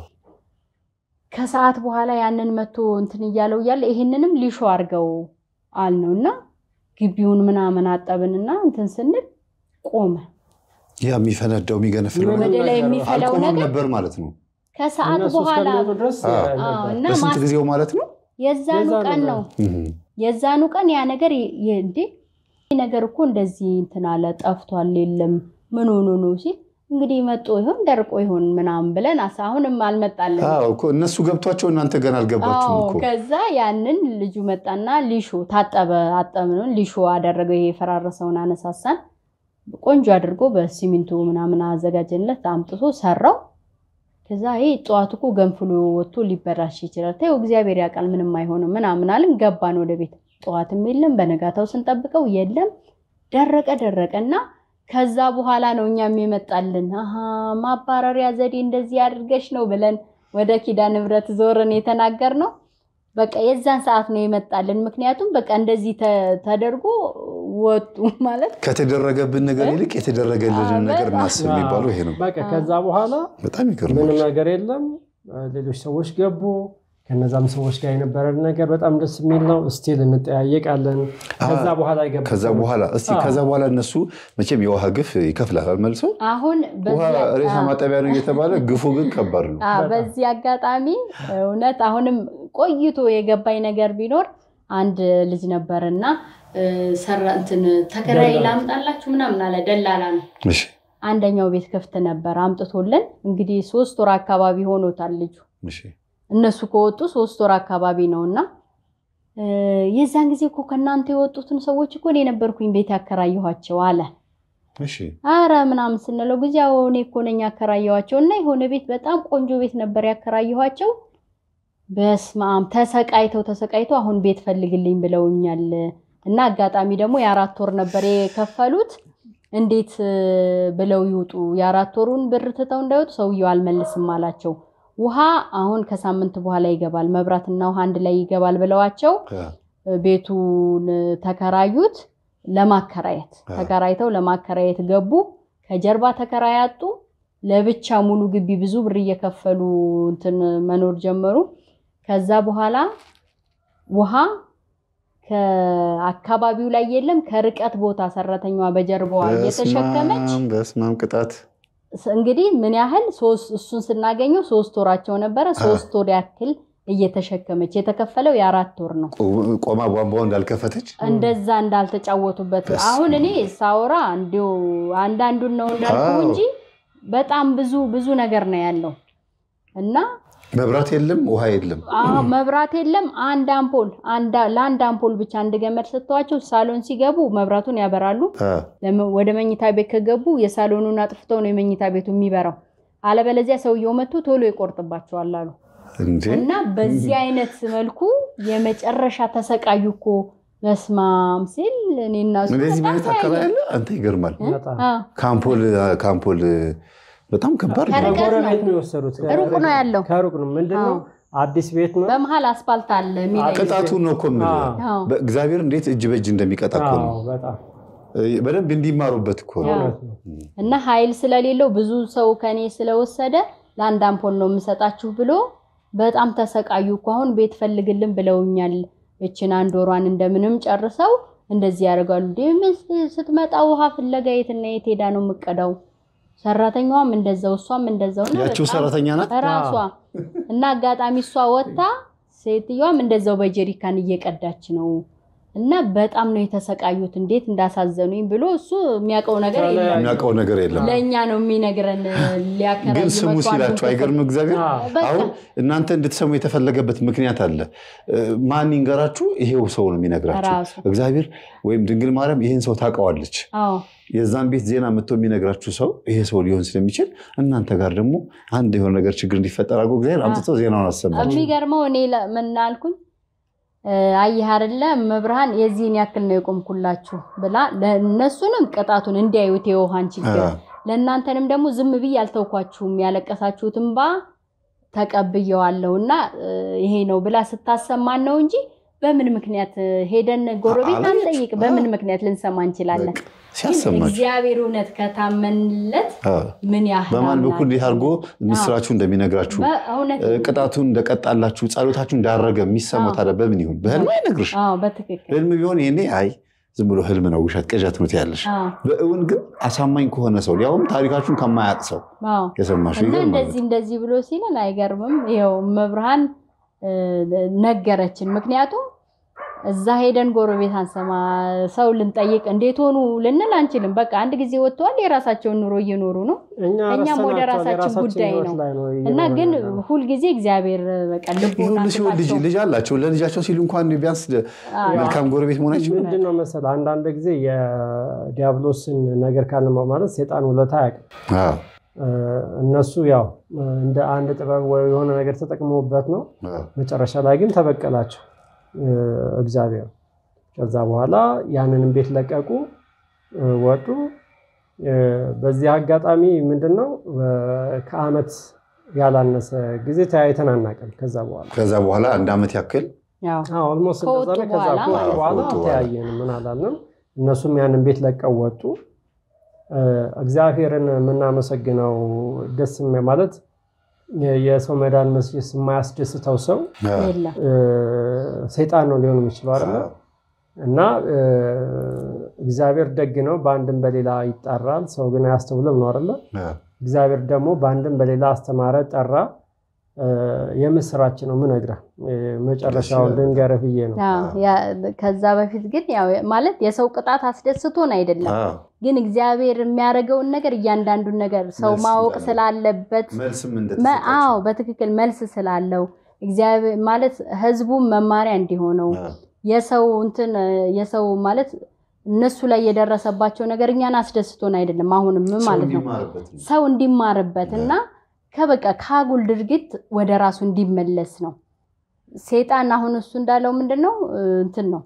ከሰዓት በኋላ ያንን መቶ እንትን እያለው እያለ ይሄንንም ሊሾ አድርገው አልነው እና ግቢውን ምናምን አጠብንና እንትን ስንል ቆመ። ያ የሚፈነዳው የሚገነፍለው ምንም ወደ ላይ ነገር የሚፈላው አልቆመም ነገር ነበር ማለት ነው። ከሰዓት እነሱ በኋላ እስከሚወጡ ድረስ አዎ። ነበር። አዎ፣ እና በስንት ማስ- ጊዜው ማለት ነው? የዛኑ የዛኑ ቀን ቀን። ነው እህ። የዛኑ ቀን ያ ነገር የ- የ- እንዴ ይህ ነገር እኮ እንደዚህ እንትን አለ ጠፍቷል፣ የለም ምን ሆኖ ነው ሲል እንግዲህ መጦ ይሆን ደርቆ ይሆን ምናምን ብለን አሳ አሁንም አልመጣለን። አዎ እኮ እነሱ ገብቷቸው እናንተ ገና አልገባችሁም አዎ እኮ። ከዛ ያንን ልጁ መጣና ሊሾ ታጠበ አጠብነውን ሊሾ አደረገው። ይሄ የፈራረሰውን አነሳሳን ቆንጆ አድርጎ በሲሚንቶ ምናምን አዘጋጀንለት አምጥቶ ሰራው። ከዛ ይሄ ጠዋት እኮ ገንፍሎ ወጥቶ ሊበላሽ ይችላል፣ ተይው እግዚአብሔር ያውቃል ምንም አይሆንም ምናምን አልን። ገባን ወደ ቤት። ጠዋትም የለም በነጋታው ስንጠብቀው የለም ደረቀ ደረቀ እና ከዛ በኋላ ነው እኛም የመጣልን አሀ ማባረሪያ ዘዴ እንደዚህ አድርገሽ ነው ብለን ወደ ኪዳነ ምሕረት ዞርን የተናገር ነው። በቃ የዛን ሰዓት ነው የመጣልን። ምክንያቱም በቃ እንደዚህ ተ- ተደርጎ ወጡ ማለት ከተደረገብን ነገር ይልቅ የተደረገልንን አዎ፣ ነገር በጣም። እናስብ የሚባለው ይሄ ነው። በቃ ከዛ በኋላ በጣም ይገርማል። ምንም ነገር የለም። ሌሎች ሰዎች ገቡ። ከነዛም ሰዎች ጋር የነበረን ነገር በጣም ደስ የሚል ነው። ስቲል እንጠያየቃለን። ከዛ በኋላ የገቡ ከዛ ሰዎች- በኋላ እስቲ አዎ። ከዛ በኋላ እነሱ መቼም የውሃ ግፍ ይከፍላል አልመልሶ አሁን ውሃ በዚህ- ሬሳ ማጠቢያ ነው እየተባለ ግፉ ግን ከባድ ነው። አ፣ በጣም። በዚህ አጋጣሚ እውነት አሁንም ቆይቶ የገባኝ ነገር ቢኖር አንድ ልጅ ነበርና ሰራ እንትን ተከራይ ላምጣላችሁ ምናምን አለ። ደላላ ነው። እሺ አንደኛው ቤት ክፍት ነበር አምጥቶልን። እንግዲህ ሶስት ወር አካባቢ ሆኖታል ልጁ እሺ እነሱ ከወጡ ሶስት ወር አካባቢ ነው እና እ፣ የዛን ጊዜ እኮ ከእናንተ የወጡትን ሰዎች እኮ እኔ ነበርኩኝ ቤት ያከራየኋቸው አለ። እሺ አረ ምናምን ስንለው ጊዜ አዎ እኔ እኮ ነኝ ያከራየኋቸው እና የሆነ ቤት በጣም ቆንጆ ቤት ነበር ያከራየኋቸው። በስመ አብ ተሰቃይተው ተሰቃይተው አሁን ቤት ፈልግልኝ ብለውኛል። እና አጋጣሚ ደግሞ የአራት ወር ነበር የከፈሉት። እንዴት እ፣ ብለው ይውጡ? የአራት ወሩን ብር ትተው እንዳይወጡ ሰውየው አልመልስም አላቸው። ውሃ አሁን ከሳምንት በኋላ ይገባል፣ መብራትና ውሃ አንድ ላይ ይገባል ብለዋቸው አ፣ ቤቱን ተከራዩት ለማከራየት አ። ተከራይተው ለማከራየት ገቡ። ከጀርባ ተከራይ አጡ። ለብቻ ሙሉ ግቢ ብዙ ብር እየከፈሉ እንትን መኖር ጀመሩ። ከዛ በኋላ ውሃ ከአካባቢው ላይ የለም፣ ከርቀት ቦታ ሰራተኛዋ በጀርባዋ እየተሸከመች በስመ አብ፣ በስመ አብ ቅጣት እንግዲህ ምን ያህል ሶስት እሱን ስናገኘው ሶስት ወራቸው ነበረ። ሶስት ወር ያክል እየተሸከመች የተከፈለው የአራት ወር ነው። ቆ- ቆማ ቧንቧው እንዳልከፈተች እንደዛ እንዳልተጫወቱበት በስመ አሁን እኔ ሳወራ እንዲሁ አንዳንዱን ነው እንዳልኩ አዎ። እንጂ በጣም ብዙ ብዙ ነገር ነው ያለው እና መብራት የለም ውሃ የለም አዎ መብራት የለም። አንድ አምፖል አንድ- ለአንድ አምፖል ብቻ አንድ ገመድ ሰጥተዋቸው ሳሎን ሲገቡ መብራቱን ያበራሉ። አ፣ ለመ- ወደ መኝታ ቤት ከገቡ የሳሎኑን አጥፍተው ነው የመኝታ ቤቱ የሚበራው። አለበለዚያ ሰውየው መጥቶ ቶሎ ይቆርጥባቸዋል አሉ። እንዴ እና በዚህ አይነት መልኩ የመጨረሻ ተሰቃዩ እኮ በስማም ሲል እኔና እሱ እንደዚህ በጣም አይነት አካባቢ ተያየን። አለ አንተ ይገርማል በጣም አ፣ ካምፖል ካምፖል በጣም ከባድ ነው ከርቀት ከጎረቤት ነው። ነው የወሰዱት። ሩቅ ነው ያለው። ከሩቅ ነው። ምንድን ነው አዎ። አዲስ ቤት ነው። በመሀል አስፋልት አለ የሚለይ ቅጣቱን ነው እኮ የምልህ አዎ። አዎ። በእግዚአብሔር እንዴት እጅ በእጅ እንደሚቀጣ እኮ ነው አዎ፣ በጣም በደንብ እንዲማሩበት እኮ ነው እውነት ነው። እና ኃይል ስለሌለው ብዙ ሰው ከኔ ስለወሰደ ለአንድ አምፖል ነው የምሰጣችሁ ብሎ በጣም ተሰቃዩ እኮ። አሁን ቤት ፈልግልን ብለውኛል። እችን አንድ ወሯን እንደምንም ጨርሰው እንደዚህ ያደርጋሉ። እንዴ ምን ስትመጣ ውሃ ፍለጋ የትና የት ሄዳ ነው የምቀዳው? ሰራተኛዋም እንደዛው እሷም እንደዛው እና ያቺው በጣም ሰራተኛ ናት ራሷ እና አጋጣሚ እሷ ወጥታ ሴትዮዋም እንደዛው በጀሪካን እየቀዳች ነው እና በጣም ነው የተሰቃዩት። እንዴት እንዳሳዘኑኝ ብሎ እሱ የሚያውቀው ነገር የለም። የሚያውቀው ነገር የለም ለእኛ ነው የሚነግረን። ሊያከራይ ግን ስሙ መጥቶ ሲላችሁ አንዱን አይገርም እግዚአብሔር አዎ። በቃ አሁን እናንተ እንድትሰሙ የተፈለገበት ምክንያት አለ እ፣ ማን ይንገራችሁ ይሄው ሰው ነው የሚነግራችሁ ራሱ እግዚአብሔር ወይም ድንግል ማርያም ይህን ሰው ታውቀዋለች አዎ የዛን ቤት ዜና መጥቶ የሚነግራችሁ ሰው ይሄ ሰው ሊሆን ስለሚችል እናንተ ጋር ደግሞ አንድ የሆነ ነገር ችግር እንዲፈጠር አድርጎ እግዚአብሔር አምጥቶ ዜናውን አሰማችሁ የሚገርመው እኔ ለ- ምን አልኩኝ እ፣ አየህ አይደለ መብርሃን የዚህን ያክል ነው የቆምኩላችሁ ብላ ለእነሱንም ቅጣቱን እንዲያዩት የውሃን ችግር አ፣ ለእናንተንም ደግሞ ዝም ብዬ አልተውኳችሁም ያለቀሳችሁትን ባ ተቀብየዋለሁ እና እ፣ ይሄ ነው ብላ ስታሰማን ነው እንጂ በምን ምክንያት እ፣ ሄደን ጎረቤት አላየች። አንጠይቅ? በምን ምክንያት ልንሰማ እንችላለን? በቃ ግን ሲያሰማችሁ እግዚአብሔር እውነት ከታመንለት አ፣ ምን ያህል በማን በኩል አምላክ እንዲህ አድርጎ ምስራችሁ እንደሚነግራችሁ በእውነት እ፣ ቅጣቱን እንደቀጣላችሁ ጸሎታችሁ እንዳረገ የሚሰማው አዎ። ታዲያ በምን ይሁን በህልም አይነግርሽ አዎ በትክክል ህልም ቢሆን ይሄኔ አይ ዝም ብሎ ህልም ነው ውሸት ቅዠት ነው ትያለሽ አዎ በእውን ግን አሳማኝ ከሆነ ሰው ሊያውም ታሪካችሁን ከማያውቅ ሰው አዎ የሰማሽው እና ይገርማል እንደዚህ እንደዚህ ብሎ ሲለን አይገርምም። ይኸው መብርሃን እ፣ ነገረችን። ምክንያቱም እዛ ሄደን ጎረቤት አንሰማ ሰው ልንጠይቅ እንዴት ሆኑ ልንል አንችልም። በቃ አንድ ጊዜ ወጥተዋል፣ የራሳቸውን ኑሮ እየኖሩ ነው እኛ እኛም ወደ ረስተናቸዋል። ራሳችን የራሳችን ጉዳይ ህይወት ነው ላይ ነው እና እየኖርን ግን ያለነው። ሁልጊዜ እግዚአብሔር በቃ ልቦና ይሁሉ ሲሆን ልጅ ስጣቸው። ልጅ አላቸው ለልጃቸው ሲሉ እንኳን ቢያንስ አዎ። መልካም ጎረቤት መሆናቸው ምንድን ነው መሰለህ አንዳንድ ጊዜ የዲያብሎስን ነገር ካለማው ማለት ሴጣን ውለታ አያውቅም። አዎ፣ እ፣ እነሱ ያው እ፣ እንደ አንድ ጥበብ ወይ የሆነ ነገር ተጠቅመውበት ነው። አዎ። መጨረሻ ላይ ግን ተበቀላቸው እ፣ እግዚአብሔር። ከዛ በኋላ ያንንም ቤት ለቀቁ፣ እ፣ ወጡ። እ፣ በዚህ አጋጣሚ ምንድን ነው እ፣ ከዓመት ያላነሰ ጊዜ ተያይተን አናውቅም። ከዛ በኋላ ከዛ በኋላ አንድ ዓመት ያክል ያው ኦልሞስት ከወጡ እንደዛ ነው። ከዛ በኋላ ከወጡ ማለት ነው። በኋላ ከወጡ በኋላ። ተያየን ምን አላልንም። እነሱም ያንን ቤት ለቀው ወጡ። እ፣ እግዚአብሔርን የምናመሰግነው ደስ የሚያ- ማለት የ- የሰው መዳን መስስ የማያስደስተው ሰው አዎ፣ የለም እ፣ ሰይጣን ነው ሊሆን የሚችለው አይደለ? አዎ። እና እ፣ እግዚአብሔር ደግ ነው፣ በአንድም በሌላ ይጣራል፣ ሰው ግን አያስተውልም ነው አይደለ? አዎ። እግዚአብሔር ደግሞ በአንድም በሌላ አስተማረ፣ ጠራ። የምስራች ነው ምነግርህ። መጨረሻውን ልንገርህ ብዬ ነው። ከዛ በፊት ግን ያው ማለት የሰው ቅጣት አስደስቶን አይደለም፣ ግን እግዚአብሔር የሚያደርገውን ነገር እያንዳንዱን ነገር ሰው ማወቅ ስላለበት፣ አዎ በትክክል መልስ ስላለው እግዚአብሔር ማለት ህዝቡን መማሪያ እንዲሆነው የሰው እንትን የሰው ማለት እነሱ ላይ የደረሰባቸው ነገር እኛን አስደስቶን አይደለም። አሁንም ማለት ነው ሰው እንዲማርበት እና ከበቃ ከአጉል ድርጊት ወደ ራሱ እንዲመለስ ነው። ሴጣን አሁን እሱ እንዳለው ምንድን ነው እንትን ነው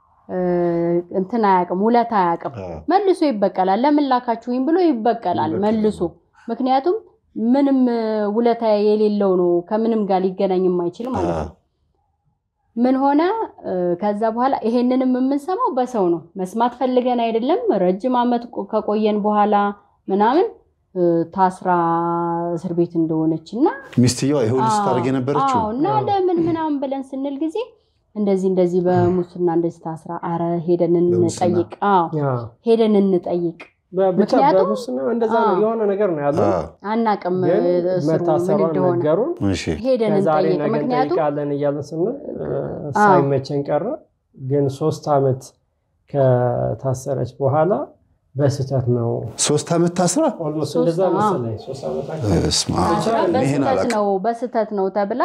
እንትን አያውቅም፣ ውለታ አያውቅም። መልሶ ይበቀላል። ለምን ላካችሁኝ ብሎ ይበቀላል መልሶ። ምክንያቱም ምንም ውለታ የሌለው ነው፣ ከምንም ጋር ሊገናኝ የማይችል ማለት ነው። ምን ሆነ ከዛ በኋላ ይሄንንም የምንሰማው በሰው ነው። መስማት ፈልገን አይደለም። ረጅም ዓመት ከቆየን በኋላ ምናምን ታስራ እስር ቤት እንደሆነች እና ሚስትየዋ ይኸው ስታደርግ የነበረችው እና ለምን ምናምን ብለን ስንል ጊዜ እንደዚህ እንደዚህ በሙስና እንደዚህ ታስራ፣ አረ ሄደን እንጠይቅ፣ ሄደን እንጠይቅ። ብቻ በሙስና እንደዛ ነው የሆነ ነገር ነው ያለው። አናቅም መታሰሯን ነገሩን። ሄደን ዛሬ እንጠይቅ። ነገ ምክንያቱም እንጠይቃለን እያለን ስንል ሳይመቸን ቀረ። ግን ሶስት ዓመት ከታሰረች በኋላ በስህተት ነው ሶስት ዓመት ታስራ ኦልሞስት እንደዛ መሰለኝ ሶስት ዓመት በስመ አብ። ይሄን በስህተት አላውቅም። ነው በስህተት ነው ተብላ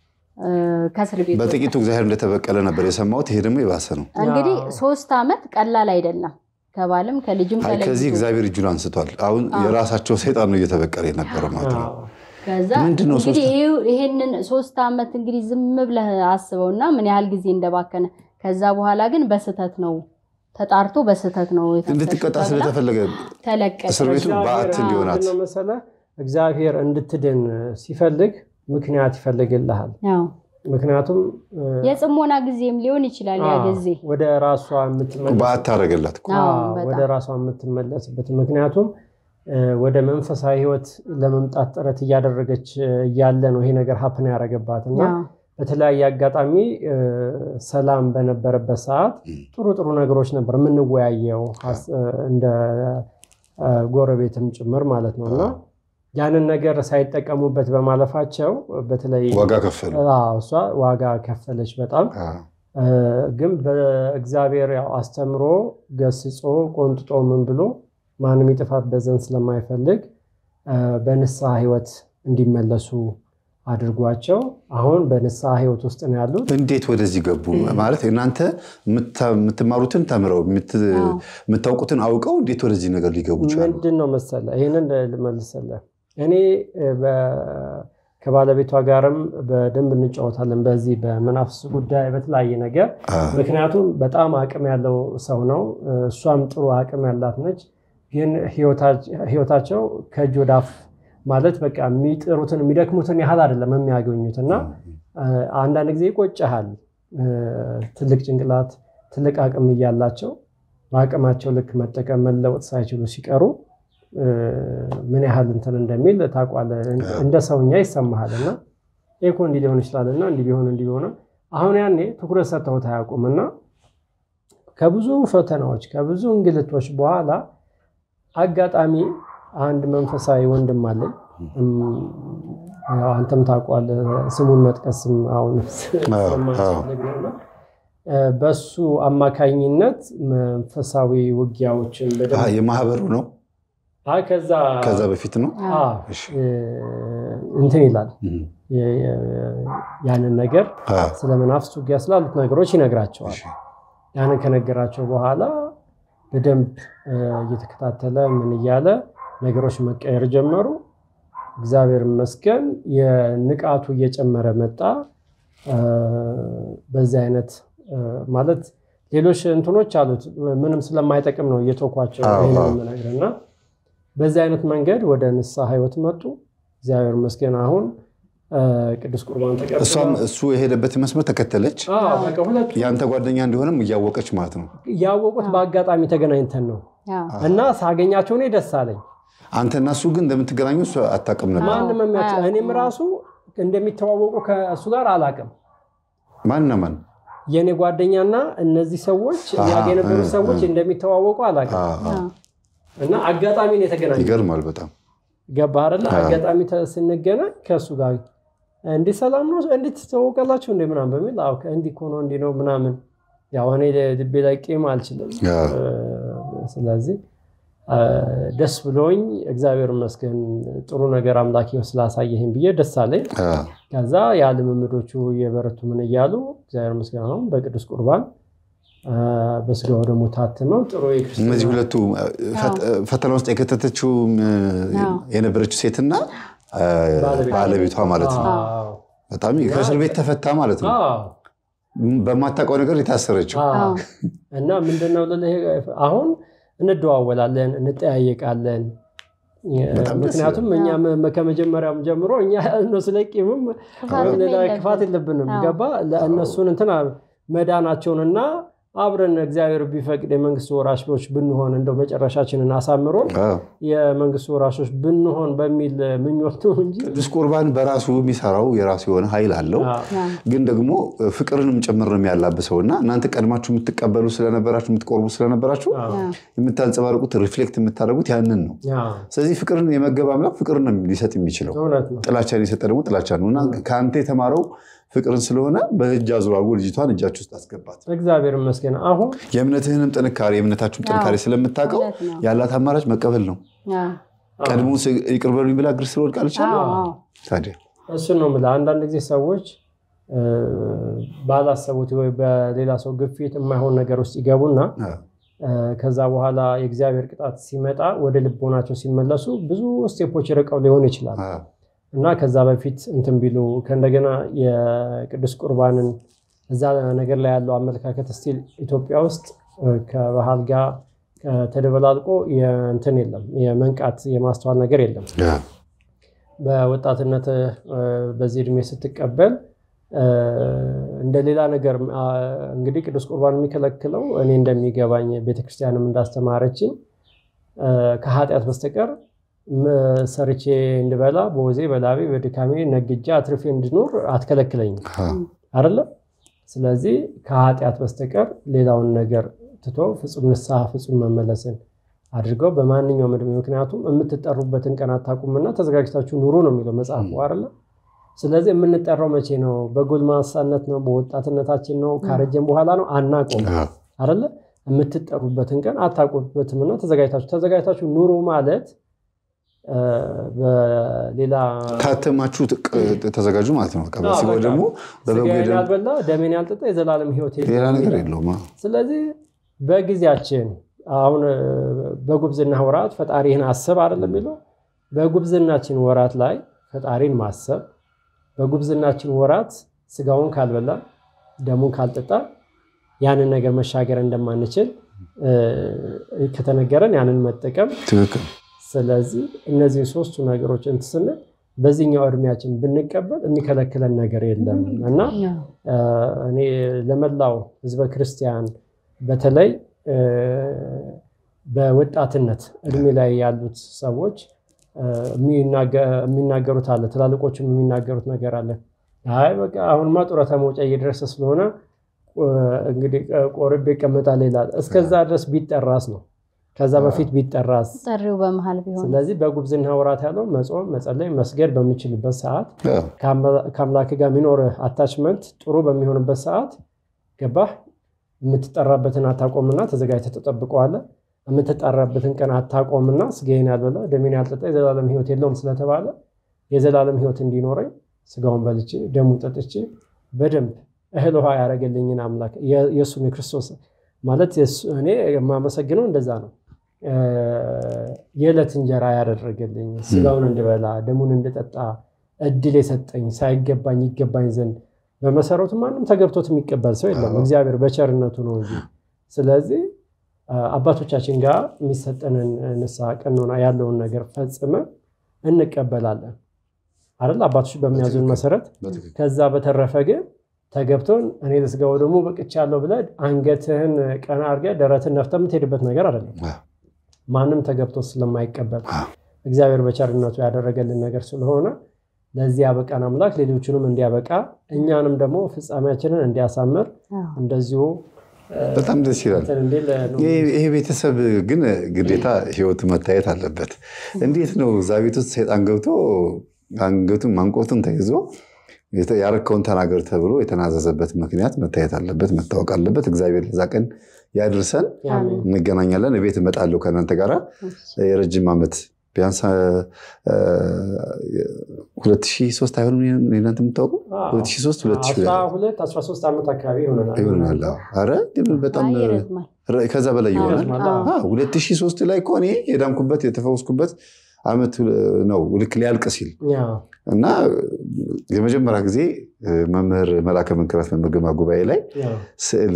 ከእስር ቤት በጥቂቱ እግዚአብሔር እንደተበቀለ ነበር የሰማሁት። ይሄ ደግሞ የባሰ ነው። እንግዲህ ሶስት ዓመት ቀላል አይደለም። ከባልም ከልጅም አይ ከዚህ ተለይቶ እግዚአብሔር እጁን አንስቷል። አሁን የራሳቸው ሰይጣን ነው እየተበቀለ የነበረ ማለት ነው። ከዛ ምንድን ነው እንግዲህ ይሄ- ይሄንን ሶስት ዓመት እንግዲህ ዝም ብለህ አስበውና ምን ያህል ጊዜ እንደባከነ። ከዛ በኋላ ግን በስህተት ነው ተጣርቶ በስህተት ነው የታሰረችው እንድትቀጣ ተብላ ስለተፈለገ ተለቀቀች። እስር ቤቱ በዓት እንዲሆናት ምንድን ነው መሰለህ እግዚአብሔር እንድትድን ሲፈልግ ምክንያት ይፈልግልሃል። ያው ምክንያቱም እ፣ የጽሞና ጊዜም ሊሆን ይችላል ያ አዎ፣ ጊዜ ወደ ራሷ የምትመለስ በዓት ታደረገላት እኮ። አዎ፣ አዎ፣ በጣም። ወደ ራሷ የምትመለስበት ምክንያቱም እ፣ ወደ መንፈሳዊ ሕይወት ለመምጣት ጥረት እያደረገች እያለ ነው ይሄ ነገር ሀፕን ያደረገባት እና ያው በተለያየ አጋጣሚ እ፣ ሰላም በነበረበት ሰዓት ጥሩ ጥሩ ነገሮች ነበር የምንወያየው ሀስ- እ፣ እንደ እ፣ ጎረቤትም ጭምር ማለት ነው እና ያንን ነገር ሳይጠቀሙበት በማለፋቸው በተለይ ዋጋ ከፈሉ። አዎ፣ እሷ ዋጋ ከፈለች በጣም አዎ። እ፣ ግን በእግዚአብሔር ያው አስተምሮ ገስጾ ቆንጥጦ ምን ብሎ ማንም የጥፋት ዘንድ ስለማይፈልግ እ፣ በንስሐ ህይወት እንዲመለሱ አድርጓቸው አሁን በንስሐ ህይወት ውስጥ ነው ያሉት። እንዴት ወደዚህ ገቡ? ማለት እናንተ የምታ- የምትማሩትን ተምረው የምት- የምታውቁትን አውቀው እንዴት ወደዚህ ነገር ሊገቡ ቻሉ? ምንድን ነው መሰለ ይህንን ልመልስልህ። እኔ እ፣ በ- ከባለቤቷ ጋርም በደንብ እንጫወታለን በዚህ በመናፍስ ጉዳይ በተለያየ ነገር አዎ። ምክንያቱም በጣም አቅም ያለው ሰው ነው። እሷም ጥሩ አቅም ያላት ነች። ግን ህይወታቸው ከእጅ ወደ አፍ ማለት በቃ የሚጥሩትን የሚደክሙትን ያህል አይደለም የሚያገኙት እና አንዳንድ ጊዜ ይቆጨሃል። ትልቅ ጭንቅላት ትልቅ አቅም እያላቸው በአቅማቸው ልክ መጠቀም መለወጥ ሳይችሉ ሲቀሩ ምን ያህል እንትን እንደሚል ታውቋለህ። እንደ ሰውኛ ይሰማሃል እና ይሄ እኮ እንዲህ ሊሆን ይችላል እና እንዲህ ቢሆን እንዲህ ቢሆን አሁን ያኔ ትኩረት ሰጥተውት አያውቁም እና ከብዙ ፈተናዎች ከብዙ እንግልቶች በኋላ አጋጣሚ አንድ መንፈሳዊ ወንድም አለኝ። ያው አንተም ታውቋለህ፣ ስሙን መጥቀስም አሁን ስለማያስፈልግ ነውና በሱ አማካኝነት መንፈሳዊ ውጊያዎችን በደንብ የማህበሩ ነው። አይ ከዛ ከዛ በፊት ነው። አዎ፣ እንትን ይላል ያንን ነገር ስለ መናፍስት ውጊያ ስላሉት ነገሮች ይነግራቸዋል። ያንን ከነገራቸው በኋላ በደንብ እየተከታተለ ምን እያለ ነገሮች መቀየር ጀመሩ። እግዚአብሔር ይመስገን የንቃቱ እየጨመረ መጣ። በዚህ አይነት ማለት ሌሎች እንትኖች አሉት ምንም ስለማይጠቅም ነው እየተኳቸው እና በዚህ አይነት መንገድ ወደ ንስሐ ህይወት መጡ። እግዚአብሔር ይመስገን አሁን ቅዱስ ቁርባን ተቀብላ እሷም እሱ የሄደበት መስመር ተከተለች። የአንተ ጓደኛ እንደሆነም እያወቀች ማለት ነው። ያወቁት በአጋጣሚ ተገናኝተን ነው እና ሳገኛቸው እኔ ደስ አለኝ። አንተና እሱ ግን እንደምትገናኙ እሱ አታውቅም ነበር። ማንም የሚያውቅ እኔም ራሱ እንደሚተዋወቁ ከእሱ ጋር አላውቅም። ማንና ማን? የእኔ ጓደኛና እነዚህ ሰዎች ያገ የነበሩ ሰዎች እንደሚተዋወቁ አላውቅም። እና አጋጣሚ ነው የተገናኘ። ይገርማል በጣም ገባህ አይደለ? አጋጣሚ ስንገናኝ ከእሱ ጋር እንዲህ ሰላም ነው እንዴት ትተዋወቃላችሁ እንደ ምናምን በሚል እንዲህ እኮ ነው እንዲህ ነው ምናምን ያው እኔ ልቤ ላይ ቂም አልችልም። ስለዚህ ደስ ብሎኝ እግዚአብሔር ይመስገን ጥሩ ነገር አምላኪ ስላሳየህን ብዬ ደስ አለኝ። ከዛ ያ ልምምዶቹ የበረቱ ምን እያሉ እግዚአብሔር ይመስገን አሁን በቅዱስ ቁርባን በስጋው ደግሞ ታትመው ጥሩ እነዚህ ሁለቱ ፈተና ውስጥ የከተተችው የነበረችው ሴትና ባለቤቷ ማለት ነው። በጣም ከእስር ቤት ተፈታ ማለት ነው። በማታውቀው ነገር የታሰረችው እና ምንድነው አሁን እንደዋወላለን፣ እንጠያየቃለን። ምክንያቱም እኛ ከመጀመሪያም ጀምሮ እኛ እነሱ ላይ ቂምም ክፋት የለብንም። ገባ ለእነሱን እንትን መዳናቸውንና አብረን እግዚአብሔር ቢፈቅድ የመንግስት ወራሾች ብንሆን እንደው መጨረሻችንን አሳምሮን የመንግስት ወራሾች ብንሆን በሚል ምኞት ነው እንጂ ቅዱስ ቁርባን በራሱ የሚሰራው የራሱ የሆነ ኃይል አለው። ግን ደግሞ ፍቅርንም ጭምር ነው የሚያላብሰው እና እናንተ ቀድማችሁ የምትቀበሉ ስለነበራችሁ የምትቆርቡ ስለነበራችሁ የምታንጸባርቁት ሪፍሌክት የምታደርጉት ያንን ነው። ስለዚህ ፍቅርን የመገብ አምላክ ፍቅርን ነው ሊሰጥ የሚችለው። ጥላቻን የሰጠ ደግሞ ጥላቻ ነው እና ከአንተ የተማረው ፍቅርን ስለሆነ በእጅ አዙር አድርጎ ልጅቷን እጃችሁ ውስጥ አስገባት። እግዚአብሔር ይመስገን። አሁን የእምነትህንም ጥንካሬ የእምነታችሁን ጥንካሬ ስለምታውቀው ያላት አማራጭ መቀበል ነው። ቀድሞ ይቅር በሉኝ ብላ እግር ስር ወድቃለች። ታዲያ እሱን ነው የምልህ። አንዳንድ ጊዜ ሰዎች ባላሰቡት ወይ በሌላ ሰው ግፊት የማይሆን ነገር ውስጥ ይገቡና ከዛ በኋላ የእግዚአብሔር ቅጣት ሲመጣ ወደ ልቦናቸው ሲመለሱ ብዙ ስቴፖች ርቀው ሊሆን ይችላል እና ከዛ በፊት እንትን ቢሉ ከእንደገና የቅዱስ ቁርባንን እዛ ነገር ላይ ያለው አመለካከት ስቲል ኢትዮጵያ ውስጥ ከባህል ጋር ተደበላልቆ እንትን የለም፣ የመንቃት የማስተዋል ነገር የለም። በወጣትነት በዚህ እድሜ ስትቀበል እንደ ሌላ ነገር እንግዲህ ቅዱስ ቁርባን የሚከለክለው እኔ እንደሚገባኝ ቤተክርስቲያንም እንዳስተማረችኝ ከኃጢአት በስተቀር ሰርቼ እንድበላ በወዜ በላቤ በድካሜ ነግጄ አትርፌ እንድኖር አትከለክለኝም አይደለም። ስለዚህ ከኃጢአት በስተቀር ሌላውን ነገር ትቶ ፍጹም ንስሐ ፍጹም መመለስን አድርገው በማንኛውም ዕድሜ ምክንያቱም የምትጠሩበትን ቀን አታውቁምና ተዘጋጅታችሁ ኑሩ ነው የሚለው መጽሐፉ አይደለ። ስለዚህ የምንጠራው መቼ ነው? በጎልማሳነት ነው? በወጣትነታችን ነው? ካረጀን በኋላ ነው? አናውቀውም አይደለ። የምትጠሩበትን ቀን አታውቁበትምና ተዘጋጅታችሁ ተዘጋጅታችሁ ኑሩ ማለት በሌላ ታተማችሁ ተዘጋጁ ማለት ነው። በስጋው ደግሞ ስጋዬን ያልበላ ደሜን ያልጠጣ የዘላለም ሕይወት ሌላ ነገር የለውም። ስለዚህ በጊዜያችን አሁን በጉብዝና ወራት ፈጣሪህን አስብ አይደለም የሚለው። በጉብዝናችን ወራት ላይ ፈጣሪን ማሰብ፣ በጉብዝናችን ወራት ስጋውን ካልበላ ደሙን ካልጠጣ ያንን ነገር መሻገር እንደማንችል ከተነገረን ያንን መጠቀም ትክክል ስለዚህ እነዚህ ሶስቱ ነገሮች እንትን ስንል በዚህኛው እድሜያችን ብንቀበል የሚከለክለን ነገር የለም እና እኔ ለመላው ሕዝበ ክርስቲያን በተለይ በወጣትነት እድሜ ላይ ያሉት ሰዎች የሚናገሩት አለ፣ ትላልቆችም የሚናገሩት ነገር አለ። አይ በቃ አሁንማ ጡረታ መውጫ እየደረሰ ስለሆነ እንግዲህ ቆርቤ ይቀመጣል ይላል። እስከዛ ድረስ ቢጠራስ ነው ከዛ በፊት ቢጠራስ ጥሪው በመሀል ቢሆን። ስለዚህ በጉብዝና ወራት ያለው መጾም፣ መጸለይ፣ መስገድ በሚችልበት ሰዓት ከአምላክ ጋር የሚኖር አታችመንት ጥሩ በሚሆንበት ሰዓት ገባህ የምትጠራበትን አታቆምና ተዘጋጅተህ ተጠብቀዋለህ። የምትጠራበትን ቀን አታቆምና ስጋዬን ያልበላ ደሜን ያልጠጣ የዘላለም ሕይወት የለውም ስለተባለ የዘላለም ሕይወት እንዲኖረኝ ስጋውን በልቼ ደሙን ጠጥቼ በደንብ እህል ውሃ ያደረገልኝን አምላክ የእሱን የክርስቶስ ማለት እኔ የማመሰግነው እንደዛ ነው። የዕለት እንጀራ ያደረገልኝ ስጋውን እንድበላ ደሙን እንድጠጣ እድል የሰጠኝ ሳይገባኝ ይገባኝ ዘንድ በመሰረቱ ማንም ተገብቶት የሚቀበል ሰው የለም፣ እግዚአብሔር በቸርነቱ ነው እንጂ። ስለዚህ አባቶቻችን ጋር የሚሰጠንን ንስሐ ቀኖና ያለውን ነገር ፈጽመ እንቀበላለን አይደል? አባቶች በሚያዙን መሰረት። ከዛ በተረፈ ግን ተገብቶን እኔ ለስጋው ደግሞ በቅቻለሁ ብለህ አንገትህን ቀና አድርገህ ደረትን ነፍተህ የምትሄድበት ነገር አይደለም። ማንም ተገብቶ ስለማይቀበል እግዚአብሔር በቸርነቱ ያደረገልን ነገር ስለሆነ ለዚህ ያበቃን አምላክ ሌሎቹንም እንዲያበቃ እኛንም ደግሞ ፍጻሜያችንን እንዲያሳምር እንደዚሁ በጣም ደስ ይላል። ይሄ ቤተሰብ ግን ግዴታ ህይወቱ መታየት አለበት። እንዴት ነው እዛ ቤት ውስጥ ሰይጣን ገብቶ አንገቱን ማንቆቱን ተይዞ ያረከውን ተናገር ተብሎ የተናዘዘበት ምክንያት መታየት አለበት፣ መታወቅ አለበት። እግዚአብሔር ለዛ ቀን ያድርሰን። እንገናኛለን። ቤት እመጣለሁ ከእናንተ ጋራ የረጅም ዓመት ቢያንስ ሁለት ሺህ ሦስት አይሆንም እናንተ የምታውቁ ሁለት ሺህ ሦስት ሁለት ሺህ ዓመት አካባቢ ይሆናል። ኧረ በጣም ከዛ በላይ ይሆናል። ሁለት ሺህ ሦስት ላይ እኮ እኔ የዳንኩበት የተፈወስኩበት ዓመት ነው ልክ ሊያልቅ ሲል እና የመጀመሪያ ጊዜ መምህር መላከ መንክራት መምህር ግርማ ጉባኤ ላይ ስዕል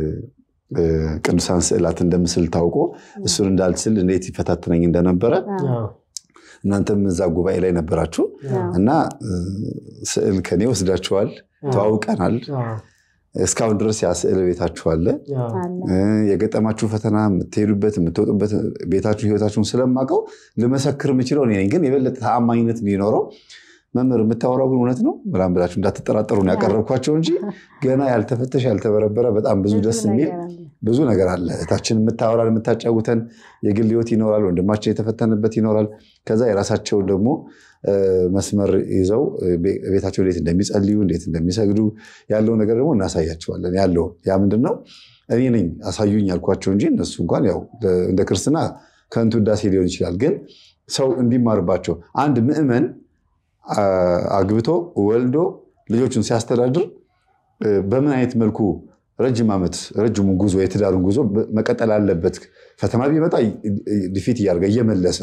ቅዱሳን ስዕላት እንደምስል ታውቆ እሱን እንዳልስል እንዴት ይፈታትነኝ እንደነበረ እናንተም እዛ ጉባኤ ላይ ነበራችሁ እና ስዕል ከኔ ወስዳችኋል፣ ተዋውቀናል። እስካሁን ድረስ ያ ስዕል ቤታችሁ አለ። የገጠማችሁ ፈተና፣ የምትሄዱበት የምትወጡበት ቤታችሁ ህይወታችሁን ስለማውቀው ልመሰክር የምችለው እኔ ነኝ። ግን የበለጠ ተአማኝነት እንዲኖረው መምህር የምታወራው ግን እውነት ነው ምናምን ብላችሁ እንዳትጠራጠሩ ነው ያቀረብኳቸው እንጂ ገና ያልተፈተሽ ያልተበረበረ በጣም ብዙ ደስ የሚል ብዙ ነገር አለ። እታችን የምታወራን የምታጫውተን የግል ህይወት ይኖራል። ወንድማችን የተፈተንበት ይኖራል። ከዛ የራሳቸውን ደግሞ መስመር ይዘው ቤታቸው እንዴት እንደሚጸልዩ እንዴት እንደሚሰግዱ ያለው ነገር ደግሞ እናሳያቸዋለን። ያለው ያ ምንድን ነው እኔ ነኝ አሳዩኝ ያልኳቸው እንጂ እነሱ እንኳን ያው እንደ ክርስትና ከንቱ ውዳሴ ሊሆን ይችላል። ግን ሰው እንዲማርባቸው አንድ ምዕመን አግብቶ ወልዶ ልጆቹን ሲያስተዳድር በምን አይነት መልኩ ረጅም ዓመት ረጅሙን ጉዞ የትዳሩን ጉዞ መቀጠል አለበት። ፈተና ቢመጣ ዲፊት እያደረገ እየመለሰ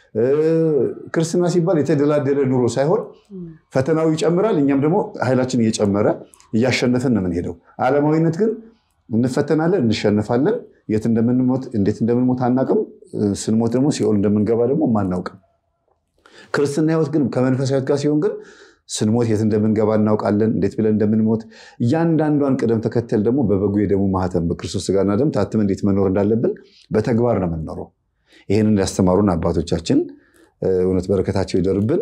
ክርስትና ሲባል የተደላደለ ኑሮ ሳይሆን ፈተናው ይጨምራል፣ እኛም ደግሞ ኃይላችን እየጨመረ እያሸነፍን ነው የምንሄደው። ዓለማዊነት ግን እንፈተናለን፣ እንሸነፋለን። የት እንደምንሞት እንዴት እንደምንሞት አናውቅም። ስንሞት ደግሞ ሲኦል እንደምንገባ ደግሞ አናውቅም። ክርስትና ህይወት ግን ከመንፈሳዊ ህይወት ጋር ሲሆን ግን ስንሞት የት እንደምንገባ እናውቃለን፣ እንዴት ብለን እንደምንሞት እያንዳንዷን ቅደም ተከተል ደግሞ በበጉ የደሙ ማህተም በክርስቶስ ስጋና ደም ታትም እንዴት መኖር እንዳለብን በተግባር ነው የምንኖረው። ይህንን ያስተማሩን አባቶቻችን እውነት በረከታቸው ይደርብን።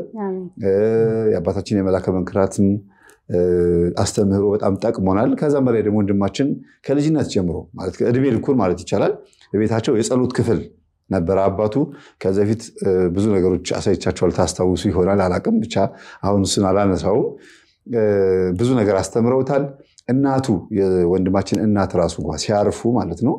የአባታችን የመላከ መንክራትም አስተምህሮ በጣም ጠቅሞናል። ከዛም በላይ ደግሞ ወንድማችን ከልጅነት ጀምሮ እድሜ ልኩን ማለት ይቻላል በቤታቸው የጸሎት ክፍል ነበረ አባቱ። ከዚ በፊት ብዙ ነገሮች አሳይቻቸዋል፣ ታስታውሱ ይሆናል አላቅም። ብቻ አሁን እሱን አላነሳውም። ብዙ ነገር አስተምረውታል። እናቱ የወንድማችን እናት ራሱ እንኳ ሲያርፉ ማለት ነው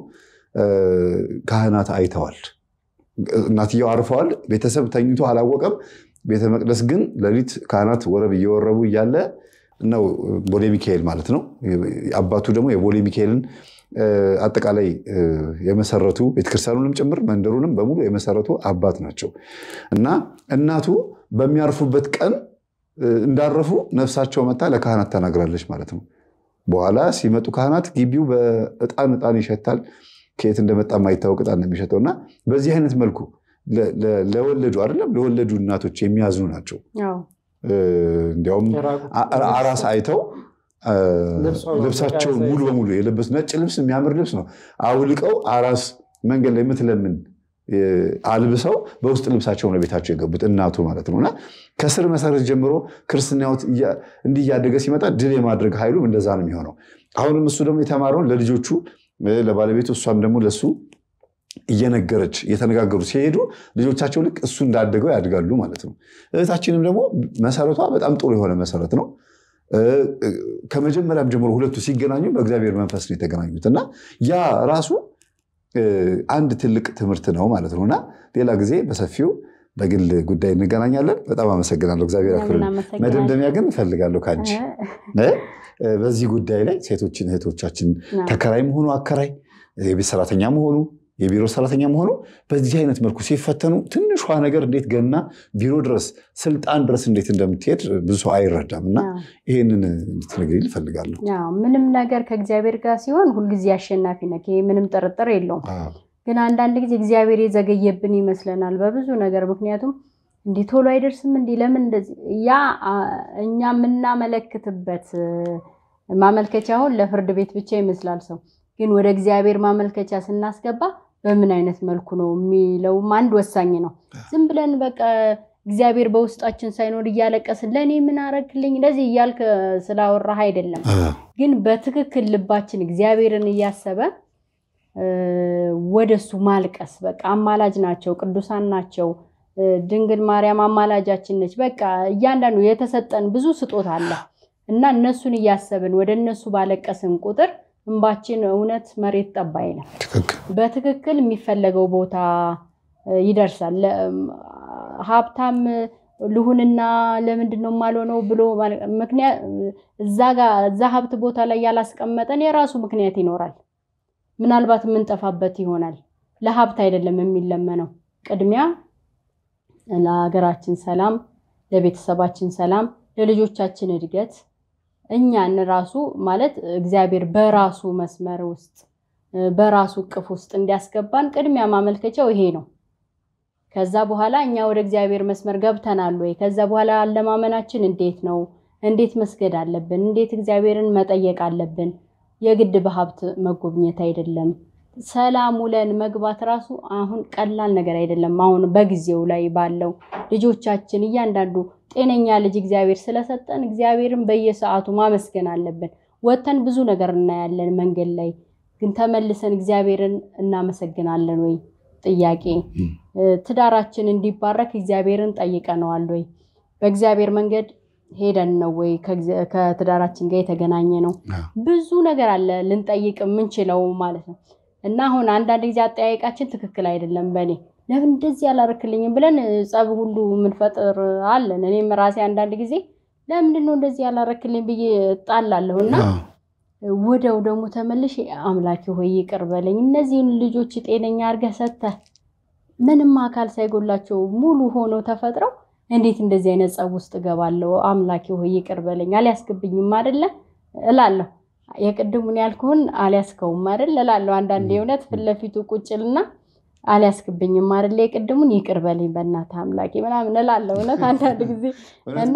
ካህናት አይተዋል። እናትየው አርፈዋል። ቤተሰብ ተኝቶ አላወቀም። ቤተ መቅደስ ግን ሌሊት ካህናት ወረብ እየወረቡ እያለ ነው ቦሌ ሚካኤል ማለት ነው። አባቱ ደግሞ የቦሌ ሚካኤልን አጠቃላይ የመሰረቱ ቤተክርስቲያኑንም ጭምር መንደሩንም በሙሉ የመሰረቱ አባት ናቸው እና እናቱ በሚያርፉበት ቀን እንዳረፉ ነፍሳቸው መታ ለካህናት ተናግራለች ማለት ነው። በኋላ ሲመጡ ካህናት ግቢው በእጣን እጣን ይሸታል። ከየት እንደመጣ የማይታወቅ እጣን ነው የሚሸጠው እና በዚህ አይነት መልኩ ለወለዱ አይደለም ለወለዱ እናቶች የሚያዝኑ ናቸው። እንዲያውም አራስ አይተው ልብሳቸውን ሙሉ በሙሉ የለበሱ ነጭ ልብስ የሚያምር ልብስ ነው አውልቀው አራስ መንገድ ላይ የምትለምን አልብሰው በውስጥ ልብሳቸው ነው ቤታቸው የገቡት እናቱ ማለት ነው። እና ከስር መሰረት ጀምሮ ክርስትና ሕይወት እንዲህ እያደገ ሲመጣ ድል የማድረግ ኃይሉም እንደዛ ነው የሚሆነው። አሁንም እሱ ደግሞ የተማረውን ለልጆቹ ለባለቤቱ፣ እሷም ደግሞ ለሱ እየነገረች እየተነጋገሩ ሲሄዱ ልጆቻቸው ልክ እሱ እንዳደገው ያድጋሉ ማለት ነው። እህታችንም ደግሞ መሰረቷ በጣም ጥሩ የሆነ መሰረት ነው። ከመጀመሪያም ጀምሮ ሁለቱ ሲገናኙ በእግዚአብሔር መንፈስ ነው የተገናኙት እና ያ ራሱ አንድ ትልቅ ትምህርት ነው ማለት ነው እና ሌላ ጊዜ በሰፊው በግል ጉዳይ እንገናኛለን። በጣም አመሰግናለሁ። እግዚአብሔር ያክብርልኝ። መደምደሚያ ግን እፈልጋለሁ ከአንቺ በዚህ ጉዳይ ላይ ሴቶችን እህቶቻችን ተከራይ መሆኑ አከራይ፣ የቤት ሰራተኛ መሆኑ የቢሮ ሰራተኛ መሆኑ በዚህ አይነት መልኩ ሲፈተኑ ትንሿ ነገር እንዴት ገና ቢሮ ድረስ ስልጣን ድረስ እንዴት እንደምትሄድ ብዙ ሰው አይረዳም እና ይህንን እንድትነግሪኝ እፈልጋለሁ። ምንም ነገር ከእግዚአብሔር ጋር ሲሆን ሁልጊዜ አሸናፊ ነህ። ይሄ ምንም ጥርጥር የለውም። ግን አንዳንድ ጊዜ እግዚአብሔር የዘገየብን ይመስለናል በብዙ ነገር። ምክንያቱም እንዲህ ቶሎ አይደርስም እንዲህ ለምን እንደዚህ ያ እኛ የምናመለክትበት ማመልከቻ አሁን ለፍርድ ቤት ብቻ ይመስላል ሰው ግን ወደ እግዚአብሔር ማመልከቻ ስናስገባ በምን አይነት መልኩ ነው የሚለውም አንድ ወሳኝ ነው። ዝም ብለን በቃ እግዚአብሔር በውስጣችን ሳይኖር እያለቀስን ለእኔ ምን አረግልኝ እንደዚህ እያልክ ስላወራህ አይደለም። ግን በትክክል ልባችን እግዚአብሔርን እያሰበ ወደሱ ማልቀስ በቃ አማላጅ ናቸው፣ ቅዱሳን ናቸው። ድንግል ማርያም አማላጃችን ነች። በቃ እያንዳንዱ የተሰጠን ብዙ ስጦታ አለ እና እነሱን እያሰብን ወደ እነሱ ባለቀስን ቁጥር እንባችን እውነት መሬት ጠብ አይልም። በትክክል የሚፈለገው ቦታ ይደርሳል። ሀብታም ልሁንና ለምንድን ነው የማልሆነው ብሎ ምክንያት እዛ ሀብት ቦታ ላይ ያላስቀመጠን የራሱ ምክንያት ይኖራል። ምናልባት የምንጠፋበት ይሆናል። ለሀብት አይደለም የሚለመነው። ቅድሚያ ለሀገራችን ሰላም፣ ለቤተሰባችን ሰላም፣ ለልጆቻችን እድገት እኛን ራሱ ማለት እግዚአብሔር በራሱ መስመር ውስጥ በራሱ እቅፍ ውስጥ እንዲያስገባን ቅድሚያ ማመልከቻው ይሄ ነው። ከዛ በኋላ እኛ ወደ እግዚአብሔር መስመር ገብተናል ወይ? ከዛ በኋላ አለማመናችን እንዴት ነው? እንዴት መስገድ አለብን? እንዴት እግዚአብሔርን መጠየቅ አለብን? የግድ በሀብት መጎብኘት አይደለም። ሰላም ውለን መግባት ራሱ አሁን ቀላል ነገር አይደለም። አሁን በጊዜው ላይ ባለው ልጆቻችን እያንዳንዱ ጤነኛ ልጅ እግዚአብሔር ስለሰጠን እግዚአብሔርን በየሰዓቱ ማመስገን አለብን። ወጥተን ብዙ ነገር እናያለን መንገድ ላይ ግን ተመልሰን እግዚአብሔርን እናመሰግናለን ወይ? ጥያቄ ትዳራችን እንዲባረክ እግዚአብሔርን ጠይቀነዋል ወይ? በእግዚአብሔር መንገድ ሄደን ነው ወይ ከትዳራችን ጋር የተገናኘ ነው? ብዙ ነገር አለ ልንጠይቅ የምንችለው ማለት ነው። እና አሁን አንዳንድ ጊዜ አጠያየቃችን ትክክል አይደለም። በእኔ ለምን እንደዚህ ያላረክልኝም ብለን ጸብ ሁሉ የምንፈጥር አለን። እኔም ራሴ አንዳንድ ጊዜ ለምንድን ነው እንደዚህ ያላረክልኝ ብዬ እጣላለሁ እና ወደው ደግሞ ተመልሽ አምላኬ ሆይ ይቅር በለኝ፣ እነዚህን ልጆች ጤነኛ አድርገህ ሰጥተህ ምንም አካል ሳይጎላቸው ሙሉ ሆነው ተፈጥረው እንዴት እንደዚህ አይነት ጸብ ውስጥ እገባለሁ? አምላኬ ሆይ ይቅር በለኝ፣ አልያስገብኝም አይደለ እላለሁ። የቅድሙን ያልኩህን አልያስከውም አይደል እላለሁ። አንዳንድ የእውነት ፊት ለፊቱ ቁጭልና አልያስክብኝም አይደለ የቅድሙን ይቅር በለኝ በእናትህ አምላኬ ምናምን እላለሁ። እውነት አንዳንድ ጊዜ እና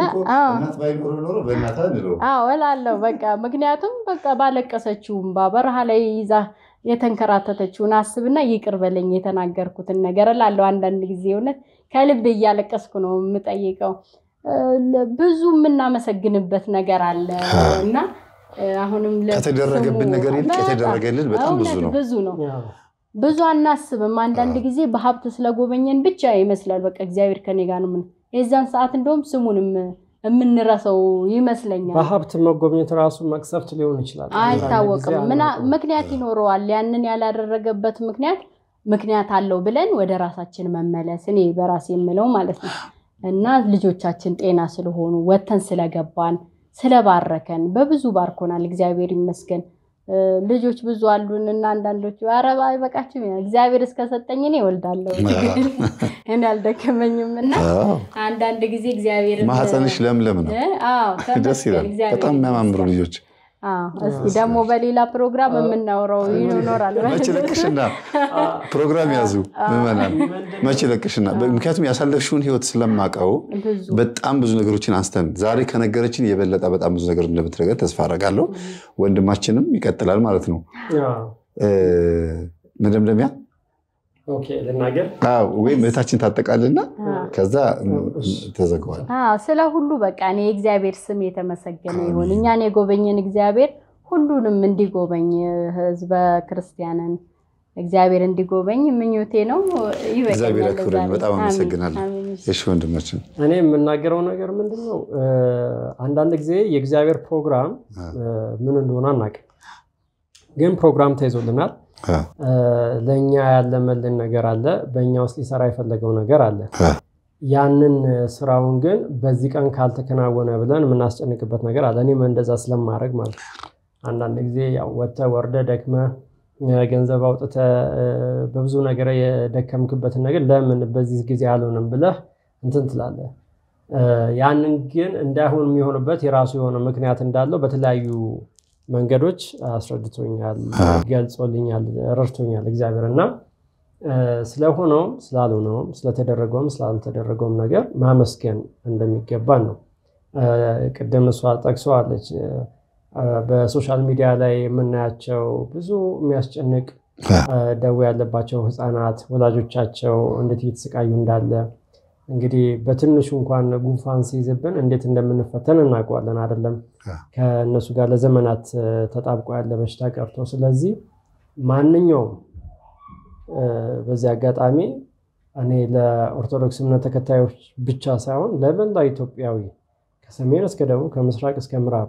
አዎ እላለሁ። በቃ ምክንያቱም በቃ ባለቀሰችውም በረሃ ላይ ይዛ የተንከራተተችውን አስብና ይቅር በለኝ የተናገርኩትን ነገር እላለሁ። አንዳንድ ጊዜ እውነት ከልብ እያለቀስኩ ነው የምጠይቀው። ብዙ የምናመሰግንበት ነገር አለ እና አሁንም ከተደረገብን ነገር ይልቅ የተደረገልን በጣም ብዙ ነው ብዙ ነው። ብዙ አናስብም። አንዳንድ ጊዜ በሀብት ስለጎበኘን ብቻ ይመስላል በቃ እግዚአብሔር ከኔ ጋር ነው። ምን የዛን ሰዓት እንደውም ስሙንም የምንረሰው ይመስለኛል። በሀብት መጎብኘት ራሱ መቅሰፍት ሊሆን ይችላል፣ አይታወቅም። ምክንያት ይኖረዋል። ያንን ያላደረገበት ምክንያት ምክንያት አለው ብለን ወደ ራሳችን መመለስ እኔ በራሴ የምለው ማለት ነው እና ልጆቻችን ጤና ስለሆኑ ወተን ስለገባን ስለባረከን በብዙ ባርኮናል። እግዚአብሔር ይመስገን። ልጆች ብዙ አሉን እና አንዳንዶቹ አረባ አይበቃችም፣ እግዚአብሔር እስከሰጠኝ እኔ እወልዳለሁ እኔ አልደከመኝም። እና አንዳንድ ጊዜ እግዚአብሔር ማህፀንሽ ለምለም ነው፣ ደስ ይላል። በጣም የሚያማምሩ ልጆች እስኪ ደግሞ በሌላ ፕሮግራም የምናውረው ይኖራል። መቼ ለቅሽና ፕሮግራም ያዙ ምዕመናን፣ መቼ ለቅሽና። ምክንያቱም ያሳለፍሽውን ህይወት ስለማውቀው በጣም ብዙ ነገሮችን አንስተን ዛሬ ከነገረችን የበለጠ በጣም ብዙ ነገር እንደምትነገር ተስፋ አደርጋለሁ። ወንድማችንም ይቀጥላል ማለት ነው። መደምደሚያ ልናገር ወይም እህታችን ታጠቃልና ከዛ ተዘግዋል። ስለ ሁሉ በቃ እኔ የእግዚአብሔር ስም የተመሰገነ ይሁን። እኛን የጎበኘን እግዚአብሔር ሁሉንም እንዲጎበኝ ህዝበ ክርስቲያንን እግዚአብሔር እንዲጎበኝ ምኞቴ ነው። እግዚአብሔር ያክብረን። በጣም አመሰግናለሁ። እሺ ወንድማችን፣ እኔ የምናገረው ነገር ምንድን ነው? አንዳንድ ጊዜ የእግዚአብሔር ፕሮግራም ምን እንደሆነ አናውቅም፣ ግን ፕሮግራም ተይዞልናል። ለእኛ ያለመልን ነገር አለ። በእኛ ውስጥ ሊሰራ የፈለገው ነገር አለ። ያንን ስራውን ግን በዚህ ቀን ካልተከናወነ ብለን የምናስጨንቅበት ነገር አለ። እኔም እንደዛ ስለማድረግ ማለት ነው። አንዳንድ ጊዜ ወጥተህ ወርደህ ደክመህ ገንዘብ አውጥተህ በብዙ ነገር የደከምክበትን ነገር ለምን በዚህ ጊዜ አልሆንም ብለህ እንትን ትላለህ። ያንን ግን እንዳይሆን የሚሆንበት የራሱ የሆነ ምክንያት እንዳለው በተለያዩ መንገዶች አስረድቶኛል፣ ገልጾልኛል፣ ረድቶኛል እግዚአብሔር እና ስለሆነውም ስላልሆነውም ስለተደረገውም ስላልተደረገውም ነገር ማመስገን እንደሚገባን ነው። ቅድም እሷ ጠቅሰዋለች። በሶሻል ሚዲያ ላይ የምናያቸው ብዙ የሚያስጨንቅ ደዌ ያለባቸው ህፃናት ወላጆቻቸው እንዴት እየተሰቃዩ እንዳለ እንግዲህ በትንሹ እንኳን ጉንፋን ሲይዝብን እንዴት እንደምንፈተን እናውቀዋለን አይደለም? ከእነሱ ጋር ለዘመናት ተጣብቆ ያለ በሽታ ቀርቶ። ስለዚህ ማንኛውም በዚህ አጋጣሚ እኔ ለኦርቶዶክስ እምነት ተከታዮች ብቻ ሳይሆን ለመላው ኢትዮጵያዊ ከሰሜን እስከ ደቡብ ከምስራቅ እስከ ምዕራብ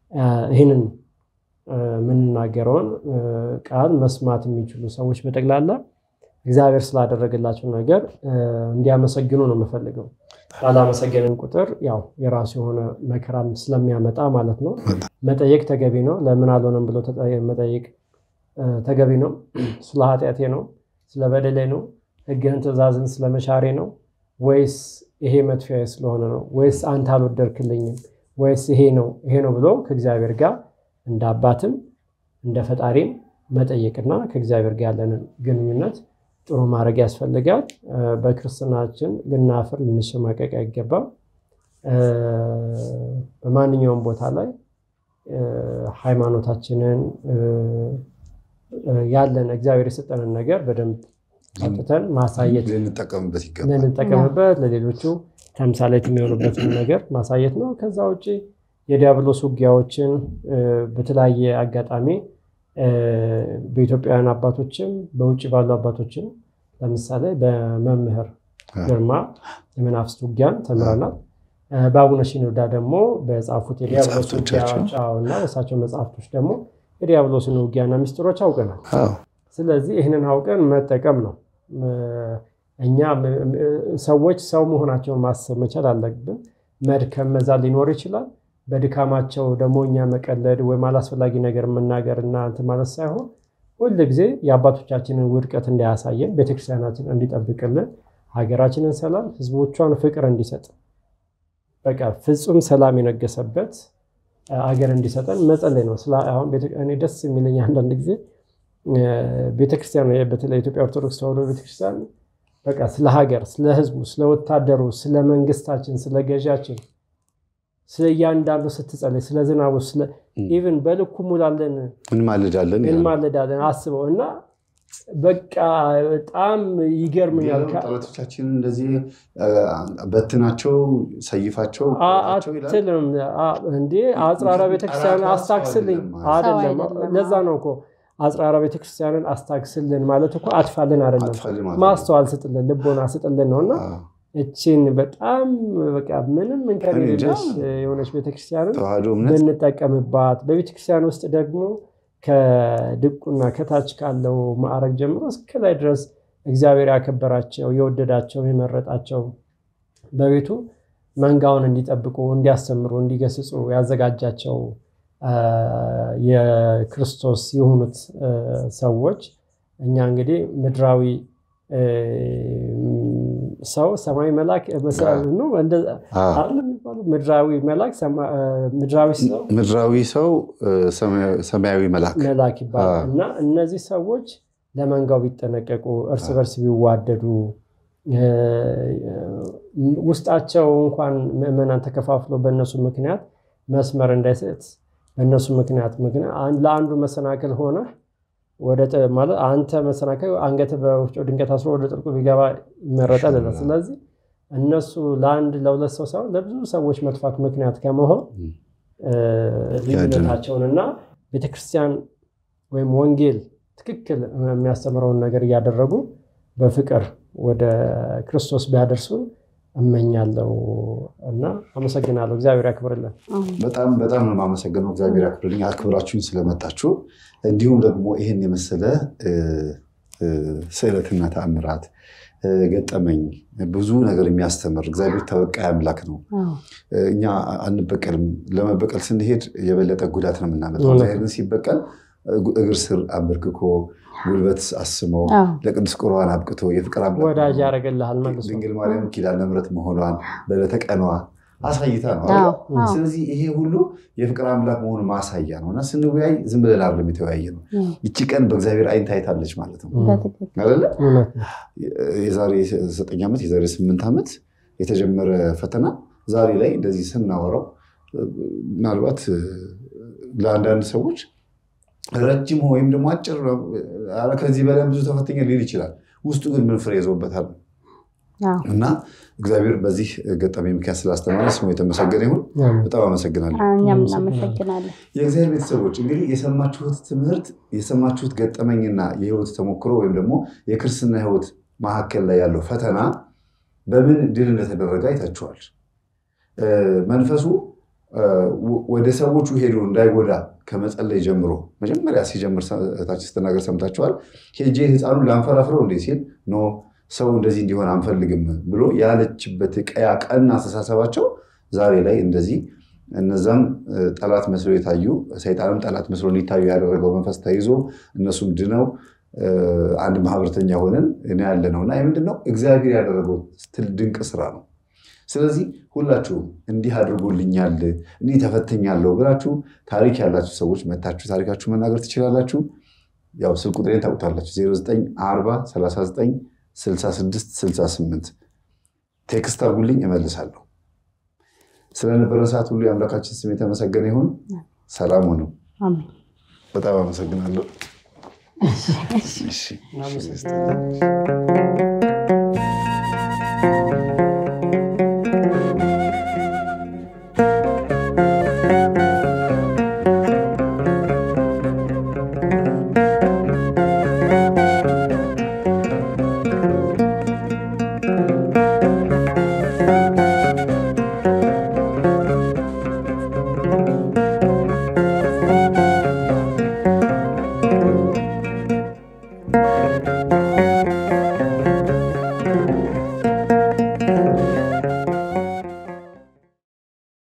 ይህንን የምንናገረውን ቃል መስማት የሚችሉ ሰዎች በጠቅላላ እግዚአብሔር ስላደረገላቸው ነገር እንዲያመሰግኑ ነው የምፈልገው። ባላመሰገንን ቁጥር ያው የራሱ የሆነ መከራም ስለሚያመጣ ማለት ነው። መጠየቅ ተገቢ ነው። ለምን አልሆነም ብሎ መጠየቅ ተገቢ ነው። ስለ ኃጢአቴ ነው፣ ስለ በደሌ ነው፣ ሕግህን ትእዛዝን ስለ መሻሬ ነው ወይስ ይሄ መጥፊያ ስለሆነ ነው ወይስ አንተ አልወደድክልኝም ወይስ ይሄ ነው ይሄ ነው ብሎ ከእግዚአብሔር ጋር እንደ አባትም እንደ ፈጣሪም መጠየቅና ከእግዚአብሔር ጋር ያለንን ግንኙነት ጥሩ ማድረግ ያስፈልጋል። በክርስትናችን ልናፍር ልንሸማቀቅ አይገባም። በማንኛውም ቦታ ላይ ሃይማኖታችንን ያለን እግዚአብሔር የሰጠንን ነገር በደንብ አውጥተን ማሳየት ልንጠቀምበት ይገባል። ልንጠቀምበት ለሌሎቹ ተምሳሌት የሚሆኑበትን ነገር ማሳየት ነው። ከዛ ውጭ የዲያብሎስ ውጊያዎችን በተለያየ አጋጣሚ በኢትዮጵያውያን አባቶችም በውጭ ባሉ አባቶችም ለምሳሌ በመምህር ግርማ የመናፍስት ውጊያን ተምረናል። በአቡነ ሽኖዳ ደግሞ በጻፉት የዲያብሎስ ውጊያዎች እና በእሳቸው መጽሐፍቶች ደግሞ የዲያብሎስን ውጊያና ሚስጥሮች አውቀናል። ስለዚህ ይህንን አውቀን መጠቀም ነው። እኛ ሰዎች ሰው መሆናቸውን ማሰብ መቻል አለብን። መድከም መዛል ሊኖር ይችላል። በድካማቸው ደግሞ እኛ መቀለድ ወይም አላስፈላጊ ነገር መናገር እና እንትን ማለት ሳይሆን ሁል ጊዜ የአባቶቻችንን ውድቀት እንዳያሳየን፣ ቤተክርስቲያናችን እንዲጠብቅልን፣ ሀገራችንን ሰላም፣ ህዝቦቿን ፍቅር እንዲሰጥ በቃ ፍጹም ሰላም የነገሰበት ሀገር እንዲሰጠን መጸለይ ነው። አሁን እኔ ደስ የሚለኝ አንዳንድ ጊዜ ቤተክርስቲያን በተለይ ኢትዮጵያ ኦርቶዶክስ ተዋሕዶ ቤተክርስቲያን በቃ ስለ ሀገር፣ ስለ ህዝቡ፣ ስለ ወታደሩ፣ ስለ መንግስታችን፣ ስለ ገዣችን፣ ስለ እያንዳንዱ ስትጸለይ፣ ስለ ዝናቡ፣ ኢቭን በልኩ ሙላለን እንማልዳለን እንማልዳለን አስበው እና በቃ በጣም ይገርምኛል። ጠላቶቻችን እንደዚህ በትናቸው ሰይፋቸው አትልም እንዴ አጽራራ ቤተክርስቲያን አስታክስልኝ አይደለም። ለዛ ነው እኮ አጽራራ ቤተክርስቲያንን አስታክስልን ማለት እኮ አጥፋልን አይደለም፣ ማስተዋል ስጥልን፣ ልቦና ስጥልን ነው እና እችን በጣም በቃ ምንም እንከን የሌለሽ የሆነች ቤተክርስቲያንን ብንጠቀምባት በቤተክርስቲያን ውስጥ ደግሞ ከድቁና ከታች ካለው ማዕረግ ጀምሮ እስከ ላይ ድረስ እግዚአብሔር ያከበራቸው የወደዳቸው የመረጣቸው በቤቱ መንጋውን እንዲጠብቁ፣ እንዲያስተምሩ፣ እንዲገስጹ ያዘጋጃቸው የክርስቶስ የሆኑት ሰዎች እኛ እንግዲህ ምድራዊ ሰው ሰማይ መልአክ ነው የሚባለው። ምድራዊ መልአክ ምድራዊ ሰው ምድራዊ ሰው ሰማያዊ መልአክ መልአክ ይባላል እና እነዚህ ሰዎች ለመንጋው ቢጠነቀቁ፣ እርስ በርስ ቢዋደዱ፣ ውስጣቸው እንኳን ምዕመናን ተከፋፍሎ በእነሱ ምክንያት መስመር እንዳይሰጥ በእነሱ ምክንያት ለአንዱ መሰናክል ሆነ ማለት አንተ መሰናከል አንገት በወፍጮ ድንገት አስሮ ወደ ጥልቁ ቢገባ ይመረጣል። ስለዚህ እነሱ ለአንድ ለሁለት ሰው ሳይሆን ለብዙ ሰዎች መጥፋት ምክንያት ከመሆን ልዩነታቸውንና ቤተክርስቲያን ወይም ወንጌል ትክክል የሚያስተምረውን ነገር እያደረጉ በፍቅር ወደ ክርስቶስ ቢያደርሱን እመኛለሁ እና አመሰግናለሁ። እግዚአብሔር ያክብርልን። በጣም በጣም ነው የማመሰግነው። እግዚአብሔር ያክብርልኝ አክብራችሁኝ ስለመጣችሁ እንዲሁም ደግሞ ይህን የመሰለ ስዕለትና ተአምራት ገጠመኝ ብዙ ነገር የሚያስተምር እግዚአብሔር ተበቃይ አምላክ ነው። እኛ አንበቀልም። ለመበቀል ስንሄድ የበለጠ ጉዳት ነው የምናመጣው። እግዚአብሔር ግን ሲበቀል እግር ስር አንበርክኮ ጉልበት አስመው ለቅዱስ ቁርባን አብቅቶ የፍቅር ወዳጅ ያደርግልሃል መልሶ ድንግል ማርያም ኪዳነ ምሕረት መሆኗን በዕለተ ቀኗ አሳይታ ነው። ስለዚህ ይሄ ሁሉ የፍቅር አምላክ መሆኑ ማሳያ ነው እና ስንወያይ ዝም ብለን አይደለም የተወያየ ነው። ይቺ ቀን በእግዚአብሔር አይን ታይታለች ማለት ነው አይደለ? የዛሬ ዘጠኝ ዓመት የዛሬ ስምንት ዓመት የተጀመረ ፈተና ዛሬ ላይ እንደዚህ ስናወራው ምናልባት ለአንዳንድ ሰዎች ረጅም ወይም ደግሞ አጭር ከዚህ በላይ ብዙ ተፈተኛ ሊል ይችላል። ውስጡ ግን ምን ፍሬ ይዞበታል እና እግዚአብሔር በዚህ ገጠመኝ ምክንያት ስላስተማረ ስሙ የተመሰገነ ይሁን። በጣም አመሰግናለሁ። እኛም እናመሰግናለን። የእግዚአብሔር ቤተሰቦች እንግዲህ የሰማችሁት ትምህርት የሰማችሁት ገጠመኝና የህይወት ተሞክሮ ወይም ደግሞ የክርስትና ህይወት መካከል ላይ ያለው ፈተና በምን ድል እንደተደረገ አይታችኋል። መንፈሱ ወደ ሰዎቹ ሄዶ እንዳይጎዳ ከመጸለይ ጀምሮ መጀመሪያ ሲጀምር ታች ስትናገር ሰምታችኋል። ሄጄ ህፃኑን ላንፈራፍረው እንዴ ሲል ኖ ሰው እንደዚህ እንዲሆን አንፈልግም ብሎ ያለችበት ቀያ ቀና አስተሳሰባቸው ዛሬ ላይ እንደዚህ እነዛም ጠላት መስሎ የታዩ ሰይጣንም ጠላት መስሎ እንዲታዩ ያደረገው መንፈስ ተይዞ እነሱም ድነው አንድ ማህበረተኛ ሆነን ያለ ነው እና ምንድነው እግዚአብሔር ያደረገው ድንቅ ስራ ነው። ስለዚህ ሁላችሁም እንዲህ አድርጎልኛል እንዲህ ተፈተኛለሁ ብላችሁ ታሪክ ያላችሁ ሰዎች መታችሁ ታሪካችሁ መናገር ትችላላችሁ። ያው ስልክ ቁጥሬን ታውቁታላችሁ 0940 39 66 68 ቴክስት አድርጉልኝ እመልሳለሁ። ስለነበረን ሰዓት ሁሉ የአምላካችን ስም የተመሰገነ ይሁን። ሰላም ሁኑ። በጣም አመሰግናለሁ።